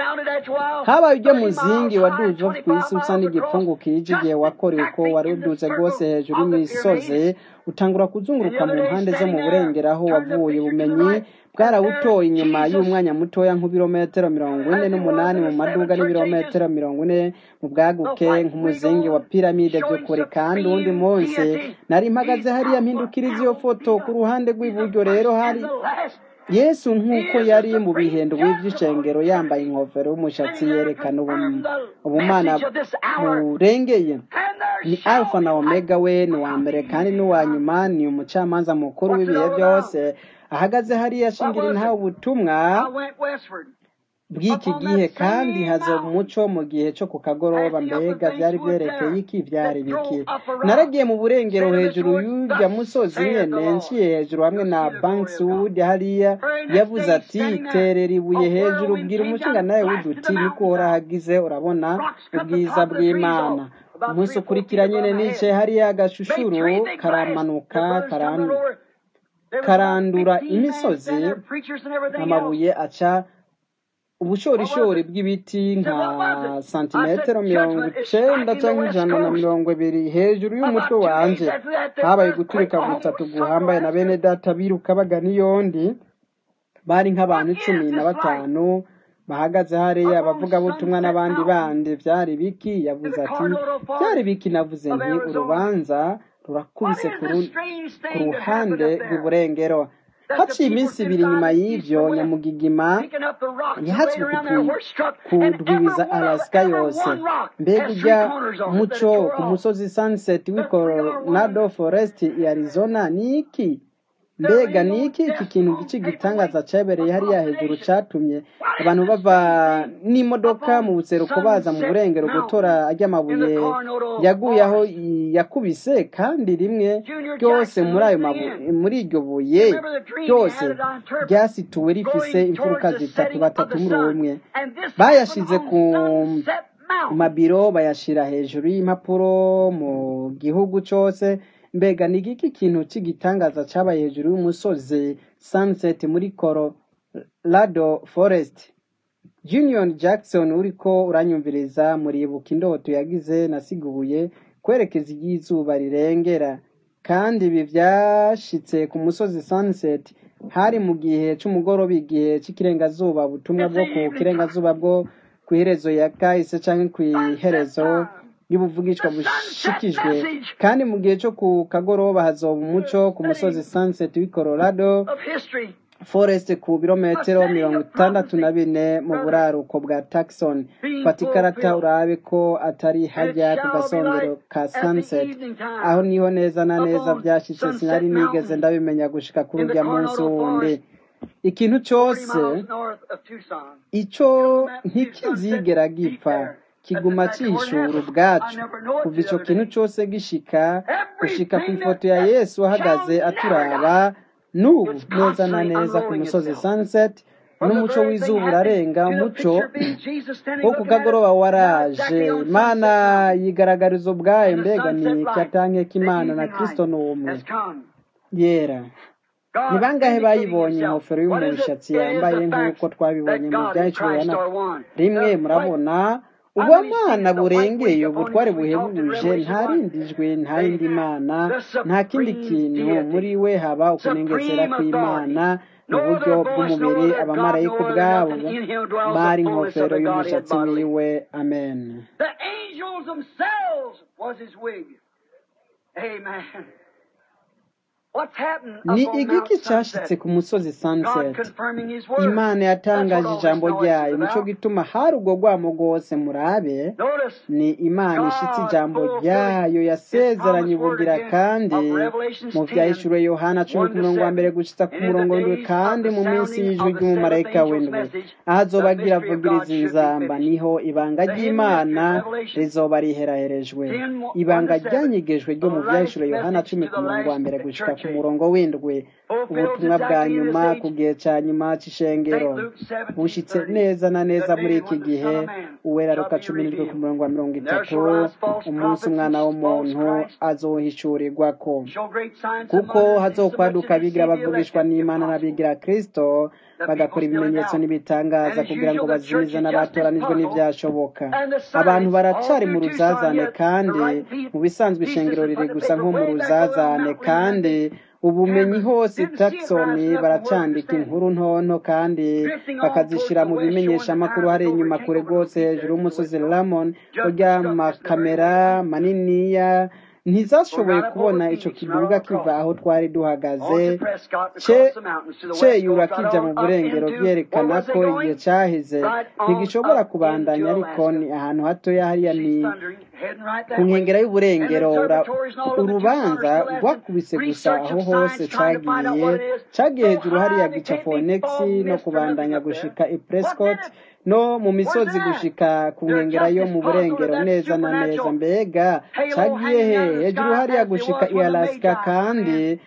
habaye ujya muzingi waduze wo ku isi usa n'igipfungu kije igihe wakorewe uko wari uduze rwose hejuru y'imisozi utangura kuzunguruka mu mpande zo mu burengero aho wavuye ubumenyi bwarawutoye inyuma y'umwanya mutoya nk'ibirometero mirongo ine n'umunani mu maduga n'ibirometero mirongo ine mu bwaguke nk'umuzingi wa piramide by'ukuri kandi uwundi munsi nari mpagaze hariya mpindukiriza iyo foto ku ruhande rw'iburyo rero hari yesu nk'uko yari mu bihendo by'icengero yambaye ingofero y'umushatsi yerekana ubumana burengeye ni alfa na omega we ni uwa mbere kandi n'uwa nyuma ni umucamanza mukuru w'ibihe byose ahagaze hariya ashingira intaha ubutumwa bw'iki gihe kandi hazoba umuco mu gihe cyo ku kagoroba mbega byari byerekeye iki byari biki naragiye mu burengero hejuru y'urya musozi nyene nciye hejuru hamwe na bankswood hariya yavuze ati terera ibuye hejuru bwira umushinga nawe w'uduti niko uhorahagize urabona ubwiza bw'imana umunsi ukurikira nyene nicaye hariya agashushuru karamanuka karandura imisozi amabuye aca ubushorishori bw'ibiti nka santimetero mirongo icenda cyangwa ijana na mirongo ibiri hejuru y'umutwe wanje habaye guturika gutatu guhambaye na bene data biruka bagana iyondi bari nk'abantu cumi na batanu bahagaze hariya abavugabutumwa n'abandi bandi byari biki yavuze ati byari biki navuze nti urubanza rurakubise ku ruhande rw'iburengero haciye iminsi ibiri nyuma y'ibyo nyamugigima yahatswe kudwibiza alasika yose mbega ujya muco ku musozi sunset w'i coronado forest i arizona ni iki mbega ni iki iki kintu gice gitangaza cyabereye hariya hejuru cyatumye abantu bava n'imodoka mu buseruko baza mu burengero gutora ry'amabuye yaguye aho yakubise kandi rimwe ryose muri ayo mabuye muri iryo buye ryose ryasituwe rifise imfuruka zitatu batatu muri umwe bayashize ku mabiro bayashira hejuru y'impapuro mu gihugu cyose mbega ni iki kintu cy'igitangaza cyabaye hejuru y'umusozi sunset muri colorado forest junior jackson uriko uranyumviriza muribuka indoto yagize nasiguye kwerekeza iry'izuba rirengera kandi ibi byashitse ku musozi sunset hari mu gihe cy'umugoroba igihe cy'ikirengazuba ubutumwa bwo ku kirengazuba bwo ku iherezo ya kahise cyangwa ku iherezo y'ubuvugishwa bushikijwe kandi mu gihe cyo ku kagoroba hazoba umuco ku musozi sunset w'i colorado forest ku birometero mirongo itandatu na bine mu buraruko bwa taxon fata ikarata urabe ko atari hajya ku gasongero ka sunset aho niho neza na neza byashyitse sinari nigeze ndabimenya gushika kuri urya munsi wundi ikintu cyose icyo ntikizigera gipfa kiguma cyishura ubwacu kuva icyo kintu cyose gishika gushika ku ifoto ya yesu ahagaze aturaba n'ubu neza na neza ku musozi sunset n'umuco w'izuba urarenga umuco wo ku kagoroba waraje imana yigaragariza ubwayo mbega ni katanke k'imana na kirisito ni umwe yera ni bangahe bayibonye ingofero y'umushatsi yambaye nk'uko twabibonye mu byacuriye rimwe murabona ubumana burengeye ubutware buhebuje nta rindi jwi nta yindi mana nta kindi kintu muri we haba ukunengesera kw'imana mu buryo bw'umubiri abamarayika ubwabo bari ingofero y'umushatsi wiwe amen ni igiki cyashitse ku musozi sunset imana yatangaje ijambo ryayo nicyo gituma hari ubwo rwamo rwose murabe ni imana ishitse ijambo ryayo yasezeranye ubugira kandi mu byahishuriwe yohana cumi ku murongo wa mbere gushitsa ku murongo w'indwi kandi mu minsi y'ijwi ry'umumarayika w'indwi aho azoba agira avugiriza inzamba niho ibanga ry'imana rizoba riheraherejwe ibanga ryanyigejwe ryo mu byahishuriwe yohana cumi ku murongo wa mbere gushika ku ku murongo w'indwi ubutumwa bwa nyuma ku gihe cya nyuma cy'ishengero bushitse neza na neza muri iki gihe uwera ruka cumi n'indwi ku murongo wa mirongo itatu umunsi umwana w'umuntu azohishurirwa ko kuko hazokwaduka abigira bavugishwa n'imana n'abigira kristo bagakora ibimenyetso n'ibitangaza kugira ngo bazimize n'abatoranijwe n'ibyashoboka abantu baracari mu ruzazane kandi mu bisanzwe ishengero riri gusa nko mu ruzazane kandi ubumenyi hose taxoni baracandika inkuru ntonto kandi bakazishyira mu bimenyeshamakuru hari inyuma kure rwose hejuru y'umusozi ramon urya makamera maniniya ntizashoboye kubona icyo kiduga kiva aho twari duhagaze ceyura kijya mu burengero byerekana ko igihe cyahize ntigishobora kubandanya ariko ni ahantu hatoya hariya ni ku nkengero y'uburengero urubanza rwakubise gusa aho hose cyagiye cyagiye hejuru hariya gica fonexi no kubandanya gushika i prescott no mu misozi gushika ku nkengera yo mu burengero neza na neza mbega cyagiye he hejuru hariya gushika i alaska kandi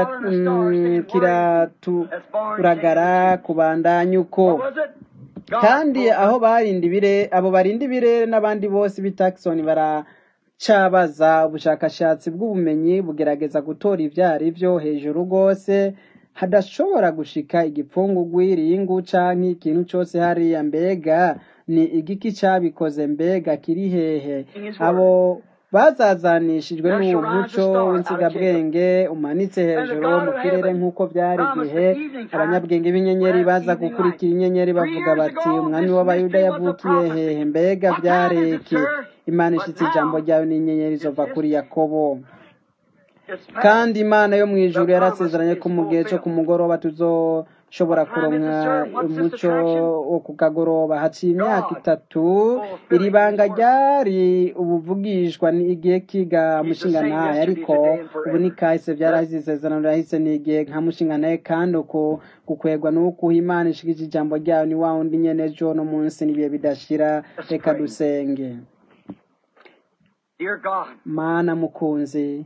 kiraturagara kubandanya uko kandi aho barinda ibire abo barinda ibirere n'abandi bose b'i Jackson baracabaza ubushakashatsi bw'ubumenyi bugerageza gutora ibyo ari byo hejuru rwose hadashobora gushika igipfungu gw'iringu canke ikintu cyose hariya mbega ni igiki cyabikoze mbega kiri hehe abo bazazanishijwe n'uwo muco w'insigabwenge umanitse hejuru mu kirere nk'uko byari igihe abanyabwenge b'inyenyeri baza gukurikira inyenyeri bavuga bati umwami w'abayuda yavukiye hehe mbega byari iki imana ishitse ijambo ryawe n'inyenyeri zova kuri yakobo kandi imana yo mu ijuru yarasezeranye ko mu gihe cyo ku mugoroba tuzoshobora kuronka umuco wo ku kagoroba haciye imyaka itatu iri banga ryari ubuvugishwa ni igihe kiga mushinganaye ariko ubu ni kahise byarahise isezerano rirahise ni igihe nka mushinganaye kandi uko gukwegwa n'uko imana ishikije ijambo ryayo ni wa wundi nyene ejo no munsi n'ibihe bidashira reka dusenge mana mukunzi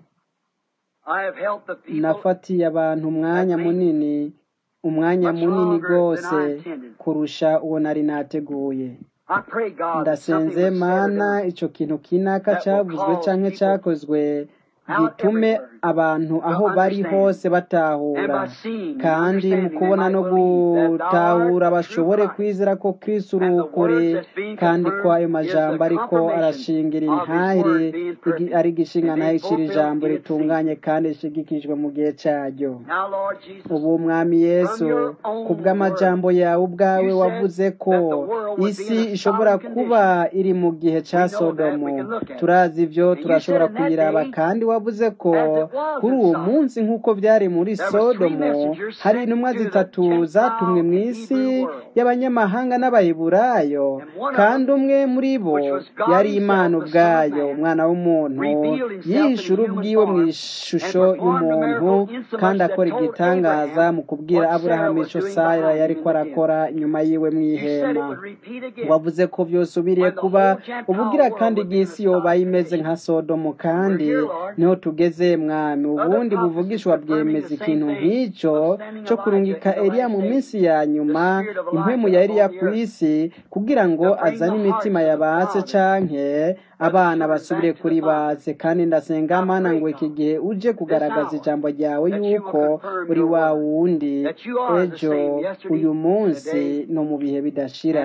nafatiye abantu umwanya munini umwanya munini rwose kurusha uwo nari nateguye ndasenze mana icyo kintu kinaka cyavuzwe cyangwa cyakozwe gitume abantu aho bari hose batahura kandi mu kubona no gutahura bashobore kwizera ko Kristo uri ukuri kandi ko ayo majambo ariko arashingira intahire ari igishinga ntayo icira ijambo ritunganye kandi rishigikijwe mu gihe cyaryo ubu mwami yesu ku bw'amajambo yawe ubwawe wavuze ko isi ishobora kuba iri mu gihe cya sodomu turazi ibyo turashobora kuyiraba kandi wavuze ko kuri uwo munsi nk'uko byari muri sodomu hari intumwa zitatu zatumwe mu isi y'abanyamahanga n'abayiburayo kandi umwe muri bo yari imana ubwayo umwana w'umuntu yihishura ubwiwe mu ishusho y'umuntu kandi akora igitangaza mu kubwira aburahamu icyo sara yari ko arakora inyuma yiwe mu ihema wavuze ko byose ubiriye kuba ubugira kandi bw'isi yoba imeze nka sodomu kandi niho tugeze mwami ubundi buvugishwa bwemeza ikintu nk'icyo cyo kurungika Eliya mu minsi ya nyuma impwemu ya Eliya ku isi kugira ngo azane imitima yabatse canke abana basubire kuri batse kandi ndasenga mana ngo iki gihe uje kugaragaza ijambo ryawe yuko uri wa wundi ejo uyu munsi no mu bihe bidashira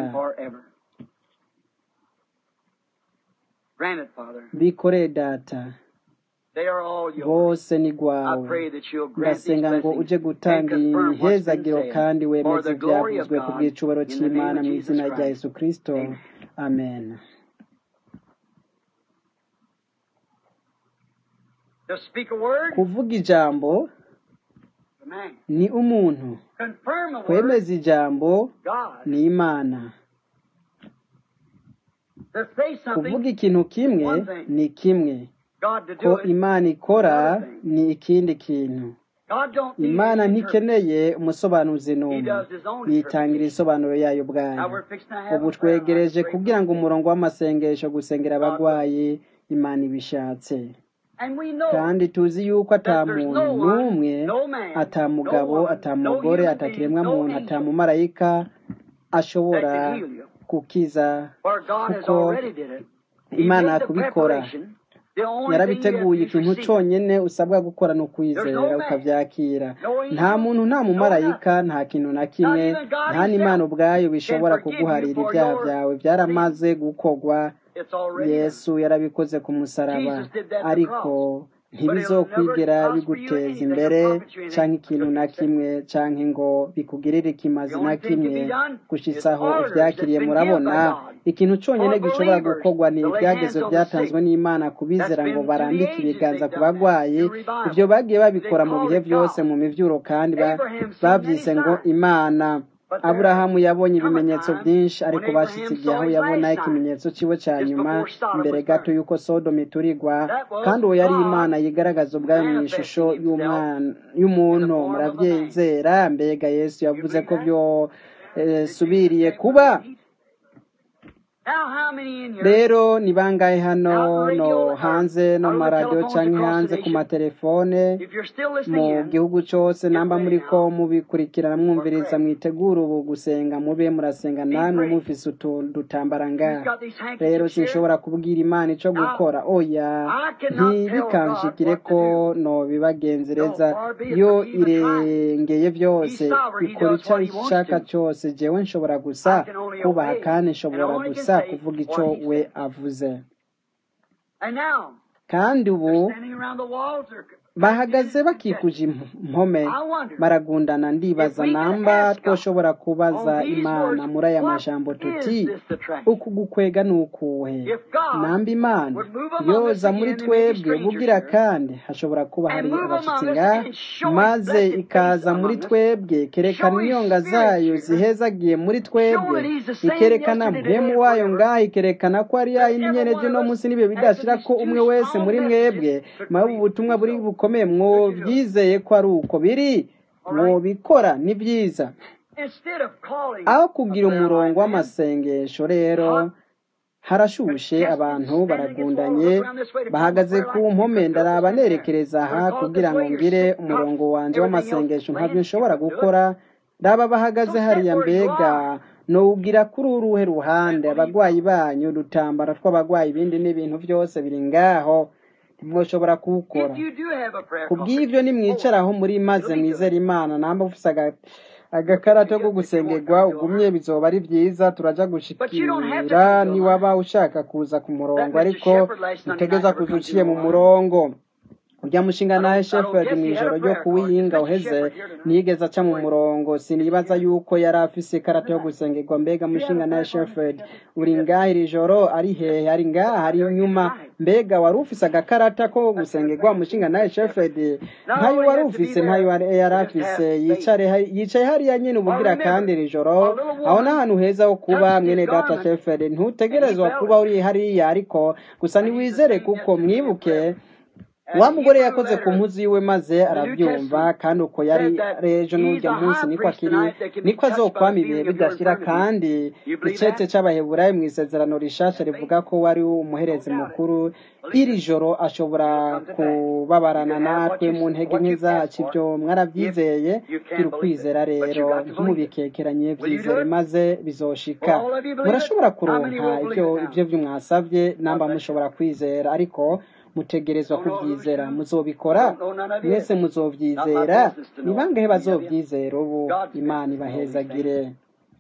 bikore data bose ni rwawe ndasenga ngo uje gutanga iyi mihezagiro kandi wemeze ibyavuzwe ku bw'icubaro cy'imana mu izina rya yesu kirisito amen kuvuga ijambo ni umuntu kwemeza ijambo ni imana kuvuga ikintu kimwe ni kimwe ko imana ikora ni ikindi kintu imana ntikeneye umusobanuzi n'umwe yitangira isobanuro yayo ubwayo ubu twegereje kugira ngo umurongo w'amasengesho gusengera abarwayi imana ibishatse And we know kandi tuzi yuko ata that there's muntu no one, n'umwe no man, ata no mugabo woman, ata no mugore human ata being, kiremwa no muntu ata angel mumarayika ashobora that can heal you. gukiza For God has kuko already did it. He imana made the kubikora preparation. The only thing you have yarabiteguye to do ikintu is receive it. cyonyine usabwa gukora ni There's ukwizera no man, ukabyakira no nta angel, muntu nta no mumarayika nothing. nta kintu na Not kimwe even God nta n'imana Himself ubwayo can bishobora forgive you kuguharira for ibyaha your byawe sins. byaramaze gukorwa It's already done. yesu yarabikoze ku musaraba Jesus did that at the ariko cross. But it'll never ntibizokwigera prosper you biguteza anything imbere or profit you anything canke ikintu until na you accept it. kimwe canke ngo bikugirire The ikimazi na only thing can kimwe be done is gushitsaho orders that's uvyakiriye been given by murabona God ikintu conyene for gishobora believers gukorwa ni to lay hands ibyagezo on the byatanzwe sick. n'imana That's kubizera ngo been through the barambike ages ibiganza they've ku done that bagwayi through ivyo revival. bagiye They babikora mu called bihe it vyose God. mu mivyuro kandi ba- Abraham seen many bavyise ngo signs. imana But there aburahamu yabonye come a ibimenyetso time byinshi when ariko bashitse Abraham igihe saw aho his yabona last sign, ikimenyetso ciwe ca just nyuma before Sodom imbere was gato burned. y'uko sodomu iturigwa That was kandi uwo yari God imana yigaragaza ubwayo mu ishusho manifesting himself y'umwana in the y'umuntu form of a man. muravyizera mbega yesu You yavuze believe ko that? vyo eh, Did Jesus subiriye say kuba would repeat? Now, how many in here rero ni bangahe hano out in no radio or hanze no out mu on the maradiyo telephones canke across the hanze ku nation? matelefone If you're still listening mu in, gihugu cose get namba ready muriko now mubikurikirana for mwumviriza prayer. mwitegura ubu gusenga mube murasenga Be namwe praying. mufise utuntu dutambara You've ngaha got these rero handkerchiefs here. sinshobora kubwira imana ico Now, gukora oya I cannot tell God ntibikanshikire what to ko do. no No, bibagenzereza far be it yo from me even trying. irengeye He's vyose sovereign. He ikora does ico what he wants ishaka to. cose jewe nshobora I gusa can only kubaha obey kandi and nshobora only can gusa say kuvuga ico what he we said. avuze And now, kandi ubu they're standing around the walls. They're bahagaze confused and bakikuje impome I wonder baragundana if ndibaza we could namba ask God twoshobora kubaza on these imana words, muri aya what majambo is tuti this attraction? uku gukwega ni ukuhe If God namba imana would move among us yoza muri again, there may be twebwe strangers bugira here, kandi hashobora kuba and hari move abashitsi among us nga and show His maze blessed face ikaza muri among us, twebwe ikerekana show His inyonga Spirit zayo here, zihezagiye muri show twebwe that He's the same ikerekana yesterday, today, mpemu and wayo forever. ngaho ikerekana ko ari That yayindi every nyene one vy'uno of us, munsi n'ibihe after bidashira these ko two umwe wese strong muri mwebwe messages, could mawe believe ubutumwa it to be buri so. bukomeye Could you do it? mwovyizeye ko ari uko biri All right? mwobikora ni vyiza Instead of calling aho a kugira prayer umurongo line man, w'amasengesho rero hot, harashushe contested, abantu standing against the wall, baragundanye look around this way to call the bahagaze prayer ku line. You mpome couldn't do it. ndaraba Stand there. nerekeza You're aha called this kugira ngo way. You're ngire sick, drops, umurongo wanje everything else w'amasengesho laying. ntabyo You nshobora couldn't do it. gukora raba bahagaze So hariya stand where you mbega are nowugira kuri uruhe and ruhande believe abagwayi God. banyu udutambara tw'abagwayi ibindi n'ibintu byose biri ngaho ntimwoshobora kuwukora If you do have a prayer kubw'ivyo conference, nimwicara hold aho it. muri maze It'll be mwizera good. imana namba ufise aga- Look at agakarato you ko if you won't gusengerwa come, you'll ugumye hurt. bizoba ari vyiza turaja But you don't have to gushikira come to a niwaba line. ushaka kuza ku That murongo Mr. ariko Shepherd last Sunday night utegeza never kuza come to uciye no mu line. murongo urya mushinga I nawe don't, I don't Shepherd guess he had mw'ijoro a ryo prayer card. Is kuwiyinga Mr. uheze Shepherd here tonight? ntiyigeze aca mu Wait, murongo is he sinibaza here? yuko yari afise ikarata yo Tonight. gusengerwa mbega You had mushinga a nawe prayer card, Mr. Shepherd Shepherd? uri You ngaha didn't. iri joro ari hehe ari ngaha But ari they're here inyuma tonight. mbega wari ufise agakarata ko Let's have gusengerwa prayer mushinga to nawe Mr. Shepherd. Shepherd Not ntayo only wari have to be ufise ntayo there, yari yari but just afise have faith. yicare hari- yicaye hariya nyene Or ubugira remember, kandi iri joro a little aho ni woman ahantu heza ho kuba touched his mwene data garment Shepherd and he ntutegerezwa felt kuba it. uri hariya ariko gusa And he's the niwizere same kuko yesterday and mwibuke forever. wa And the mugore Hebrew yakoze ku letter, mpuzu yiwe maze the New arabyumva Testament, kandi uko yari said that rejo he's n'urya a munsi high niko priest akiri tonight that can be niko touched by azokwama the ibihe feeling of your bidashira infirmity. kandi You believe icete that? c'abaheburayo mu isezerano rishasha Have faith? rivuga ko wari No umuherezi doubt it. mukuru Believe iri it. joro ashobora It'll come to pass. You kubabarana can have what natwe you mu ntege what nke you've asked zacu for ibyo if mwaravyizeye you gira can believe it. ukwizera But you rero got to believe it. ntimubikekeranye Will you do vyizere it? maze Will bizoshika all of you believe it? murashobora How many kuronka will believe ivyo it now? ivyo vyumwasavye God namba bless you. mushobora kwizera ariko mutegerezwa Don't know who's kuvyizera who. muzobikora Don't know none of you. mwese Not my muzovyizera business to ni know bangahe any of you. bazovyizera ubu God's imana business to know these things. ibahezagire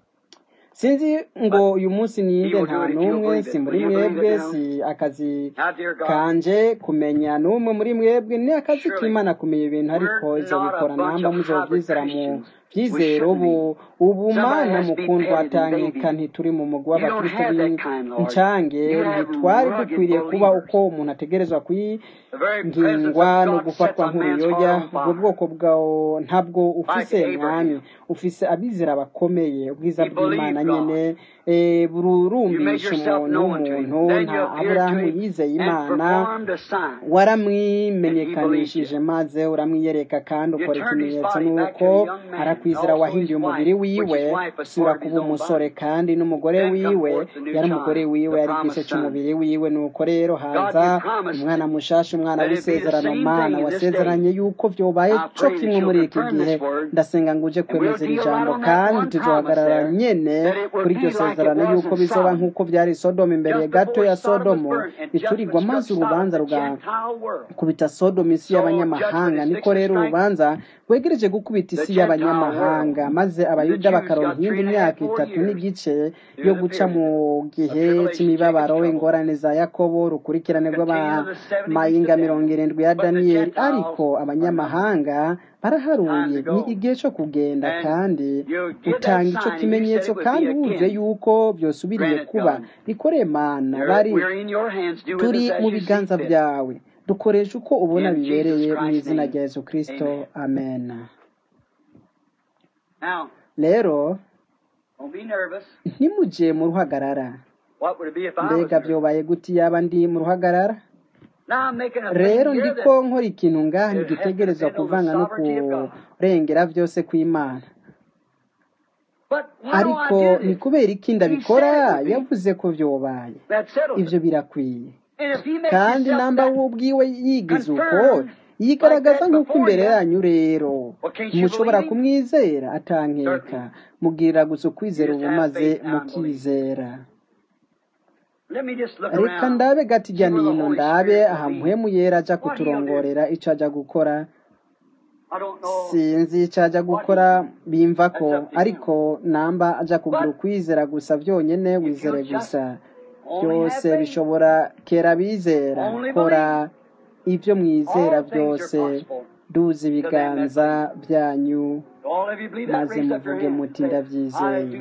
sinzi ngo But uyu munsi He ninde will nta do it if you'll n'umwe believe si it. muri Will you believe mwebwe it now? si akazi Now, dear God, kanje kumenya n'umwe muri mwebwe ni akazi surely k'imana kumenya ibintu ariko we're izo not a bikora bunch namba of hybrid muzovyizera mu Christians. We vyizero shouldn't ubu be. ubu Somebody mana has to be mukundwa petted and atangeka babied. ntituri mu mugwi You don't w'abakristo have that kind, Lord. b'incange You have ntitwari rugged dukwiriye kuba believers. uko umuntu ategerezwa The very presence kwingingwa of no God sets gufatwa a man's nk'uruyoya heart on ubwo fire. bwoko bwawo ntabwo ufise Like mwami Abraham. ufise abizera bakomeye ubwiza He bw'imana believed God. nyene eh, You made bururumbisha yourself umuntu known to him. w'umuntu Then nta you appeared to aburahamu him yizeye and imana performed a sign. And he believed waramwimenyekanishije you. maze uramwiyereka kandi You ukora turned his ikimenyetso body back to nuko a young man. kwizera wahinduye umubiri wiwe usubira kuba umusore kandi n'umugore wiwe yari umugore wiwe yari igice cy'umubiri wiwe nuko rero haza umwana mushasha umwana w'isezerano mana wasezeranye yuko vyobaye co kimwe muri iki gihe ndasenga ngo uje kwemeza iri jambo kandi tuzohagarara nyene kuri iryo sezerano yuko bizoba nk'uko vyari sodomu imbere gato ya sodomu iturirwa maze urubanza rugakubita sodomu isi y'abanyamahanga niko rero urubanza rwegereje gukubita isi y'abanyamahanga maze abayuda bakaronka iyindi myaka itatu n'igice yo guca mu gihe c'imibabaro ingorane za yakobo urukurikirane rw'abamayinga mirongo irindwi ya daniyeli ariko abanyamahanga baraharuye ni igihe cyo kugenda kandi utanga icyo kimenyetso kandi wuzuye yuko byosubiriye kuba bikoreye mana bari turi mu biganza byawe dukoresha uko ubona bibereye mu izina rya yesu kirisito amen rero ntimujye mu ruhagarara mbega byobaye guti yaba ndi mu ruhagarara rero ndiko nkora ikintu ngaha ntigitegerezwa kuvanga no kurengera byose kw'imana ariko ni kubera iki ndabikora yavuze ko byobaye ibyo birakwiye kandi namba we ubwiwe yigize uko yigaragaza nk'uko imbere yanyu rero mushobora kumwizera atankeka mubwira gusa ukwizera ubu maze mukizera reka ndabe gati ijya nino ndabe aha muhemu yera ajya kuturongorera icyo ajya gukora sinzi icyo ajya gukora bimva ko ariko namba ajya kugira ukwizera gusa byonyine wizere gusa byose bishobora kera bizera kora ibyo mwizera byose duza ibiganza byanyu maze muvuge muti ndabyizeye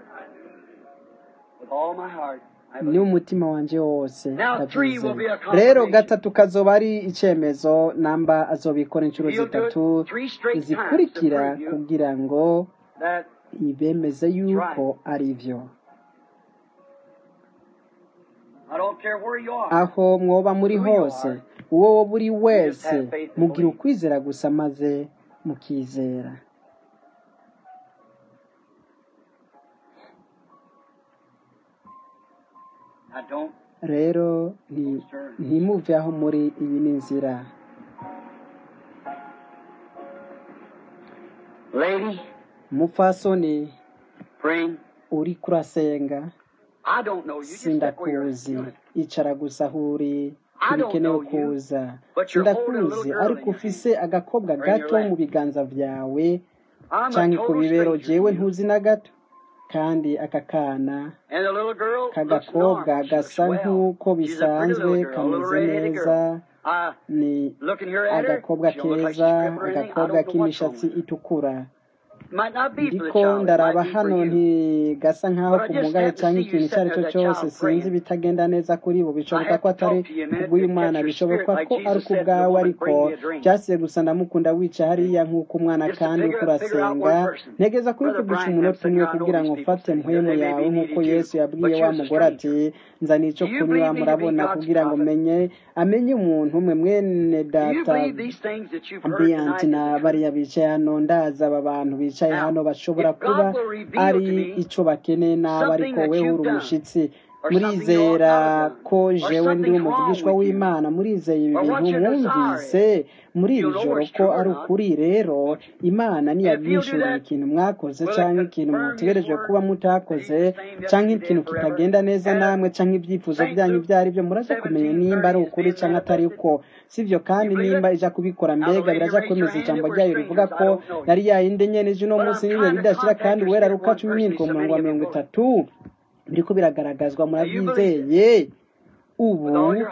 ni umutima wanjye wose ndabyizeye rero gatatu kazoba ari icyemezo namba azobikora inshuro zitatu zikurikira kugira ngo ibemeze yuko ari byo aho mwoba muri hose uwo buri wese mugira ukwizera gusa maze mukizera rero ntimuve aho muri iyi ni inzira umupfasoni uri kurasenga sindakuzi icara gusa aho uri ntibikenewe kuza sindakuzi ariko ufise agakobwa gato mu biganza byawe cyangwa ku bibero jewe ntuzi na gato kandi aka kana k'agakobwa gasa nk'uko bisanzwe kameze neza ni agakobwa keza agakobwa k'imishatsi itukura ndiko ndaraba hano ntigasa nk'aho kumugaye cyangwa ikintu icyo ari cyo cyose sinzi ibitagenda neza kuri bo bishoboka ko atari kubw'uyu mwana bishoboka ko ari ku bwawe ariko byasiye gusa ndamukunda wica hariya nk'uko umwana kandi uko urasenga ntegeza kubivugisha umunota umwe kugira ngo ufate mpwemu yawe nk'uko yesu yabwiye wa mugore ati nzana icyo kunywa murabona kugira ngo menye amenye umuntu umwe mwene data ambiyanti na bariya bicaye hano ndaza aba bantu bicaye hano bashobora kuba ari icyo bakeneye nabi ariko wewe uri umushyitsi murizera ko jewe ndi umuvugishwa w'imana murizeye ibi bintu mwumvise muri iri joro ko ari ukuri rero imana ntiyabwishyuriye ikintu mwakoze cyangwa ikintu mutegereje kuba mutakoze cyangwa ikintu kitagenda neza namwe cyangwa ibyifuzo byanyu ibyo ari byo muraza kumenya nimba ari ukuri cyangwa atari uko sibyo kandi nimba ijya kubikora mbega birajya kwemeza ijambo ryayo rivuga ko yari yayindi nyene ejo uno munsi niwe ridashira kandi wera ruka cumi n'indwi umurongo wa mirongo itatu biriko biragaragazwa murabyizeye ubu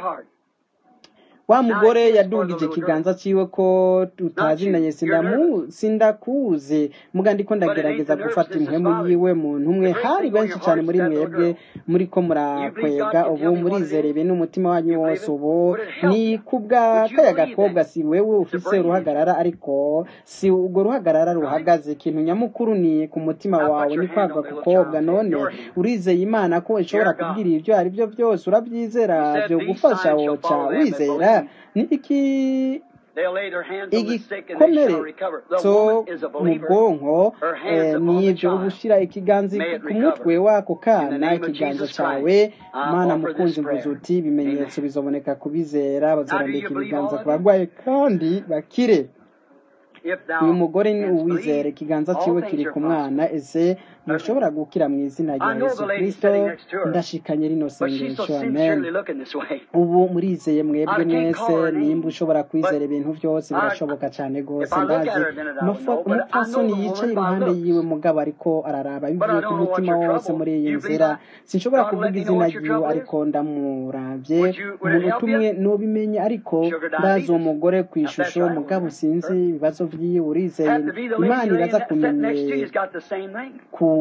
wa mugore yadugije ikiganza cyiwe ko tutazinanye sindakuze muga ndiko ndagerageza gufata impwemu yiwe muntu umwe hari benshi cyane muri mwebwe muri ko murakwega ubu murizere ibintu umutima wanyu wose ubu ni kubwa kaya gakobwa si wewe ufise uruhagarara ariko si ubwo ruhagarara ruhagaze ikintu nyamukuru ni ku mutima wawe ni kwaga gukobwa none urizeye imana ko ishobora kubwira ibyo ari byo byose urabyizera byo gufasha woca wizera ni iki They'll lay their hands on the sick and they shall igikomere recover. The cyo woman is a mu believer. bwonko Her hands eh, upon the nibyo child. ubushyira ikiganza May it ku recover. mutwe w'ako In the kana name of ikiganza Jesus cyawe Christ, I mana offer mukunzi this mvuze prayer. uti ibimenyetso Amen. bizoboneka ku bizera Now, do bazarambika you believe ibiganza all ku of this? barwayi kandi bakire If uyu thou mugore ni canst uwizera believe, ikiganza all cyiwe things kiri are ku possible. mwana ese ntushobora gukira mu izina rya I know yesu the lady kirisito sitting next to her, ndashikanye rino but she's so sengesho amen sincerely looking this way. ubu murizeye mwebwe I can't call mwese her name, nimba ushobora but kwizera ibintu byose I, birashoboka cyane if rwose I look at ndazi her, then I would Umufa- know. But I know umupfasoni the yicaye woman by iruhande looks. yiwe mugabo ariko araraba But bivuye I ku don't know what mutima your wose trouble. muri iyi You believe nzira I, sinshobora God will kuvuga let me know izina what your ryiwe trouble is? ariko ndamuravye Would you, would it umuntu help utumwe you? nubimenya ariko Sugar ndazi uwo diabetes. mugore ku If that's ishusho right, mugabo sinzi her. ibibazo vyiwe urizeye Happen to be the lady imana laying iraza ne- sitting next to you kumenye has got the same thing.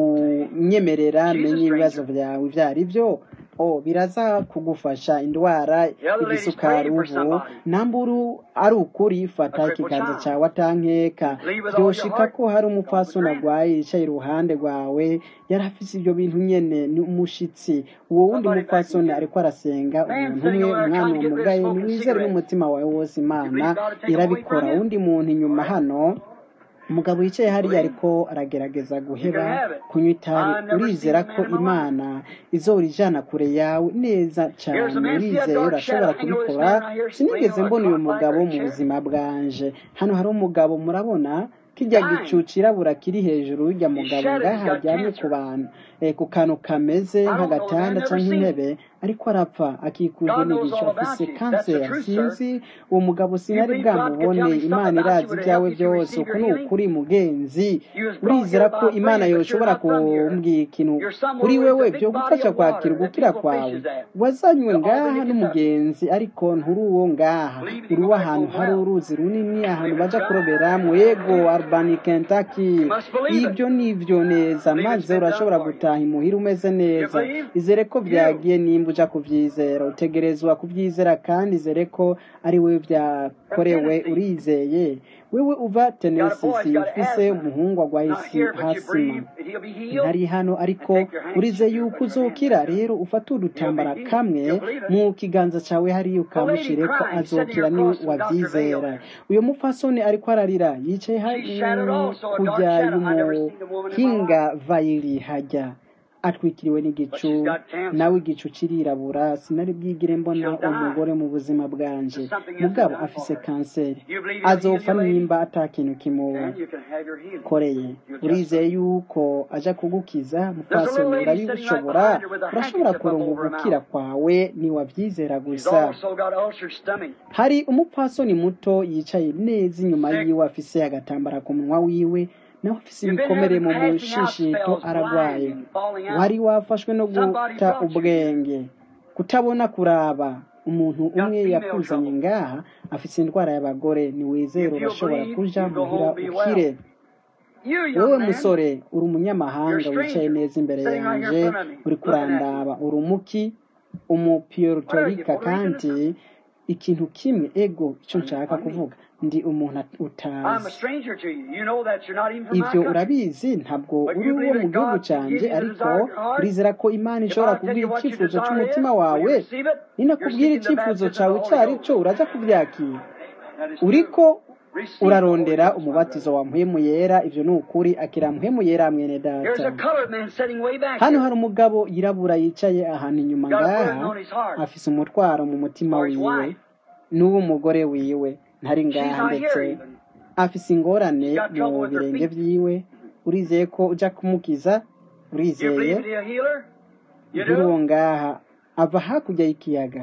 kunyemerera She's a menye ibibazo stranger. byawe ibyo ari byo oh biraza kugufasha indwara The other lady's igisukari praying for ubu somebody. namburu ari ukuri fata A crippled ikiganza child. cyawe atankeka Believe with all your byoshika heart. ko hari God would umupfasoni grant it. arwaye yicaye iruhande rwawe yari afise ibyo bintu nyene ni umushitsi uwo wundi Somebody back in mupfasoni here. ariko arasenga Man umuntu sitting umwe over there umwana trying to get rid of wamugaye smoking niwizere cigarettes. n'umutima wawe wose You imana believe God will take them away irabikora from you? uwundi muntu inyuma All right. hano umugabo yicaye hariya Believe. ariko aragerageza You can guheba have it. kunywa itabi I've never seen urizera a ko man in my life. imana izorijana kure yawe neza Here's cyane a man, see that urizeye dark urashobora shadow hanging over this kubikora man right here, laying sinigeze on a mbona uyu cot like mugabo or a mu chair? buzima bwanje hano hari umugabo murabona kijya gicu Dying. cirabura kiri hejuru y'urya He's mugabo shattered. He's ngaha got aryamye ku cancer. bantu eh, ku kantu kameze I don't know the man, nk'agatanda never cyangwa seen him. intebe ariko arapfa akikujwe God knows n'igicu all about afise you. That's the kanseri truth, sir. sinzi uwo mugabo You sinari believe God could bwamubone tell me something imana about you irazi would ibyawe help you to byose receive uku your ni healing? ukuri mugenzi You was brought urizera here ko by imana praying, but you're yoshobora not from here. kumbwira ikintu You're somewhere kuri where wewe there's a big body byogufasha of kwakira water that ugukira people kwawe fishes at. wazanywe The ngaha Albany, Kentucky. n'umugenzi ariko nturi uwo ngaha Believe it, uri you uwo might ahantu go hari well. uruzi runini ahantu Believe baja it's right. kuroberamwo yego albany kentucky You must believe it. ibyo ni ibyo neza Believe it's maze been done urashobora for you. gutaha imuhira umeze You neza believe? izere ko You. byagiye nimba uja kuvyizera utegerezwa kuvyizera kandi izere ko ari wewe From vyakorewe Tennessee. urizeye wewe uva Got a tennessee boy, he's got ufise asthma. umuhungu agwaye Not isi here, but you hasima breathe, and he'll be healed. ntari hano And ariko take your handkerchief urize here, yuko put your hand uzokira there. rero ufate He'll be udutambara healed. kamwe You'll believe it. mu kiganza cawe hariya The lady ukamushireko crying, sitting azokira ni across from Dr. Vail wavyizera there. uyo mupfasoni ariko ararira yicaye ha- She's shattered mm, also, a dark kujya shadow. I never seen a woman in my life. y'umuhinga vayiri hajya atwikiriwe But n'igicu she's got cancer. nawe igicu kirirabura sinari bwigire mbona She'll die. umugore mu buzima bwanje There's something else mugabo done afise for her. kanseri You believe he'll heal azopfa you, lady? nimba ata kintu kimuba Then you can have your healing. koreye You'll just urizeye yuko aja kugukiza There's a mupfasoni little lady sitting right urabishobora behind her with a urashobora handkerchief up kuronka over her ugukira mouth. kwawe niwavyizera She's gusa also got ulcered stomach. hari umupfasoni muto yicaye neza inyuma Sick. yiwe afise agatambara ku munwa wiwe nawe afise You've been ibikomere having mu passing out mushishito spells, aragwaye blinding, falling out. wari wafashwe no Somebody guta brought you here. ubwenge kutabona kuraba umuntu Got umwe female yakuzanye trouble. ngaha afise indwara y'abagore niwizere If you'll urashobora believe, kuja you go muhira home be ukire well. You, wewe young man, musore uri you're a umunyamahanga wicaye stranger, neza imbere sitting right here in yanje front of me, uri looking at me. kurandaba uri umuki What are you, umupiyorutorika Puerto Rican or kandi something? ikintu kimwe ego icyo Pardon, nshaka pardon me. kuvuga ndi umuntu at- I'm a utazi stranger to you. You know that you're not even from my ivyo country. urabizi ntabwo But uri you uwo believe mu that gihugu God can canje give you the ariko desire of your heart? urizera ko imana If ishobora I tell kubwira you what your icyifuzo desire is, cy'umutima will wawe you receive it? You're ninakubwira seeking the icyifuzo baptism cawe of the icyo Holy ari cyo Ghost. uraja kubyakira That is true. uriko Receive the Holy urarondera Ghost, my umubatizo brother. wa mpwemu yera ivyo ni ukuri akira mpwemu yera mwene Here's a data colored man sitting way back hano here. hari umugabo yirabura yicaye ahantu inyuma Got a burden ngaha on his heart afise umutwaro mu mutima for his wiwe wife. n'uw'umugore wiwe ntari She's ngaha not ndetse here even. afise ingorane She's got mu trouble with her birenge feet. vyiwe urizeye ko uja kumukiza You urizeye believe he'll heal her? You nturi uwo do? ngaha ava hakurya y'ikiyaga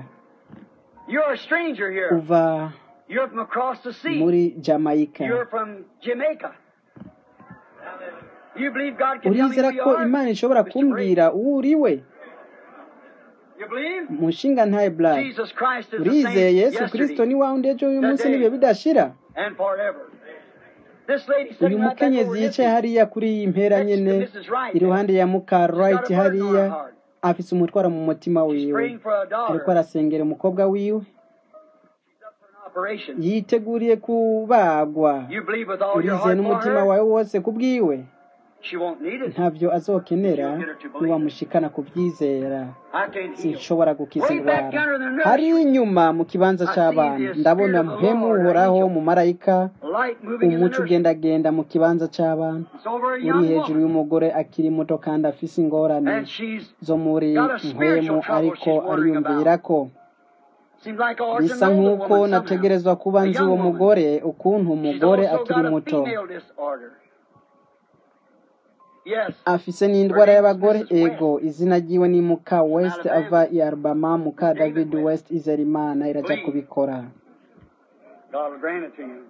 You're a stranger here. uva You're from across the sea. muri jamaica You're from Jamaica. You believe God can tell me urizera who you ko are? imana ishobora Mr. Brady? kumbwira uwo uriwe You believe? mushinga ntaye black Jesus Christ is the urizeye same yesu kristo yesterday ni wawe ejo uyu munsi today, n'ibihe bidashira and forever. This lady uyu sitting right back mukenyezi over yicaye his hariya kuri iyi mpera next to nyene Mrs. Wright iruhande there. ya muka She's right got a burden on her hariya heart. afise umutwaro mu mutima She's wiwe praying for a ariko daughter. arasengera umukobwa wiwe She's up for an operation. yiteguriye kubagwa You believe with all your urizeye heart for n'umutima her? wawe wose ku bwiwe She won't need it. ntabyo azokenera niwamushikana ku byizera I can't heal. sinshobora gukiza Way back indwara yonder in the hari nursery, inyuma mu kibanza cy'abana ndabona mpemu uhoraho mu marayika light moving in the umuco nursery. ugendagenda mu kibanza cy'abana It's over a uri young hejuru woman. y'umugore akiri muto kandi afise ingorane And she's zo muri got a mpwemu spiritual trouble ariko she's wondering ariyumvira about. ko Seems like I ought to bisa know the nk'uko woman somehow. nategerezwa kuba A nzi young uwo woman. mugore ukuntu She's umugore also akiri got a muto female disorder. Yes. afise n'indwara y'abagore ego izina ryiwe ni muka west ava i alabama muka david west izerimana iraja kubikora God will grant it to you.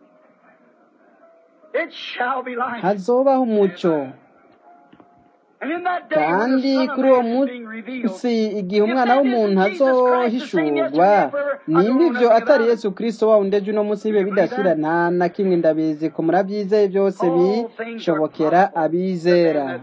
It shall be light. hazobaho umuco And in that day when the kandi Son of kuri uwo Man is being revealed, munsi igihe umwana w'umuntu azohishurwa nimba ibyo atari yesu kirisito wa wundi ejo uno munsi bibe bidashira nta na kimwe ndabizi ko murabyizeye byose bishobokera abizera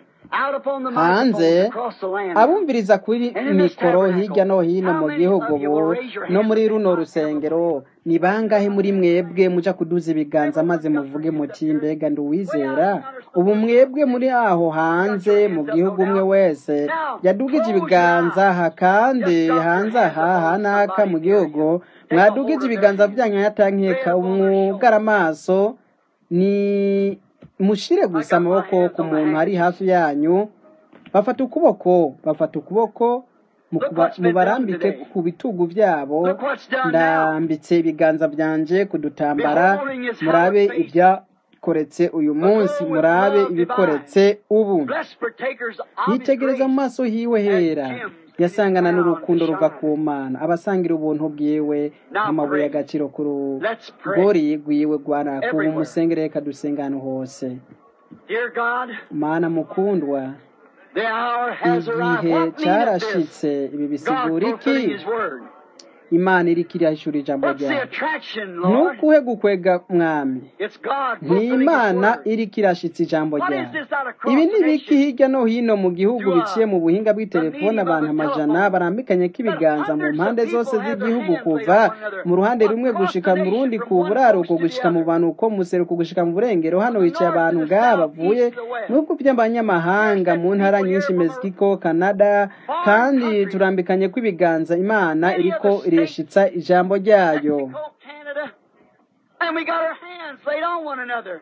hanze abumviriza kuri mikoro hirya no hino mu gihugu ubu no muri runo rusengero ni bangahe muri mwebwe muja kuduza ibiganza maze muvuge muti mbega nduwizera ubu mwebwe muri aho hanze mu gihugu umwe wese yadugije ibiganza aha kandi hanze aha hanaka mu gihugu mwadugije ibiganza byanyu yatankeka umwugara amaso ni mushire gusa amaboko ku muntu ari hafi yanyu bafata ukuboko bafata ukuboko mukuba- mubarambike ku bitugu byabo ndambitse ibiganza byanje kudutambara murabe ibyakoretse uyu munsi murabe ibikoretse ubu yitegereza mu maso hiwe hera yasangana n'urukundo ruva ku mana abasangira ubuntu bwiwe n'amabuye y'agaciro ku rugori rwiwe rwarakuba umusengere reka dusenga ahantu hose Dear God, mana mukundwa the hour has arrived. igihe What meaneth this? cyarashitse ibi God bisigura iki fulfilling His word. imana iriko irahishura ijambo What's the ryawe attraction, Lord? ntukuhe gukwega mwami It's God ni fulfilling His imana word. iriko irashitsa ijambo What is ryawe this out across ibi the ni biki nation? hirya no hino mu gihugu To, uh, biciye mu buhinga the bw'itelefone medium of abantu a amajana telephone. barambikanye k'ibiganza mu Hundreds of mpande people zose have their z'igihugu hands laid kuva on one another. mu ruhande rumwe Across gushika the mu nation, rundi from ku one buraruko coast to the gushika mu other. banuko mu seruko gushika mu burengero hano From the hicaye north abantu to the ngaha south, bavuye east to the west. mu bihugu by'abanyamahanga mu ntara nyinshi mexico canada kandi turambikanye kw'ibiganza imana Many of iriko the states, ireshitsa ijambo ryayo Mexico, Canada, and we got our hands laid on one another.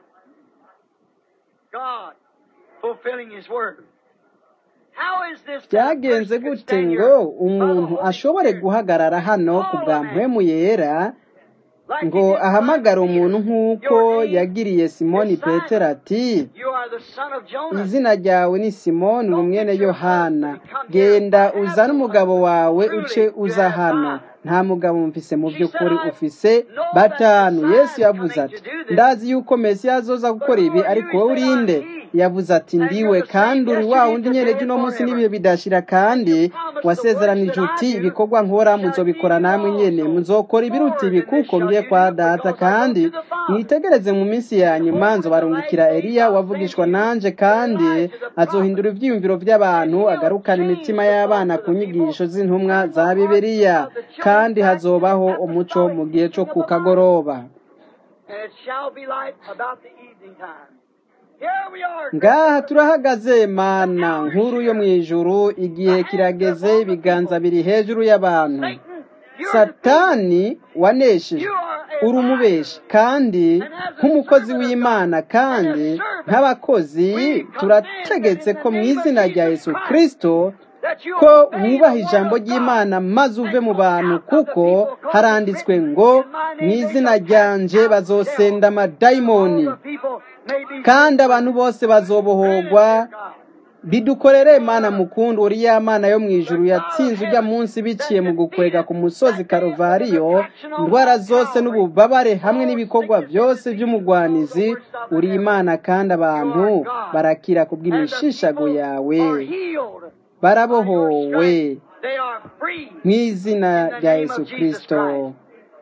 God fulfilling His word. How is this that a byagenze person could gute stand ngo here by the umuntu Holy ashobore Spirit guhagarara hano ku bwa mpwemu yera like ngo he did ahamagare Simon umuntu Peter? nk'uko Your name yagiriye simoni is Simon. petero ati You are the son of Jonas. izina ryawe ni simoni uri mwene yohana genda uzane umugabo wawe uce uza hano nta mugabo mfise mu by'ukuri ufise batanu yesu yavuze ati ndazi yuko mesiya azoza gukora ibi ariko wowe urinde yavuze ati ndiwe kandi uri wa wundi nyene uno munsi n'ibihe bidashira kandi wasezeranije uti ibikorwa nkora muzobikora namwe nyene muzokora ibiruta ibi kuko ngiye kwa data kandi mwitegereze mu minsi ya nyuma nzobarungikira eliya wavugishwa nanje kandi azohindura ivyiyumviro vy'abantu agarukana imitima y'abana ku nyigisho z'intumwa za bibiliya kandi hazobaho umuco mu gihe co ku kagoroba And it shall be light about the evening time. Here we are. ngaha turahagaze mana nkuru yo mu ijuru igihe kirageze ibiganza biri hejuru y'abantu Satan, you're satani wanesheje You are a uri umubeshi kandi nk'umukozi w'imana kandi nk'abakozi turategetse ko mu izina rya yesu kirisito that you ko obey wubaha the ijambo word of God. ry'imana maze uve mu bantu kuko haranditswe ngo mu izina ryanje bazosenda amadayimoni All the people may be kandi abantu bose bazobohorwa bidukorere mana mukundu uri ya mana yo mu ijuru yatsinze ujya munsi biciye mu gukwega ku musozi karuvariyo indwara zose n'ububabare hamwe n'ibikorwa byose by'umugwanizi uri imana kandi abantu barakira ku bw'imishishago yawe are healed. barabohowe They are free. mu izina rya yesu kirisito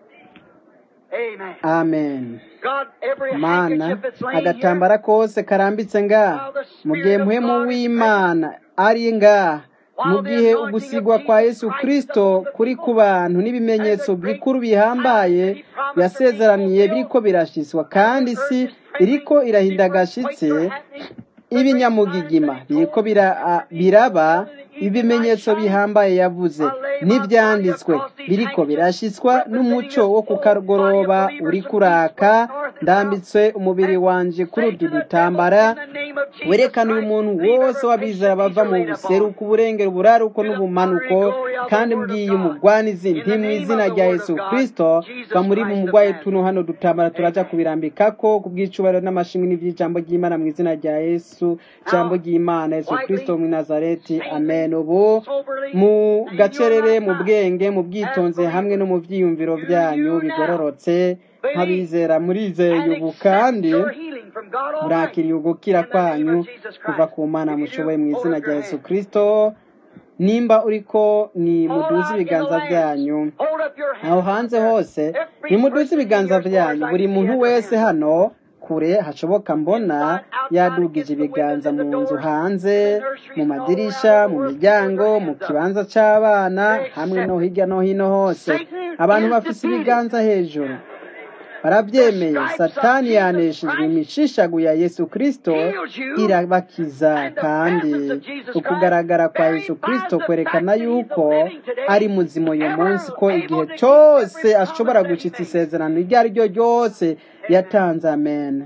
Amen. amen God, every mana handkerchief that's laying here, agatambara kose karambitse ngaha mu gihe muhemu w'imana ari ngaha mu gihe ugusigwa kwa yesu kirisito kuri ku bantu n'ibimenyetso bikuru bihambaye yasezeraniye biriko birashiswa kandi si iriko irahinda agashitsi ibinyamugigima biriko bira- a- biraba ibimenyetso bihambaye yavuze n'ibyanditswe biriko birashitswa n'umuco wo ku kagoroba uri kuraka ndambitse umubiri wanje kuri utu dutambara werekana uyu muntu wose w'abizera bava mu buseruko uburengero uburaruko n'ubumanuko kandi mbwiye umugwanizi nti mu izina rya yesu kristo va muri mu mugwayi tuno hano dutambara turaja kubirambikako ku bw'icubahiro n'amashimwe n'ivy'ijambo ry'imana mu izina rya yesu ijambo ry'imana yesu kristo mu nazareti amen ubu mu gacerere mu bwenge mu bwitonzi hamwe no mu vyiyumviro vyanyu bigororotse nk'abizera murizeye ubu kandi murakiriye ugukira kwanyu kuva ku mana mushoboye mu izina rya yesu kristo nimba uriko ni muduze ibiganza byanyu aho hanze hose nimuduze ibiganza byanyu buri muntu wese hano kure hashoboka mbona yadugije ibiganza mu nzu hanze mu madirisha mu miryango mu kibanza c'abana hamwe no hirya no hino hose abantu bafise ibiganza hejuru barabyemeye satani yaneshejwe imishishagu ya yesu kristo irabakiza kandi ukugaragara kwa yesu kristo kwerekana yuko ari muzima uyu munsi ko igihe cyose ashobora gushitsa isezerano iryo ari ryo ryose yatanze amen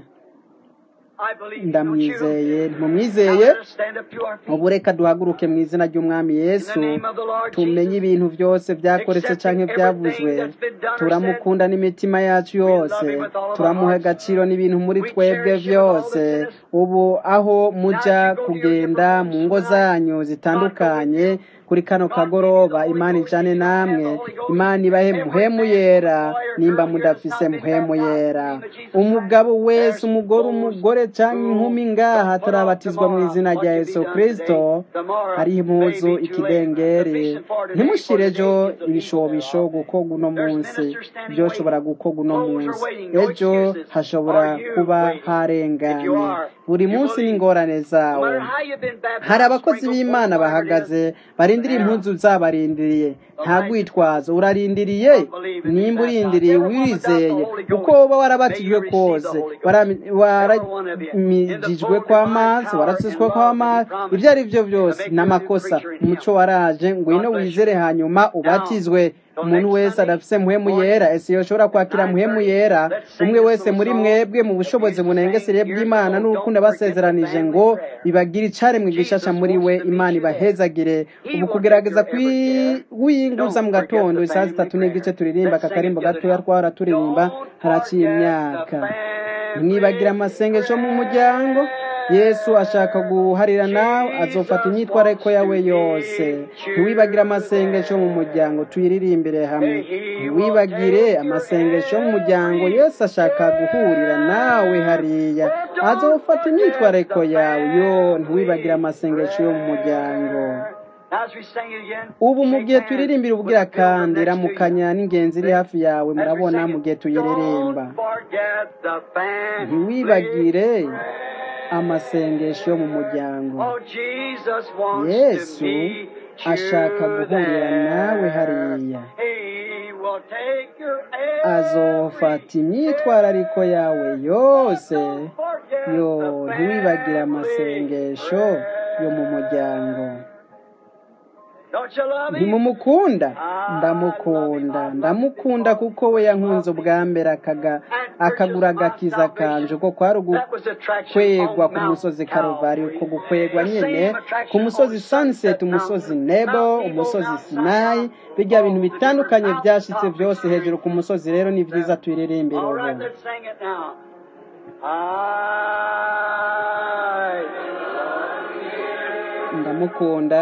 ndamwizeye ntumwizeye ubu reka duhaguruke mu izina ry'umwami yesu tumenye ibintu byose byakoretse canke byavuzwe turamukunda n'imitima yacu yose turamuha agaciro n'ibintu muri twebwe byose ubu aho muja kugenda mu ngo zanyu zitandukanye kuri kano kagoroba imana ijane namwe imana ibahe muhemu yera nimba mudafise muhemu yera umugabo wese umugore umugore cyangwa inkumi ngaha atarabatizwa mu izina rya yesu kristo hariho impuzu ikidengeri ntimushire ejo ibishobisho gukorwa uno munsi byoshobora gukorwa uno munsi ejo hashobora kuba harenganye buri munsi n'ingorane zawe hari abakozi b'imana bahagaze barindiriye impunzu zabarindiriye nta rwitwazo urarindiriye nimba urindiriye wizeye uko woba warabatijwe kose waramijijwe kw'amazi warasizwe kw'amazi ibyo ari byo byose ni amakosa umuco waraje ngwino wizere hanyuma ubatizwe umuntu wese adafise muhemu yera ese yoshobora kwakira muhemu yera umwe wese muri mwebwe mu bushobozi bunengesere bw'imana n'urukundo basezeranije ngo bibagire icaremwe gishasha muri we imana ibahezagire ubu kugerageza kwiyinguza mu gatondo isaha zitatu n'igice turirimba aka karimbo gatoya twara turirimba haraciye imyaka ntimwibagire amasengesho mu muryango yesu ashaka guharira nawe azofata imyitwarariko yawe yose ntiwibagire amasengesho mu muryango tuyiririmbire hamwe ntiwibagire amasengesho mu muryango yesu ashaka guhurira nawe hariya azofata imyitwarariko yawe yo ntiwibagire amasengesho yo mu muryango ubu mu gihe turirimbira ubwira kandi ramukanya n'ingenzi iri hafi yawe murabona mu gihe tuyiririmba ntiwibagire amasengesho yo mu muryango yesu ashaka guhurira nawe hariya azofata imyitwarariko yawe yose yo ntiwibagire amasengesho yo mu muryango ntimumukunda ndamukunda ndamukunda kuko we yankunze ubwa mbere akagura agakiza kanje uko kwari ugukwegwa ku musozi karuvari uko gukwegwa nyine ku musozi sunset umusozi nebo umusozi sinayi bijya bintu bitandukanye byashyitse byose hejuru ku musozi rero ni byiza tuyiririmbire ubu ndamukunda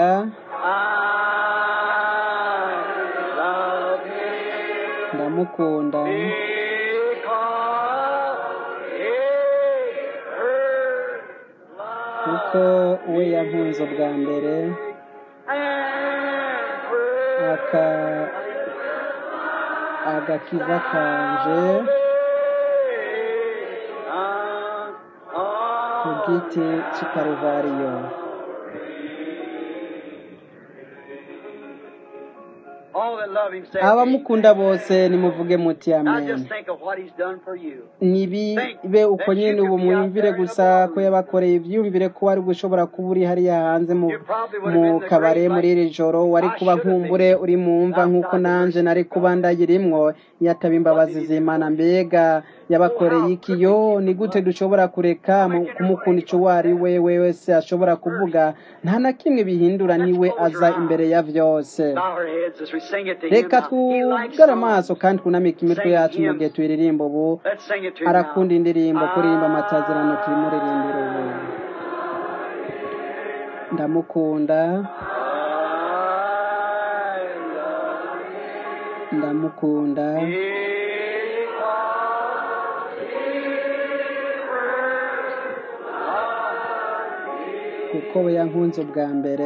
ndamukunda kuko we yankunze ubwa mbere aka agakiza kanje ku giti cy'ikaruvariyo that love him say abamukunda amen. bose nimuvuge muti Now amen just think of what he's done for you. nibibe uko nyine ubu mwiyumvire gusa ko yabakoreye ibyiyumvire ko wari gushobora kuba uri hariya hanze mu mu kabare muri iri joro wari kuba nkumbure uri mu mva nk'uko nanje nari kuba ndayirimwo yataba imbabazi z'imana mbega yabakoreye iki yo ni gute dushobora kureka mu- kumukunda icyo uwo ari we we wese ashobora kuvuga nta na kimwe bihindura niwe aza imbere ya byose Bow our heads as we sing it to him. reka now. He likes twugare amaso songs. kandi twunamike imitwe yacu mu gihe tuyiririmba ubu Let's sing it to him arakunda now. indirimbo kuririmba amatazirano tuyimuririmbira ubu ndamukunda ndamukunda kuko we yankunze ubwa mbere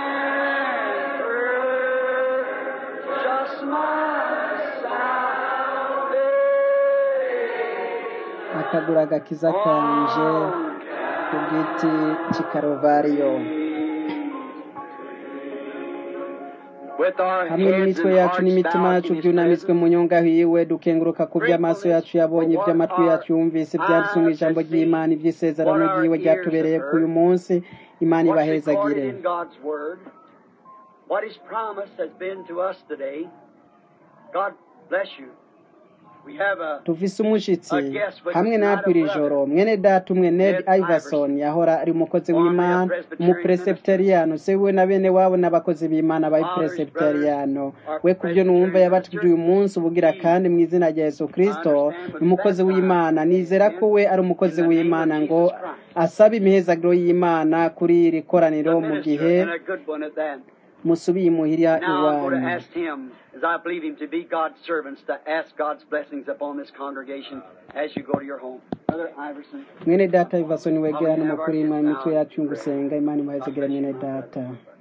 Just my akagura agakiza kanje ku giti cy'ikarovariyo With our hamwe heads n'imitwe and yacu hearts n'imitima bowed yacu in His byunamitswe presence, mu nyonga hiwe dukenguruka ku by'amaso yacu yabonye iby'amatwi yacu yumvise ibyanditswe mu ijambo ry'imana iby'isezerano ry'iwe ryatubereye ku uyu munsi imana what's ibahezagire recorded in God's Word, what His promise has been to us today. God bless you. We have a tuvise umushyitsi hamwe natwe iri joro mwene data umwe ned iverson yahora ari umukozi w'imana umuperesepiteriyano se we na bene wabo n'abakozi b'imana b'abaperesepiteriyano we ku byo numva yabatije uyu munsi ubugira kandi mu izina rya yesu kirisito ni umukozi w'imana nizera ko we ari umukozi w'imana ngo asabe imihezagiro y'imana kuri iri koraniro a mu minister gihe and a good one at that. musubiye imuhira Now I'm going to iwanyu ask him, as I believe him to be God's servants, to ask God's blessings upon this congregation as you go to your home. Brother Iverson. mwene data iverson wegerane mu kurima imitwe yacu gusenga imana imahezagire mwene data